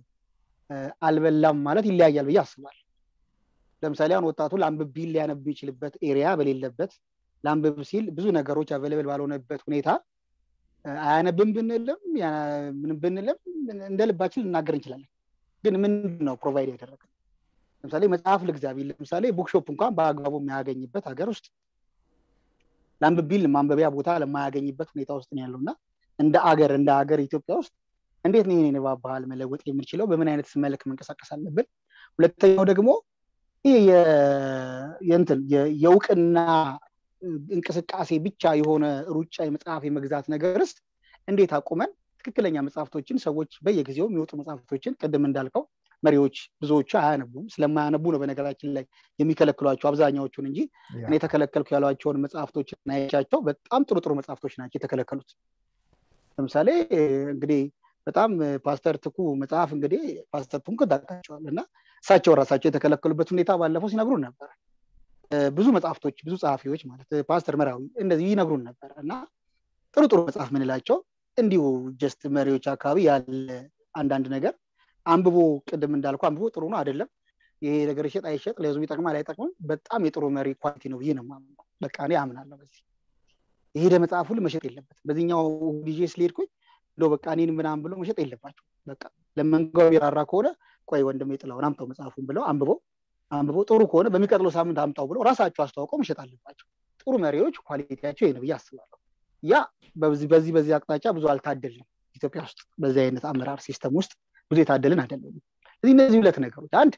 አልበላም ማለት ይለያያል ብዬ አስባል ለምሳሌ አሁን ወጣቱ ለአንብብ ቢል ሊያነብ የሚችልበት ኤሪያ በሌለበት ለአንብብ ሲል ብዙ ነገሮች አቬለብል ባልሆነበት ሁኔታ አያነብም ብንልም ምንም ብንልም እንደ ልባችን ልናገር እንችላለን ግን ምንድን ነው ፕሮቫይድ ያደረገ ለምሳሌ መጽሐፍ ልግዛ ቢል ለምሳሌ ቡክሾፕ እንኳን በአግባቡ የሚያገኝበት ሀገር ውስጥ ለአንብብ ቢል ማንበቢያ ቦታ ለማያገኝበት ሁኔታ ውስጥ ነው ያለው እና እንደ አገር እንደ ሀገር ኢትዮጵያ ውስጥ እንዴት ነው ይህን የንባብ ባህል መለወጥ የምንችለው በምን አይነት መልክ መንቀሳቀስ አለብን ሁለተኛው ደግሞ ይህ የእንትን የእውቅና እንቅስቃሴ ብቻ የሆነ ሩጫ የመጽሐፍ የመግዛት ነገርስ እንዴት አቁመን ትክክለኛ መጽሐፍቶችን ሰዎች በየጊዜው የሚወጡ መጽሐፍቶችን ቅድም እንዳልከው መሪዎች ብዙዎቹ አያነቡም ስለማያነቡ ነው በነገራችን ላይ የሚከለክሏቸው አብዛኛዎቹን እንጂ እኔ የተከለከልኩ ያሏቸውን መጽሐፍቶች ናያቻቸው በጣም ጥሩ ጥሩ መጽሐፍቶች ናቸው የተከለከሉት ለምሳሌ እንግዲህ በጣም ፓስተር ትኩ መጽሐፍ እንግዲህ ፓስተር ትኩ ታውቃቸዋል እና እሳቸው ራሳቸው የተከለከሉበት ሁኔታ ባለፈው ሲነግሩን ነበር ብዙ መጽሐፍቶች ብዙ ጸሐፊዎች ማለት ፓስተር መራዊ እንደዚህ ይነግሩን ነበር እና ጥሩ ጥሩ መጽሐፍ ምንላቸው እንዲሁ ጀስት መሪዎች አካባቢ ያለ አንዳንድ ነገር አንብቦ ቅድም እንዳልኩ አንብቦ ጥሩ ነው አይደለም ይሄ ነገር ይሸጥ አይሸጥ ለህዝቡ ይጠቅማል አይጠቅምም በጣም የጥሩ መሪ ኳሊቲ ነው ብዬ ነው በቃ እኔ አምናለሁ በዚህ የሄደ መጽሐፍ ሁሉ መሸጥ የለበት በዚህኛው ጊዜ ስለሄድኩኝ እንደው በቃ እኔን ምናምን ብሎ መሸጥ የለባቸው በቃ ለመንጋው የራራ ከሆነ ቆይ ወንድም የጥላውን አምጣው መጽሐፉን ብለው አንብበው አንብበው ጥሩ ከሆነ በሚቀጥለው ሳምንት አምጣው ብለው ራሳቸው አስተዋውቀው መሸጥ አለባቸው ጥሩ መሪዎች ኳሊቲያቸው ይህ ነው ብዬ አስባለሁ ያ በዚህ በዚህ በዚህ አቅጣጫ ብዙ አልታደልንም ኢትዮጵያ ውስጥ በዚህ አይነት አመራር ሲስተም ውስጥ ብዙ የታደልን አይደለም ስለዚህ እነዚህ ሁለት ነገሮች አንድ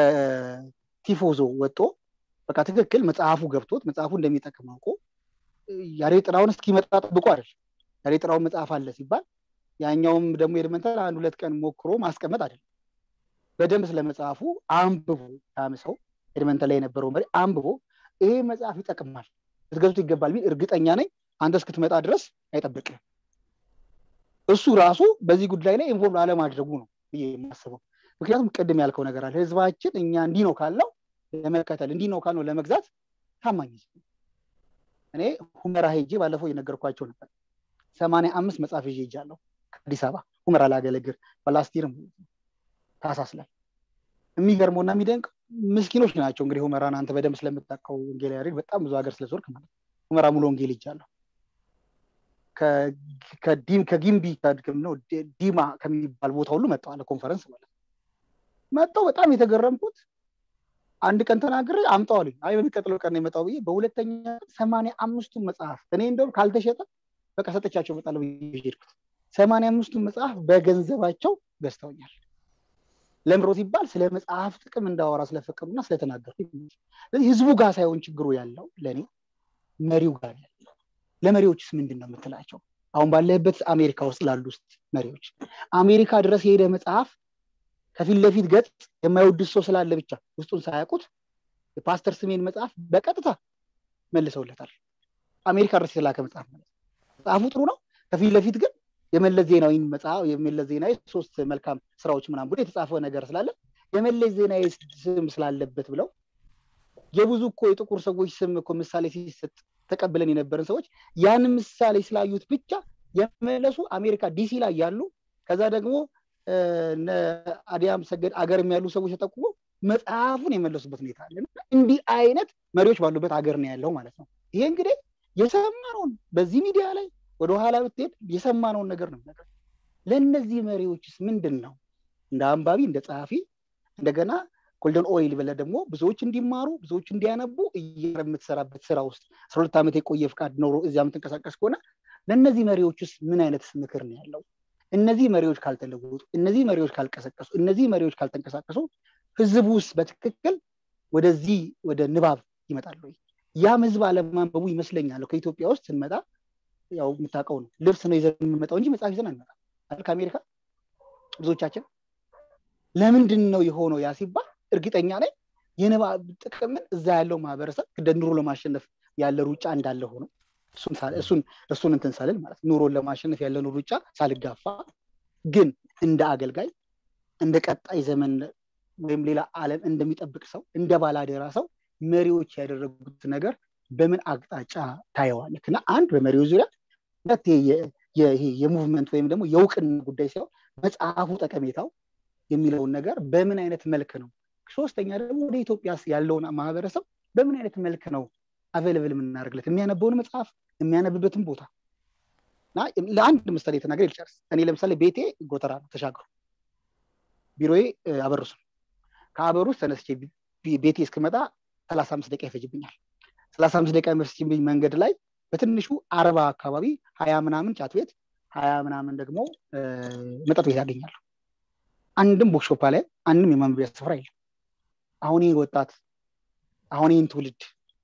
ከቲፎዞ ወጦ በቃ ትክክል መጽሐፉ ገብቶት መጽሐፉ እንደሚጠቅም አውቆ ያሬ ጥራውን እስኪመጣ ጠብቆ አይደል ያሬ ጥራውን መጽሐፍ አለ ሲባል ያኛውም ደግሞ ኤድመንተን አንድ ሁለት ቀን ሞክሮ ማስቀመጥ አይደለም በደንብ ስለ መጽሐፉ አንብቦ ያምሰው ኤድመንተን ላይ የነበረው መሪ አንብቦ ይሄ መጽሐፍ ይጠቅማል ልትገዙት ይገባል ቢል እርግጠኛ ነኝ አንተ እስክትመጣ ድረስ አይጠብቅም እሱ ራሱ በዚህ ጉዳይ ላይ ኢንቮልቭ አለማድረጉ ነው ብዬ የማስበው ምክንያቱም ቅድም ያልከው ነገር አለ ህዝባችን እኛ እንዲህ ነው ካልነው ለመከተል እንዲህ ነው ካልነው ለመግዛት ታማኝ እኔ ሁመራ ሄጄ ባለፈው የነገርኳቸው ነበር ሰማንያ አምስት መጽሐፍ ይዤ ሄጃለሁ ከአዲስ አበባ ሁመራ ላገለግል በላስቲርም ታሳስ ላይ የሚገርመውና የሚደንቅ ምስኪኖች ናቸው እንግዲህ ሁመራን አንተ በደንብ ስለምታውቀው ወንጌል ያሬድ በጣም ብዙ ሀገር ስለዞርክ ማለት ሁመራ ሙሉ ወንጌል ይጃለሁ ከጊምቢ ነው ዲማ ከሚባል ቦታ ሁሉ መጥተዋል ኮንፈረንስ ማለት መጥተው በጣም የተገረምኩት አንድ ቀን ተናግሬ አምጠዋልኝ አይ በሚቀጥለው ቀን የመጣው ብዬ በሁለተኛ ሰማንያ አምስቱን መጽሐፍ እኔ እንደውም ካልተሸጠ በቃ ሰጠቻቸው እመጣለሁ ብዬ ሄድኩት ሰማንያ አምስቱን መጽሐፍ በገንዘባቸው ገዝተውኛል ለምሮ ሲባል ስለ መጽሐፍ ጥቅም እንዳወራ ስለፈቀዱና ስለተናገሩ ስለዚህ ህዝቡ ጋር ሳይሆን ችግሩ ያለው ለእኔ መሪው ጋር ያለው ለመሪዎችስ ምንድን ነው የምትላቸው አሁን ባለህበት አሜሪካ ውስጥ ላሉ ውስጥ መሪዎች አሜሪካ ድረስ የሄደ መጽሐፍ ከፊት ለፊት ገጽ የማይወድስ ሰው ስላለ ብቻ ውስጡን ሳያውቁት የፓስተር ስሜን መጽሐፍ በቀጥታ መልሰውለታል አሜሪካ ድረስ የተላከ መጽሐፍ ማለት መጽሐፉ ጥሩ ነው ከፊት ለፊት ግን የመለስ ዜናዊ መጽሐፍ የመለስ ዜናዊ ሶስት መልካም ስራዎች ምናምን ብሎ የተጻፈ ነገር ስላለ የመለስ ዜናዊ ስም ስላለበት ብለው የብዙ እኮ የጥቁር ሰዎች ስም እኮ ምሳሌ ሲሰጥ ተቀብለን የነበረን ሰዎች ያን ምሳሌ ስላዩት ብቻ የመለሱ አሜሪካ ዲሲ ላይ ያሉ ከዛ ደግሞ አዲያም ሰገድ አገርም ያሉ ሰዎች ተጠቁሞ መጽሐፉን የመለሱበት ሁኔታ አለ እንዲህ አይነት መሪዎች ባሉበት ሀገር ነው ያለው ማለት ነው ይሄ እንግዲህ የሰማነውን በዚህ ሚዲያ ላይ ወደኋላ ብትሄድ የሰማነውን ነገር ነው ነገር ለእነዚህ መሪዎችስ ምንድን ነው እንደ አንባቢ እንደ ጸሐፊ እንደገና ጎልደን ኦይል ብለ ደግሞ ብዙዎች እንዲማሩ ብዙዎች እንዲያነቡ እያረ የምትሰራበት ስራ ውስጥ አስራ ሁለት ዓመት የቆየ ፍቃድ ኖሮ እዚያ የምትንቀሳቀስ ከሆነ ለእነዚህ መሪዎችስ ምን አይነት ምክር ነው ያለው እነዚህ መሪዎች ካልተለወጡ እነዚህ መሪዎች ካልቀሰቀሱ እነዚህ መሪዎች ካልተንቀሳቀሱ ህዝቡ ውስጥ በትክክል ወደዚህ ወደ ንባብ ይመጣሉ ያም ህዝብ አለማንበቡ ይመስለኛል ከኢትዮጵያ ውስጥ ስንመጣ ያው የምታውቀው ነው ልብስ ነው ይዘን የምንመጣው እንጂ መጽሐፍ ይዘን አንመጣ ከአሜሪካ ብዙዎቻችን ለምንድን ነው የሆነው ያ ሲባል እርግጠኛ ነኝ የንባብ ጥቅምን እዛ ያለው ማህበረሰብ እንደ ኑሮ ለማሸነፍ ያለ ሩጫ እንዳለ ሆኖ እሱን እንትን ሳልል ማለት ኑሮን ለማሸነፍ ያለን ሩጫ ሳልጋፋ ግን እንደ አገልጋይ እንደ ቀጣይ ዘመን ወይም ሌላ ዓለም እንደሚጠብቅ ሰው እንደ ባላደራ ሰው መሪዎች ያደረጉት ነገር በምን አቅጣጫ ታየዋለህ? እና አንድ በመሪው ዙሪያ ሁለት የሙቭመንት ወይም ደግሞ የእውቅና ጉዳይ ሲሆን መጽሐፉ ጠቀሜታው የሚለውን ነገር በምን አይነት መልክ ነው፣ ሶስተኛ ደግሞ ወደ ኢትዮጵያ ያለውን ማህበረሰብ በምን አይነት መልክ ነው አቬለብል የምናደርግለት የሚያነበውን መጽሐፍ የሚያነብበትን ቦታ እና ለአንድ ምሳሌ የተናገር ልጨርስ። እኔ ለምሳሌ ቤቴ ጎተራ ነው ተሻግሮ፣ ቢሮዬ አበሩስ ነው። ከአበሩስ ተነስቼ ቤቴ እስክመጣ ሰላሳ አምስት ደቂቃ ይፈጅብኛል። ሰላሳ አምስት ደቂቃ የሚፈጅብኝ መንገድ ላይ በትንሹ አርባ አካባቢ ሀያ ምናምን ጫት ቤት ሀያ ምናምን ደግሞ መጠጥ ቤት ያገኛሉ። አንድም ቦክሾፓ ላይ አንድም የማንበቢያ ስፍራ የለም። አሁን ይህ ወጣት አሁን ይህን ትውልድ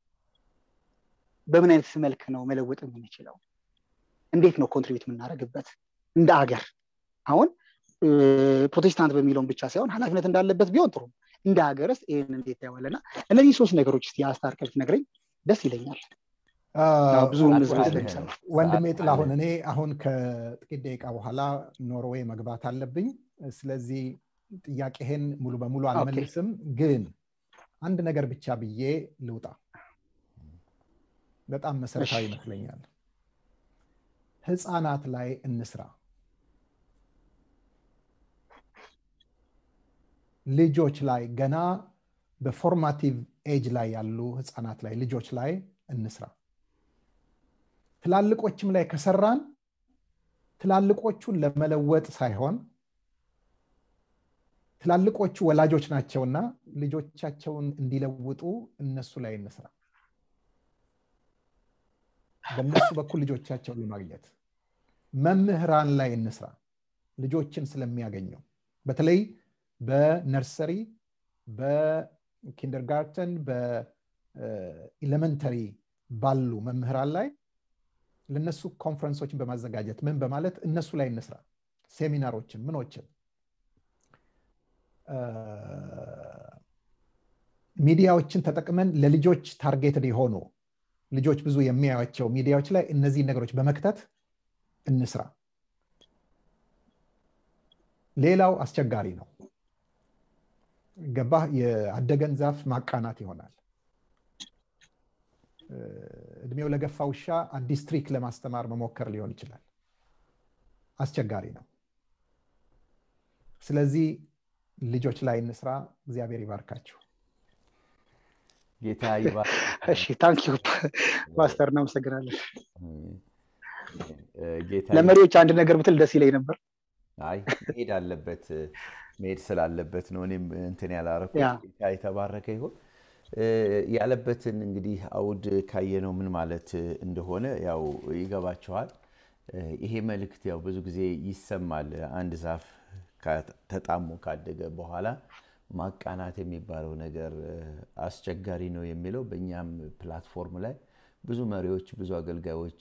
በምን አይነት መልክ ነው መለወጥ የምንችለው? እንዴት ነው ኮንትሪቢዩት የምናደርግበት እንደ አገር? አሁን ፕሮቴስታንት በሚለውን ብቻ ሳይሆን ኃላፊነት እንዳለበት ቢሆን ጥሩ እንደ ሀገርስ ይህን እንዴት ታየዋለና እነዚህ ሶስት ነገሮች ስ የአስታርቀል ነግረኝ ደስ ይለኛል። ብዙ ወንድሜ ጥላሁን፣ እኔ አሁን ከጥቂት ደቂቃ በኋላ ኖርዌይ መግባት አለብኝ። ስለዚህ ጥያቄህን ሙሉ በሙሉ አልመልስም፣ ግን አንድ ነገር ብቻ ብዬ ልውጣ። በጣም መሰረታዊ ይመስለኛል። ህፃናት ላይ እንስራ። ልጆች ላይ ገና በፎርማቲቭ ኤጅ ላይ ያሉ ህፃናት ላይ ልጆች ላይ እንስራ። ትላልቆችም ላይ ከሰራን ትላልቆቹን ለመለወጥ ሳይሆን ትላልቆቹ ወላጆች ናቸውና ልጆቻቸውን እንዲለውጡ እነሱ ላይ እንስራ። በእነሱ በኩል ልጆቻቸውን ለማግኘት መምህራን ላይ እንስራ። ልጆችን ስለሚያገኘው በተለይ በነርሰሪ፣ በኪንደርጋርተን፣ በኤሌመንተሪ ባሉ መምህራን ላይ ለነሱ ኮንፈረንሶችን በማዘጋጀት ምን በማለት እነሱ ላይ እንስራ። ሴሚናሮችን ምኖችን ሚዲያዎችን ተጠቅመን ለልጆች ታርጌትድ የሆኑ ልጆች ብዙ የሚያዩቸው ሚዲያዎች ላይ እነዚህ ነገሮች በመክተት እንስራ። ሌላው አስቸጋሪ ነው። ገባህ? የአደገን ዛፍ ማቃናት ይሆናል። እድሜው ለገፋ ውሻ አዲስ ትሪክ ለማስተማር መሞከር ሊሆን ይችላል። አስቸጋሪ ነው። ስለዚህ ልጆች ላይ እንስራ። እግዚአብሔር ይባርካችሁ። ጌታ እሺ፣ ታንኪዩ ፓስተር፣ እናመሰግናለን። ለመሪዎች አንድ ነገር ብትል ደስ ይለኝ ነበር። አይ መሄድ አለበት መሄድ ስላለበት ነው እኔም እንትን ያላረኩት። ጌታ የተባረከ ይሁን። ያለበትን እንግዲህ አውድ ካየነው ምን ማለት እንደሆነ ያው ይገባቸዋል። ይሄ መልእክት ያው ብዙ ጊዜ ይሰማል። አንድ ዛፍ ተጣሞ ካደገ በኋላ ማቃናት የሚባለው ነገር አስቸጋሪ ነው የሚለው በእኛም ፕላትፎርም ላይ ብዙ መሪዎች፣ ብዙ አገልጋዮች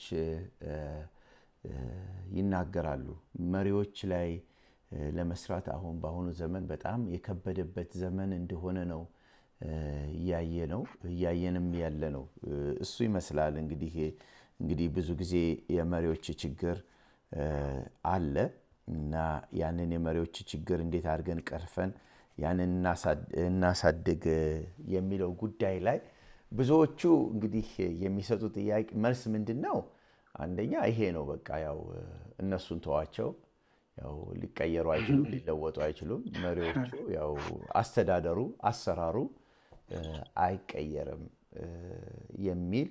ይናገራሉ። መሪዎች ላይ ለመስራት አሁን በአሁኑ ዘመን በጣም የከበደበት ዘመን እንደሆነ ነው እያየ ነው እያየንም ያለ ነው። እሱ ይመስላል እንግዲህ እንግዲህ ብዙ ጊዜ የመሪዎች ችግር አለ እና ያንን የመሪዎች ችግር እንዴት አድርገን ቀርፈን ያንን እናሳድግ የሚለው ጉዳይ ላይ ብዙዎቹ እንግዲህ የሚሰጡ ጥያቄ መልስ ምንድን ነው? አንደኛ ይሄ ነው፣ በቃ ያው እነሱን ተዋቸው፣ ያው ሊቀየሩ አይችሉም፣ ሊለወጡ አይችሉም። መሪዎቹ ያው አስተዳደሩ፣ አሰራሩ አይቀየርም የሚል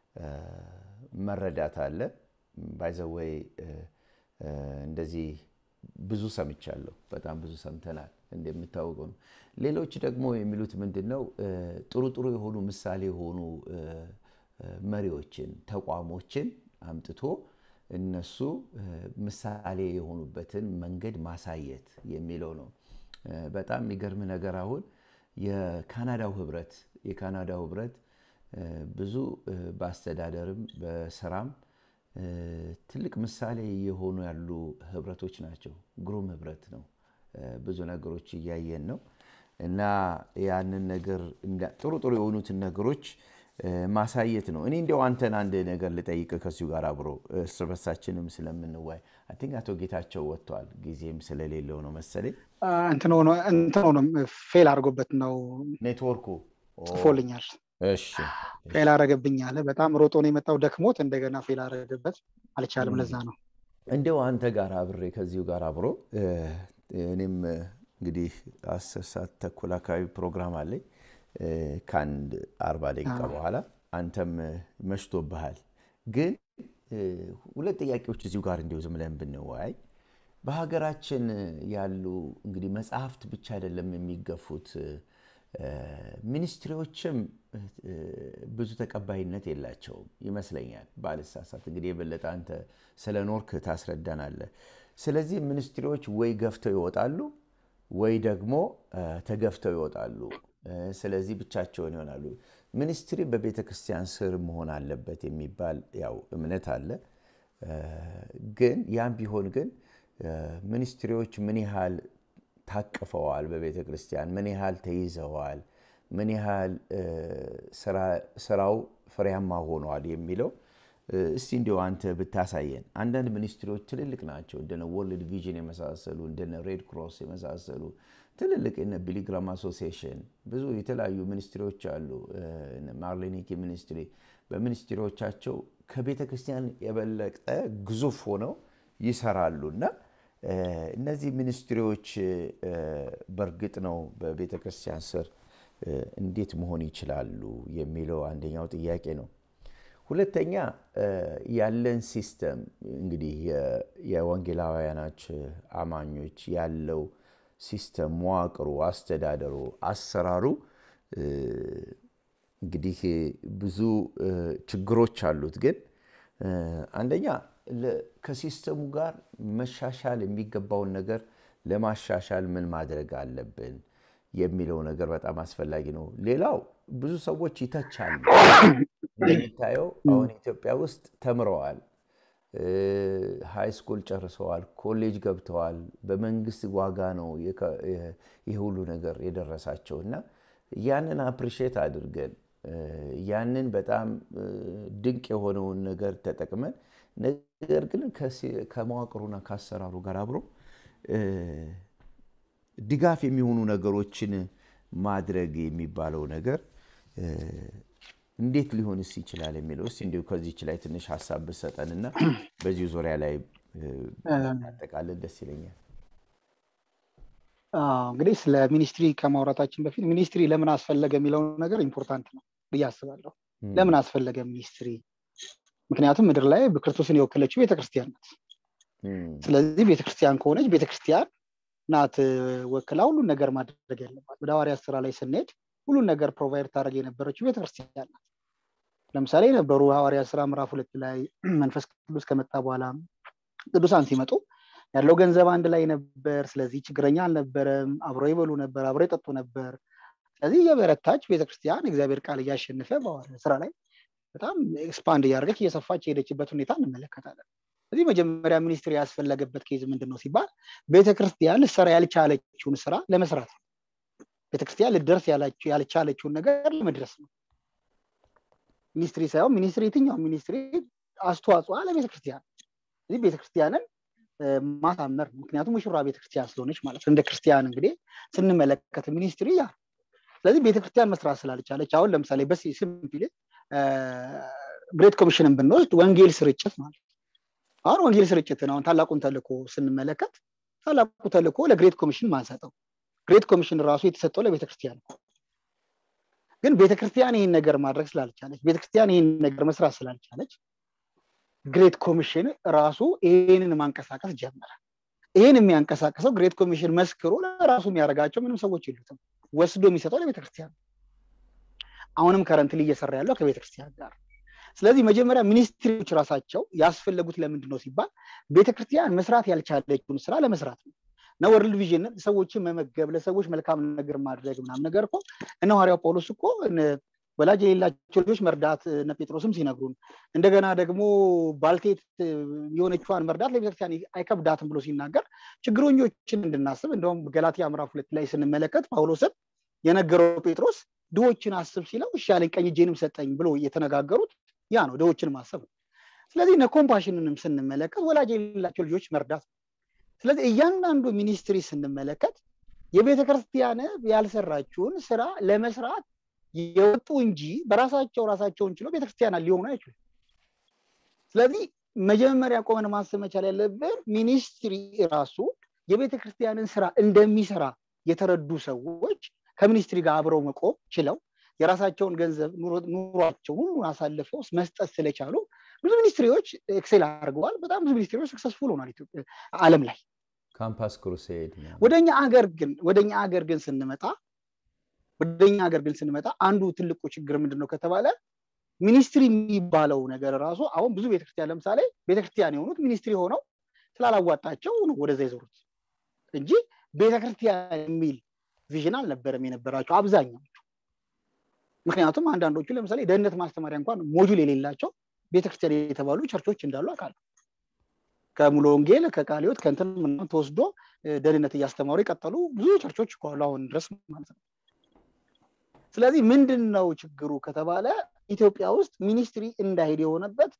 መረዳት አለ። ባይዘወይ እንደዚህ ብዙ ሰምቻለሁ። በጣም ብዙ ሰምተናል እንደሚታወቀው ነው። ሌሎች ደግሞ የሚሉት ምንድን ነው ጥሩ ጥሩ የሆኑ ምሳሌ የሆኑ መሪዎችን ተቋሞችን አምጥቶ እነሱ ምሳሌ የሆኑበትን መንገድ ማሳየት የሚለው ነው። በጣም የሚገርም ነገር አሁን የካናዳው ህብረት የካናዳው ህብረት ብዙ በአስተዳደርም በስራም ትልቅ ምሳሌ የሆኑ ያሉ ህብረቶች ናቸው። ግሩም ህብረት ነው። ብዙ ነገሮች እያየን ነው እና ያንን ነገር ጥሩ ጥሩ የሆኑትን ነገሮች ማሳየት ነው። እኔ እንዲያው አንተን አንድ ነገር ልጠይቅ ከዚሁ ጋር አብሮ እርስ በርሳችንም ስለምንዋይ አይ ቲንክ አቶ ጌታቸው ወጥተዋል። ጊዜም ስለሌለው ነው መሰለኝ እንትን ሆኖ ፌል አድርጎበት ነው ኔትወርኩ ጽፎልኛል። እሺ ፌል አረገብኝ አለ። በጣም ሮጦ ነው የመጣው ደክሞት እንደገና ፌል አረገበት። አልቻለም። ለዛ ነው እንደው አንተ ጋር አብሬ ከዚሁ ጋር አብሮ እኔም እንግዲህ አስር ሰዓት ተኩል አካባቢ ፕሮግራም አለኝ ከአንድ አርባ ደቂቃ በኋላ አንተም መሽቶብሃል። ግን ሁለት ጥያቄዎች እዚሁ ጋር እንዲሁ ዝም ብለን ብንወያይ በሀገራችን ያሉ እንግዲህ መጽሐፍት ብቻ አይደለም የሚገፉት ሚኒስትሪዎችም ብዙ ተቀባይነት የላቸውም ይመስለኛል ባልሳሳት። እንግዲህ የበለጠ አንተ ስለ ኖርክ ታስረዳናለህ። ስለዚህ ሚኒስትሪዎች ወይ ገፍተው ይወጣሉ ወይ ደግሞ ተገፍተው ይወጣሉ። ስለዚህ ብቻቸውን ይሆናሉ። ሚኒስትሪ በቤተ ክርስቲያን ስር መሆን አለበት የሚባል ያው እምነት አለ። ግን ያም ቢሆን ግን ሚኒስትሪዎች ምን ያህል ታቅፈዋል በቤተ ክርስቲያን ምን ያህል ተይዘዋል፣ ምን ያህል ስራው ፍሬያማ ሆነዋል የሚለው እስቲ እንዲሁ አንተ ብታሳየን። አንዳንድ ሚኒስትሪዎች ትልልቅ ናቸው፣ እንደነ ወርልድ ቪዥን የመሳሰሉ እንደነ ሬድ ክሮስ የመሳሰሉ ትልልቅ እነ ቢሊግራም አሶሲዬሽን ብዙ የተለያዩ ሚኒስትሪዎች አሉ። ማርሌኒኪ ሚኒስትሪ በሚኒስትሪዎቻቸው ከቤተ ክርስቲያን የበለጠ ግዙፍ ሆነው ይሰራሉ እና እነዚህ ሚኒስትሪዎች በእርግጥ ነው በቤተ ክርስቲያን ስር እንዴት መሆን ይችላሉ የሚለው አንደኛው ጥያቄ ነው። ሁለተኛ ያለን ሲስተም እንግዲህ የወንጌላውያኖች አማኞች ያለው ሲስተም መዋቅሩ፣ አስተዳደሩ፣ አሰራሩ እንግዲህ ብዙ ችግሮች አሉት። ግን አንደኛ ከሲስተሙ ጋር መሻሻል የሚገባውን ነገር ለማሻሻል ምን ማድረግ አለብን የሚለው ነገር በጣም አስፈላጊ ነው። ሌላው ብዙ ሰዎች ይተቻሉ። እንደሚታየው አሁን ኢትዮጵያ ውስጥ ተምረዋል፣ ሃይ ስኩል ጨርሰዋል፣ ኮሌጅ ገብተዋል። በመንግስት ዋጋ ነው ይህ ሁሉ ነገር የደረሳቸው እና ያንን አፕሪሼት አድርገን ያንን በጣም ድንቅ የሆነውን ነገር ተጠቅመን ነገር ግን ከመዋቅሩና ከአሰራሩ ጋር አብሮ ድጋፍ የሚሆኑ ነገሮችን ማድረግ የሚባለው ነገር እንዴት ሊሆንስ ይችላል የሚለው እስኪ እንዲሁ ከዚች ላይ ትንሽ ሀሳብ ብሰጠንና በዚሁ ዙሪያ ላይ ያጠቃልል ደስ ይለኛል። እንግዲህ ስለ ሚኒስትሪ ከማውራታችን በፊት ሚኒስትሪ ለምን አስፈለገ የሚለው ነገር ኢምፖርታንት ነው ብዬ አስባለሁ። ለምን አስፈለገ ሚኒስትሪ? ምክንያቱም ምድር ላይ ክርስቶስን የወከለችው ቤተክርስቲያን ናት። ስለዚህ ቤተክርስቲያን ከሆነች ቤተክርስቲያን ናት ወክላ ሁሉን ነገር ማድረግ ያለባት። ወደ ሐዋርያት ስራ ላይ ስንሄድ ሁሉን ነገር ፕሮቫይድ ታደረግ የነበረችው ቤተክርስቲያን ናት። ለምሳሌ የነበሩ ሐዋርያት ስራ ምዕራፍ ሁለት ላይ መንፈስ ቅዱስ ከመጣ በኋላ ቅዱሳን ሲመጡ ያለው ገንዘብ አንድ ላይ ነበር። ስለዚህ ችግረኛ አልነበረም። አብሮ ይበሉ ነበር፣ አብሮ ይጠጡ ነበር። ስለዚህ የበረታች ቤተክርስቲያን እግዚአብሔር ቃል እያሸነፈ በሐዋርያት ስራ ላይ በጣም ኤክስፓንድ እያደረገች እየሰፋች የሄደችበት ሁኔታ እንመለከታለን። ስለዚህ መጀመሪያ ሚኒስትሪ ያስፈለገበት ኬዝ ምንድን ነው ሲባል ቤተክርስቲያን ልትሰራ ያልቻለችውን ስራ ለመስራት ነው። ቤተክርስቲያን ልደርስ ያልቻለችውን ነገር ለመድረስ ነው። ሚኒስትሪ ሳይሆን ሚኒስትሪ የትኛው ሚኒስትሪ አስተዋጽኦ ለቤተክርስቲያን ስለዚህ ቤተክርስቲያንን ማሳመር ነው። ምክንያቱም ሙሽራ ቤተክርስቲያን ስለሆነች ማለት ነው። እንደ ክርስቲያን እንግዲህ ስንመለከት ሚኒስትሪ ያ ስለዚህ ቤተክርስቲያን መስራት ስላልቻለች አሁን ለምሳሌ በስ ሲምፕል ግሬት ኮሚሽንን ብንወስድ ወንጌል ስርጭት ማለት አሁን ወንጌል ስርጭትን አሁን ታላቁን ተልኮ ስንመለከት ታላቁ ተልኮ ለግሬት ኮሚሽን ማንሰጠው ግሬት ኮሚሽን ራሱ የተሰጠው ለቤተክርስቲያን ነው። ግን ቤተክርስቲያን ይህን ነገር ማድረግ ስላልቻለች ቤተክርስቲያን ይህን ነገር መስራት ስላልቻለች ግሬት ኮሚሽን ራሱ ይህንን ማንቀሳቀስ ጀመረ። ይህን የሚያንቀሳቀሰው ግሬት ኮሚሽን መስክሮ ለራሱ የሚያደርጋቸው ምንም ሰዎች የሉትም። ወስዶ የሚሰጠው ለቤተክርስቲያን አሁንም ከረንትሊ እየሰራ ያለው ከቤተክርስቲያን ጋር ስለዚህ መጀመሪያ ሚኒስትሪዎች ራሳቸው ያስፈለጉት ለምንድን ነው ሲባል ቤተክርስቲያን መስራት ያልቻለችውን ስራ ለመስራት ነው እና ወርልድ ቪዥን ሰዎችን መመገብ ለሰዎች መልካም ነገር ማድረግ ምናምን ነገር እኮ እነ ሐዋርያው ጳውሎስ እኮ ወላጅ የሌላቸው ልጆች መርዳት እነ ጴጥሮስም ሲነግሩን እንደገና ደግሞ ባልቴት የሆነችዋን መርዳት ለቤተክርስቲያን አይከብዳትም ብሎ ሲናገር ችግረኞችን እንድናስብ እንደውም ገላትያ ምዕራፍ ሁለት ላይ ስንመለከት ጳውሎስን የነገረው ጴጥሮስ ድሆችን አስብ ሲለው እሺ ያለኝ ቀኝ እጄንም ሰጠኝ ብሎ የተነጋገሩት ያ ነው ድሆችን ማሰብ ነው ስለዚህ እነ ኮምፓሽንንም ስንመለከት ወላጅ የሌላቸው ልጆች መርዳት ነው ስለዚህ እያንዳንዱ ሚኒስትሪ ስንመለከት የቤተ ክርስቲያን ያልሰራችውን ስራ ለመስራት የወጡ እንጂ በራሳቸው ራሳቸውን ችለው ቤተክርስቲያናት ሊሆኑ አይችሉም ስለዚህ መጀመሪያ ቆመን ማሰብ መቻል ያለብን ሚኒስትሪ ራሱ የቤተክርስቲያንን ስራ እንደሚሰራ የተረዱ ሰዎች ከሚኒስትሪ ጋር አብረው መቆም ችለው የራሳቸውን ገንዘብ ኑሯቸው ሁሉን አሳልፈው መስጠት ስለቻሉ ብዙ ሚኒስትሪዎች ኤክሴል አድርገዋል በጣም ብዙ ሚኒስትሪዎች ሰክሰስፉል ሆኗል አለም ላይ ካምፓስ ክሩሴድ ወደኛ ሀገር ግን ወደኛ ሀገር ግን ስንመጣ ወደኛ ሀገር ግን ስንመጣ አንዱ ትልቁ ችግር ምንድን ነው ከተባለ ሚኒስትሪ የሚባለው ነገር ራሱ አሁን ብዙ ቤተክርስቲያን ለምሳሌ ቤተክርስቲያን የሆኑት ሚኒስትሪ ሆነው ስላላዋጣቸው ነው ወደዛ የዞሩት እንጂ ቤተክርስቲያን የሚል ቪዥን አልነበረም የነበራቸው አብዛኛዎቹ ምክንያቱም አንዳንዶቹ ለምሳሌ ደህንነት ማስተማሪያ እንኳን ሞጁል የሌላቸው ቤተክርስቲያን የተባሉ ቸርቾች እንዳሉ አውቃለሁ ከሙሉ ወንጌል ከቃሊዮት ከንትን ምናምን ተወስዶ ደህንነት እያስተማሩ የቀጠሉ ብዙ ቸርቾች ከኋላ አሁን ድረስ ማለት ነው ስለዚህ ምንድን ነው ችግሩ ከተባለ ኢትዮጵያ ውስጥ ሚኒስትሪ እንዳሄድ የሆነበት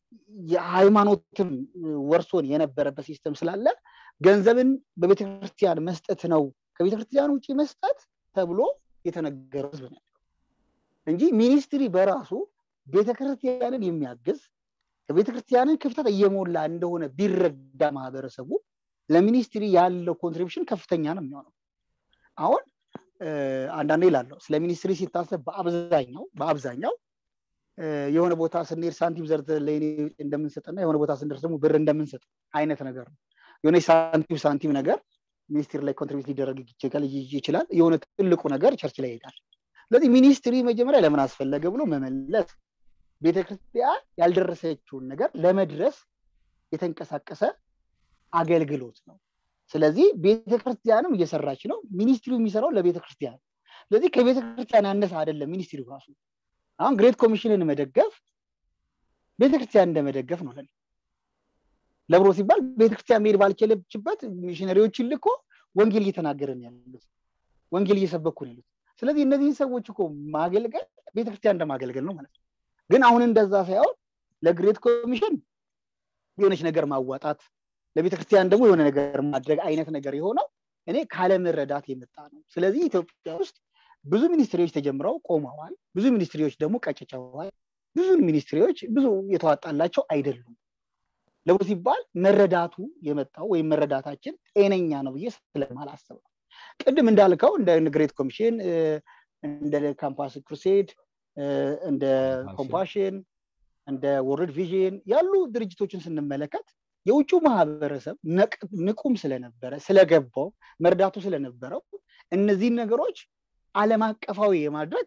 የሃይማኖትም ወርሶን የነበረበት ሲስተም ስላለ ገንዘብን በቤተክርስቲያን መስጠት ነው ከቤተክርስቲያን ውጭ መስጠት ተብሎ የተነገረ ህዝብ ነው እንጂ ሚኒስትሪ በራሱ ቤተክርስቲያንን የሚያግዝ ከቤተክርስቲያንን ክፍተት እየሞላ እንደሆነ ቢረዳ ማህበረሰቡ ለሚኒስትሪ ያለው ኮንትሪቢሽን ከፍተኛ ነው የሚሆነው አሁን አንዳንዴ ይላለሁ ስለ ሚኒስትሪ ሲታሰብ በአብዛኛው በአብዛኛው የሆነ ቦታ ስንሄድ ሳንቲም ዘርተ ለኔ እንደምንሰጥና የሆነ ቦታ ስንደርስ ደግሞ ብር እንደምንሰጥ አይነት ነገር ነው የሆነ ሳንቲም ሳንቲም ነገር ሚኒስትሪ ላይ ኮንትሪቢዩት ሊደረግ ይችላል የሆነ ትልቁ ነገር ቸርች ላይ ይሄዳል ስለዚህ ሚኒስትሪ መጀመሪያ ለምን አስፈለገ ብሎ መመለስ ቤተክርስቲያን ያልደረሰችውን ነገር ለመድረስ የተንቀሳቀሰ አገልግሎት ነው ስለዚህ ቤተክርስቲያንም እየሰራች ነው ሚኒስትሪው የሚሰራው ለቤተክርስቲያን ስለዚህ ከቤተክርስቲያን ያነሰ አይደለም ሚኒስትሪው ራሱ አሁን ግሬት ኮሚሽንን መደገፍ ቤተክርስቲያን እንደመደገፍ ነው ለኔ ለብሮ ሲባል ቤተክርስቲያን መሄድ ባልችለችበት ሚሽነሪዎችን ልኮ ወንጌል እየተናገረን ያሉት ወንጌል እየሰበኩ ነው ያሉት ስለዚህ እነዚህን ሰዎች እኮ ማገልገል ቤተክርስቲያን እንደማገልገል ነው ማለት ነው ግን አሁን እንደዛ ሳይሆን ለግሬት ኮሚሽን የሆነች ነገር ማዋጣት ለቤተክርስቲያን ደግሞ የሆነ ነገር ማድረግ አይነት ነገር የሆነው እኔ ካለመረዳት የመጣ ነው ስለዚህ ኢትዮጵያ ውስጥ ብዙ ሚኒስትሪዎች ተጀምረው ቆመዋል ብዙ ሚኒስትሪዎች ደግሞ ቀጭጨዋል ብዙ ሚኒስትሪዎች ብዙ የተዋጣላቸው አይደሉም ለቡ ሲባል መረዳቱ የመጣው ወይም መረዳታችን ጤነኛ ነው ብዬ ስለማላስብ ነው ቅድም እንዳልከው እንደ ግሬት ኮሚሽን እንደ ካምፓስ ክሩሴድ እንደ ኮምፓሽን እንደ ወርልድ ቪዥን ያሉ ድርጅቶችን ስንመለከት የውጭ ማህበረሰብ ንቁም ስለነበረ ስለገባው መርዳቱ ስለነበረው እነዚህን ነገሮች አለም አቀፋዊ የማድረግ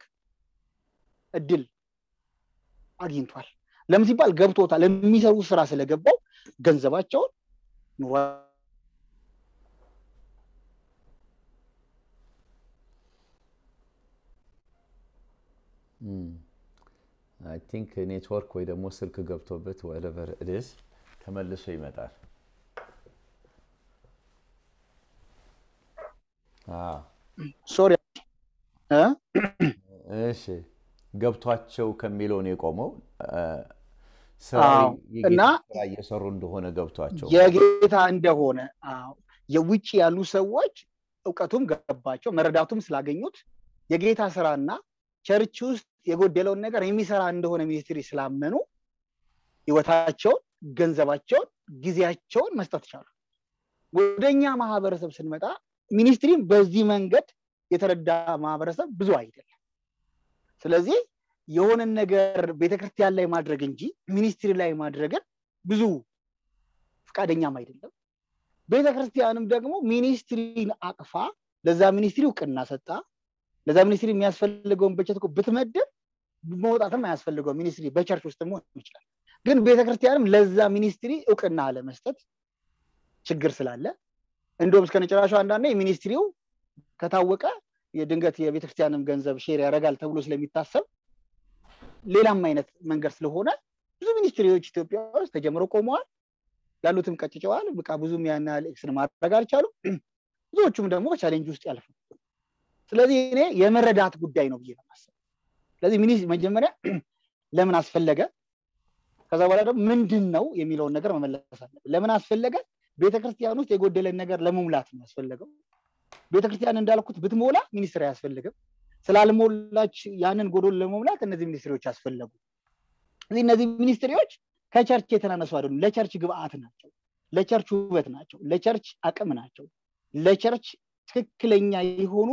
እድል አግኝቷል ለምን ሲባል ገብቶታል የሚሰሩ ስራ ስለገባው ገንዘባቸውን ኑሯ አይ ቲንክ ኔትወርክ ወይ ደግሞ ስልክ ገብቶበት ወደቨር ኢትስ ተመልሶ ይመጣል ሶሪ እሺ ገብቷቸው ከሚለው ነው የቆመው እና ስራ እየሰሩ እንደሆነ ገብቷቸው የጌታ እንደሆነ የውጭ ያሉ ሰዎች እውቀቱም ገባቸው መረዳቱም ስላገኙት የጌታ ስራና ቸርች ውስጥ የጎደለውን ነገር የሚሰራ እንደሆነ ሚኒስትሪ ስላመኑ ህይወታቸውን ገንዘባቸውን ጊዜያቸውን መስጠት ቻሉ ወደኛ ማህበረሰብ ስንመጣ ሚኒስትሪም በዚህ መንገድ የተረዳ ማህበረሰብ ብዙ አይደለም ስለዚህ የሆነን ነገር ቤተክርስቲያን ላይ ማድረግ እንጂ ሚኒስትሪ ላይ ማድረግን ብዙ ፈቃደኛም አይደለም ቤተክርስቲያንም ደግሞ ሚኒስትሪን አቅፋ ለዛ ሚኒስትሪ እውቅና ሰጣ ለዛ ሚኒስትሪ የሚያስፈልገውን በጀት ብትመድብ መውጣትም አያስፈልገው ሚኒስትሪ በቸርች ውስጥ መሆን ይችላል ግን ቤተክርስቲያንም ለዛ ሚኒስትሪ እውቅና አለመስጠት ችግር ስላለ እንዲሁም እስከ ነጨራሹ አንዳንዴ ሚኒስትሪው ከታወቀ የድንገት የቤተክርስቲያንም ገንዘብ ሼር ያደርጋል ተብሎ ስለሚታሰብ ሌላም አይነት መንገድ ስለሆነ ብዙ ሚኒስትሪዎች ኢትዮጵያ ውስጥ ተጀምረው ቆመዋል ያሉትም ቀጭጨዋል በቃ ብዙም ያን ያህል ኤክስን ማድረግ አልቻሉም ብዙዎቹም ደግሞ በቻሌንጅ ውስጥ ያልፉ ስለዚህ እኔ የመረዳት ጉዳይ ነው ብዬ ነው ማሰብ ስለዚህ ሚኒስ መጀመሪያ ለምን አስፈለገ ከዛ በኋላ ደግሞ ምንድን ነው የሚለውን ነገር መመለስ አለብን ለምን አስፈለገ ቤተክርስቲያን ውስጥ የጎደለን ነገር ለመሙላት ነው ያስፈለገው ቤተክርስቲያን እንዳልኩት ብትሞላ ሚኒስትር አያስፈልግም ስላልሞላች ያንን ጎዶሎ ለመሙላት እነዚህ ሚኒስትሪዎች አስፈለጉ እዚህ እነዚህ ሚኒስትሪዎች ከቸርች የተናነሱ አይደሉም ለቸርች ግብአት ናቸው ለቸርች ውበት ናቸው ለቸርች አቅም ናቸው ለቸርች ትክክለኛ የሆኑ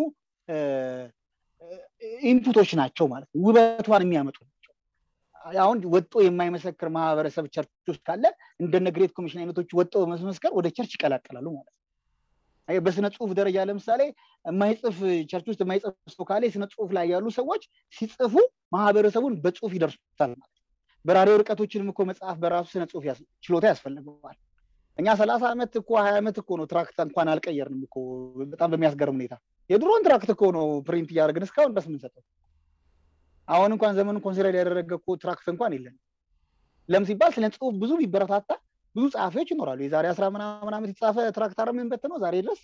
ኢንፑቶች ናቸው ማለት ነው ውበቷን የሚያመጡ ናቸው አሁን ወጦ የማይመሰክር ማህበረሰብ ቸርች ውስጥ ካለ እንደነ ግሬት ኮሚሽን አይነቶች ወጦ በመስመስከር ወደ ቸርች ይቀላቀላሉ ማለት ነው በስነ ጽሁፍ ደረጃ ለምሳሌ የማይጽፍ ቸርች ውስጥ የማይጽፍ ሰው ካለ የስነ ጽሁፍ ላይ ያሉ ሰዎች ሲጽፉ ማህበረሰቡን በጽሁፍ ይደርሱታል ማለት በራሪ ወረቀቶችንም እኮ መጽሐፍ በራሱ ስነ ጽሁፍ ችሎታ ያስፈልገዋል እኛ ሰላሳ ዓመት እኮ ሀያ ዓመት እኮ ነው ትራክት እንኳን አልቀየርንም እኮ በጣም በሚያስገርም ሁኔታ የድሮን ትራክት እኮ ነው ፕሪንት እያደረግን እስካሁን ድረስ ምንሰጠው አሁን እንኳን ዘመኑን ኮንሲደር ያደረገ እኮ ትራክት እንኳን የለን ለም ሲባል ስለ ጽሁፍ ብዙ ቢበረታታ ብዙ ጸሐፊዎች ይኖራሉ የዛሬ አስራ ምናምን ዓመት የተጻፈ ትራክት ምን ነው ዛሬ ድረስ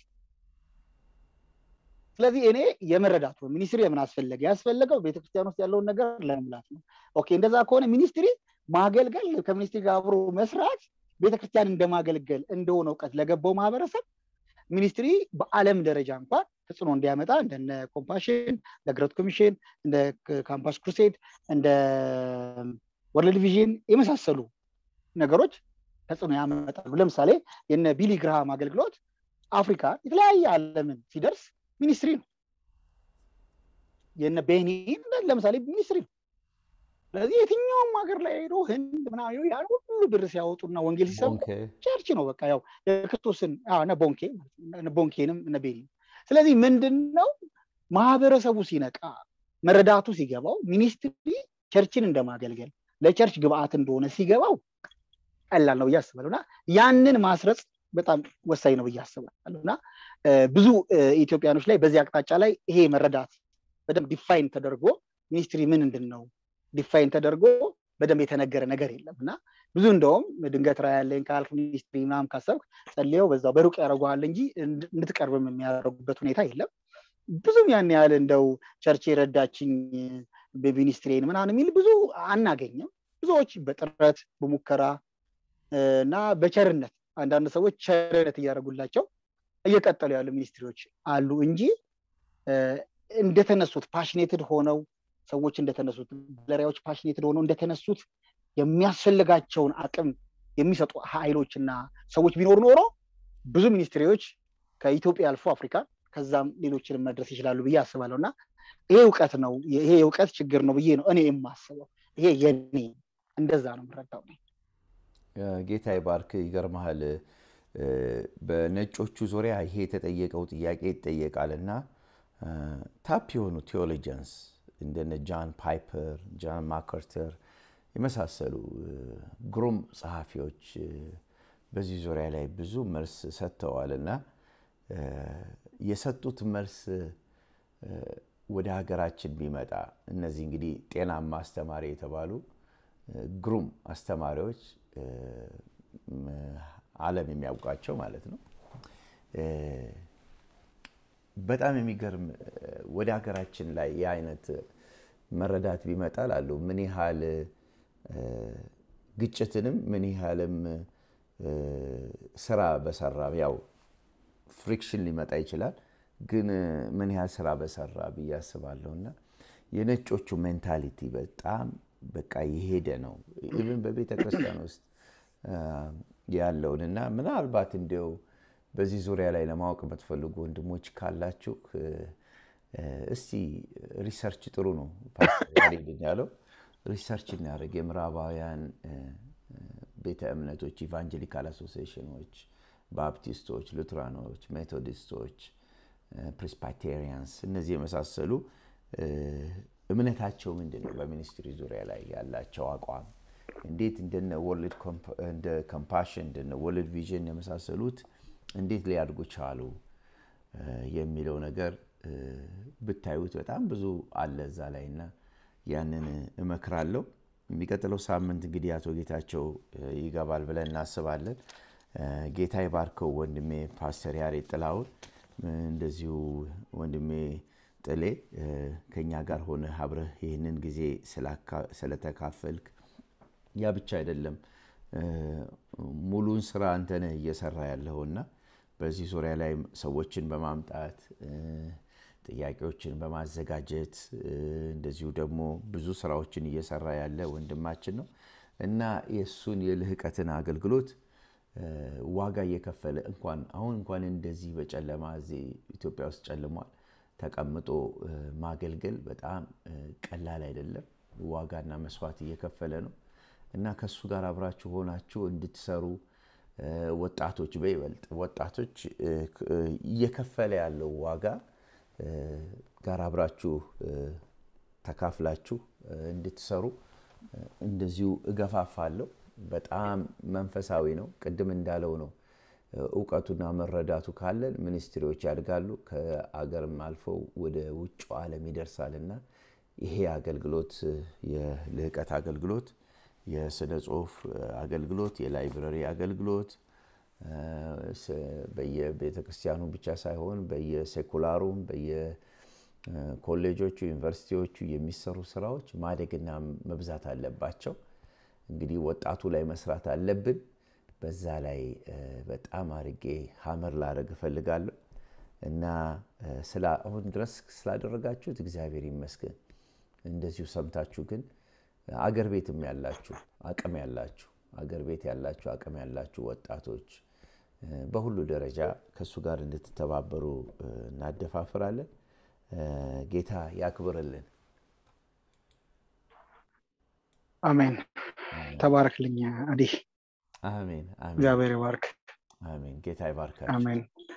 ስለዚህ እኔ የመረዳቱ ሚኒስትሪ የምን አስፈለገ ያስፈለገው ቤተክርስቲያን ውስጥ ያለውን ነገር ለመሙላት ነው ኦኬ እንደዛ ከሆነ ሚኒስትሪ ማገልገል ከሚኒስትሪ ጋር አብሮ መስራት ቤተክርስቲያን እንደማገልገል እንደሆነ እውቀት ለገባው ማህበረሰብ ሚኒስትሪ በአለም ደረጃ እንኳን ተጽዕኖ እንዲያመጣ እንደነ ኮምፓሽን እንደ ግረት ኮሚሽን እንደ ካምፓስ ክሩሴድ እንደ ወርልድ ቪዥን የመሳሰሉ ነገሮች ተጽዕኖ ያመጣሉ ለምሳሌ የነ ቢሊ ግርሃም አገልግሎት አፍሪካ የተለያየ አለምን ሲደርስ ሚኒስትሪ ነው የነ ቤኒን ለምሳሌ ሚኒስትሪ ነው ስለዚህ የትኛውም ሀገር ላይ ሄዶ ህንድ ምናምን ያን ሁሉ ብር ሲያወጡና ወንጌል ሲሰሙ ቸርች ነው በቃ ያው የክርስቶስን ቦንኬ ቦንኬንም እነ ቤኒ ስለዚህ ምንድን ነው ማህበረሰቡ ሲነቃ መረዳቱ ሲገባው ሚኒስትሪ ቸርችን እንደማገልገል ለቸርች ግብአት እንደሆነ ሲገባው ቀላል ነው ብዬ አስባለሁ እና ያንን ማስረጽ በጣም ወሳኝ ነው ብዬ አስባለሁ እና ብዙ ኢትዮጵያኖች ላይ በዚህ አቅጣጫ ላይ ይሄ መረዳት በደንብ ዲፋይን ተደርጎ ሚኒስትሪ ምን እንድን ነው ዲፋይን ተደርጎ በደንብ የተነገረ ነገር የለም እና ብዙ እንደውም ድንገት ራ ያለኝ ካልክ ሚኒስትሪ ምናም ካሰብክ ጸልየው በዛው በሩቅ ያደረገዋል እንጂ እንድትቀርብም የሚያደርጉበት ሁኔታ የለም ብዙም ያን ያህል እንደው ቸርች የረዳችኝ በሚኒስትሪን ምናምን የሚል ብዙ አናገኝም ብዙዎች በጥረት በሙከራ እና በቸርነት አንዳንድ ሰዎች ቸርነት እያደረጉላቸው እየቀጠሉ ያሉ ሚኒስትሪዎች አሉ እንጂ እንደተነሱት ፓሽኔትድ ሆነው ሰዎች እንደተነሱት ባለሪያዎች ፓሽኔትድ ሆነው እንደተነሱት የሚያስፈልጋቸውን አቅም የሚሰጡ ኃይሎች እና ሰዎች ቢኖሩ ኖሮ ብዙ ሚኒስትሪዎች ከኢትዮጵያ አልፎ አፍሪካ ከዛም ሌሎችንም መድረስ ይችላሉ ብዬ አስባለሁ እና ይሄ እውቀት ነው ይሄ የእውቀት ችግር ነው ብዬ ነው እኔ የማስበው ይሄ የኔ እንደዛ ነው የምረዳው ጌታ ይባርክ ይገርመሃል በነጮቹ ዙሪያ ይሄ የተጠየቀው ጥያቄ ይጠየቃል እና ታፕ የሆኑ ቴዎሎጂያንስ እንደነ ጃን ፓይፐር ጃን ማከርተር የመሳሰሉ ግሩም ጸሐፊዎች በዚህ ዙሪያ ላይ ብዙ መልስ ሰጥተዋል እና የሰጡት መልስ ወደ ሀገራችን ቢመጣ እነዚህ እንግዲህ ጤናማ አስተማሪ የተባሉ ግሩም አስተማሪዎች አለም የሚያውቃቸው ማለት ነው በጣም የሚገርም ወደ ሀገራችን ላይ የአይነት መረዳት ቢመጣ ላሉ ምን ያህል ግጭትንም ምን ያህልም ስራ በሰራ ያው ፍሪክሽን ሊመጣ ይችላል ግን ምን ያህል ስራ በሰራ ብዬ አስባለሁ እና የነጮቹ ሜንታሊቲ በጣም በቃ የሄደ ነው ኢቭን በቤተ ክርስቲያን ውስጥ ያለውን እና ምናልባት እንዲው በዚህ ዙሪያ ላይ ለማወቅ የምትፈልጉ ወንድሞች ካላችሁ እስቲ ሪሰርች ጥሩ ነው ፓስተር ያለው ሪሰርች እናደርግ የምዕራባውያን ቤተ እምነቶች ኢቫንጀሊካል አሶሲሽኖች ባፕቲስቶች ሉትራኖች ሜቶዲስቶች ፕሬስፓቴሪያንስ እነዚህ የመሳሰሉ እምነታቸው ምንድን ነው በሚኒስትሪ ዙሪያ ላይ ያላቸው አቋም እንዴት እንደነ ወርልድ እንደ ኮምፓሽን እንደነ ወርልድ ቪዥን የመሳሰሉት እንዴት ሊያድጉ ቻሉ የሚለው ነገር ብታዩት በጣም ብዙ አለ እዛ ላይ እና ያንን እመክራለሁ የሚቀጥለው ሳምንት እንግዲህ አቶ ጌታቸው ይገባል ብለን እናስባለን ጌታ ይባርከው ወንድሜ ፓስተር ያሬድ ጥላውን እንደዚሁ ወንድሜ ጥሌ ከኛ ጋር ሆነ አብረህ ይህንን ጊዜ ስለተካፈልክ ያ ብቻ አይደለም ሙሉን ስራ አንተነህ እየሰራ ያለውና በዚህ ዙሪያ ላይ ሰዎችን በማምጣት ጥያቄዎችን በማዘጋጀት እንደዚሁ ደግሞ ብዙ ስራዎችን እየሰራ ያለ ወንድማችን ነው እና የእሱን የልህቀትን አገልግሎት ዋጋ እየከፈለ እንኳን አሁን እንኳን እንደዚህ በጨለማ እዚህ ኢትዮጵያ ውስጥ ጨልሟል ተቀምጦ ማገልገል በጣም ቀላል አይደለም። ዋጋና መስዋዕት እየከፈለ ነው እና ከእሱ ጋር አብራችሁ ሆናችሁ እንድትሰሩ ወጣቶች በይበልጥ ወጣቶች እየከፈለ ያለው ዋጋ ጋር አብራችሁ ተካፍላችሁ እንድትሰሩ እንደዚሁ እገፋፋለሁ። በጣም መንፈሳዊ ነው። ቅድም እንዳለው ነው። እውቀቱና መረዳቱ ካለን ሚኒስትሪዎች ያድጋሉ፣ ከአገርም አልፈው ወደ ውጭ ዓለም ይደርሳል እና ይሄ አገልግሎት የልህቀት አገልግሎት፣ የስነ ጽሁፍ አገልግሎት፣ የላይብረሪ አገልግሎት በየቤተ ክርስቲያኑ ብቻ ሳይሆን በየሴኩላሩም በየኮሌጆቹ ዩኒቨርሲቲዎቹ የሚሰሩ ስራዎች ማደግና መብዛት አለባቸው። እንግዲህ ወጣቱ ላይ መስራት አለብን። በዛ ላይ በጣም አርጌ ሀመር ላደረግ እፈልጋለሁ እና አሁን ድረስ ስላደረጋችሁት እግዚአብሔር ይመስገን። እንደዚሁ ሰምታችሁ ግን አገር ቤትም ያላችሁ አቅም ያላችሁ አገር ቤት ያላችሁ አቅም ያላችሁ ወጣቶች በሁሉ ደረጃ ከእሱ ጋር እንድትተባበሩ እናደፋፍራለን። ጌታ ያክብርልን። አሜን። ተባረክልኝ አዲ። አሜን። እግዚአብሔር ይባርክ። አሜን። ጌታ ይባርካል። አሜን።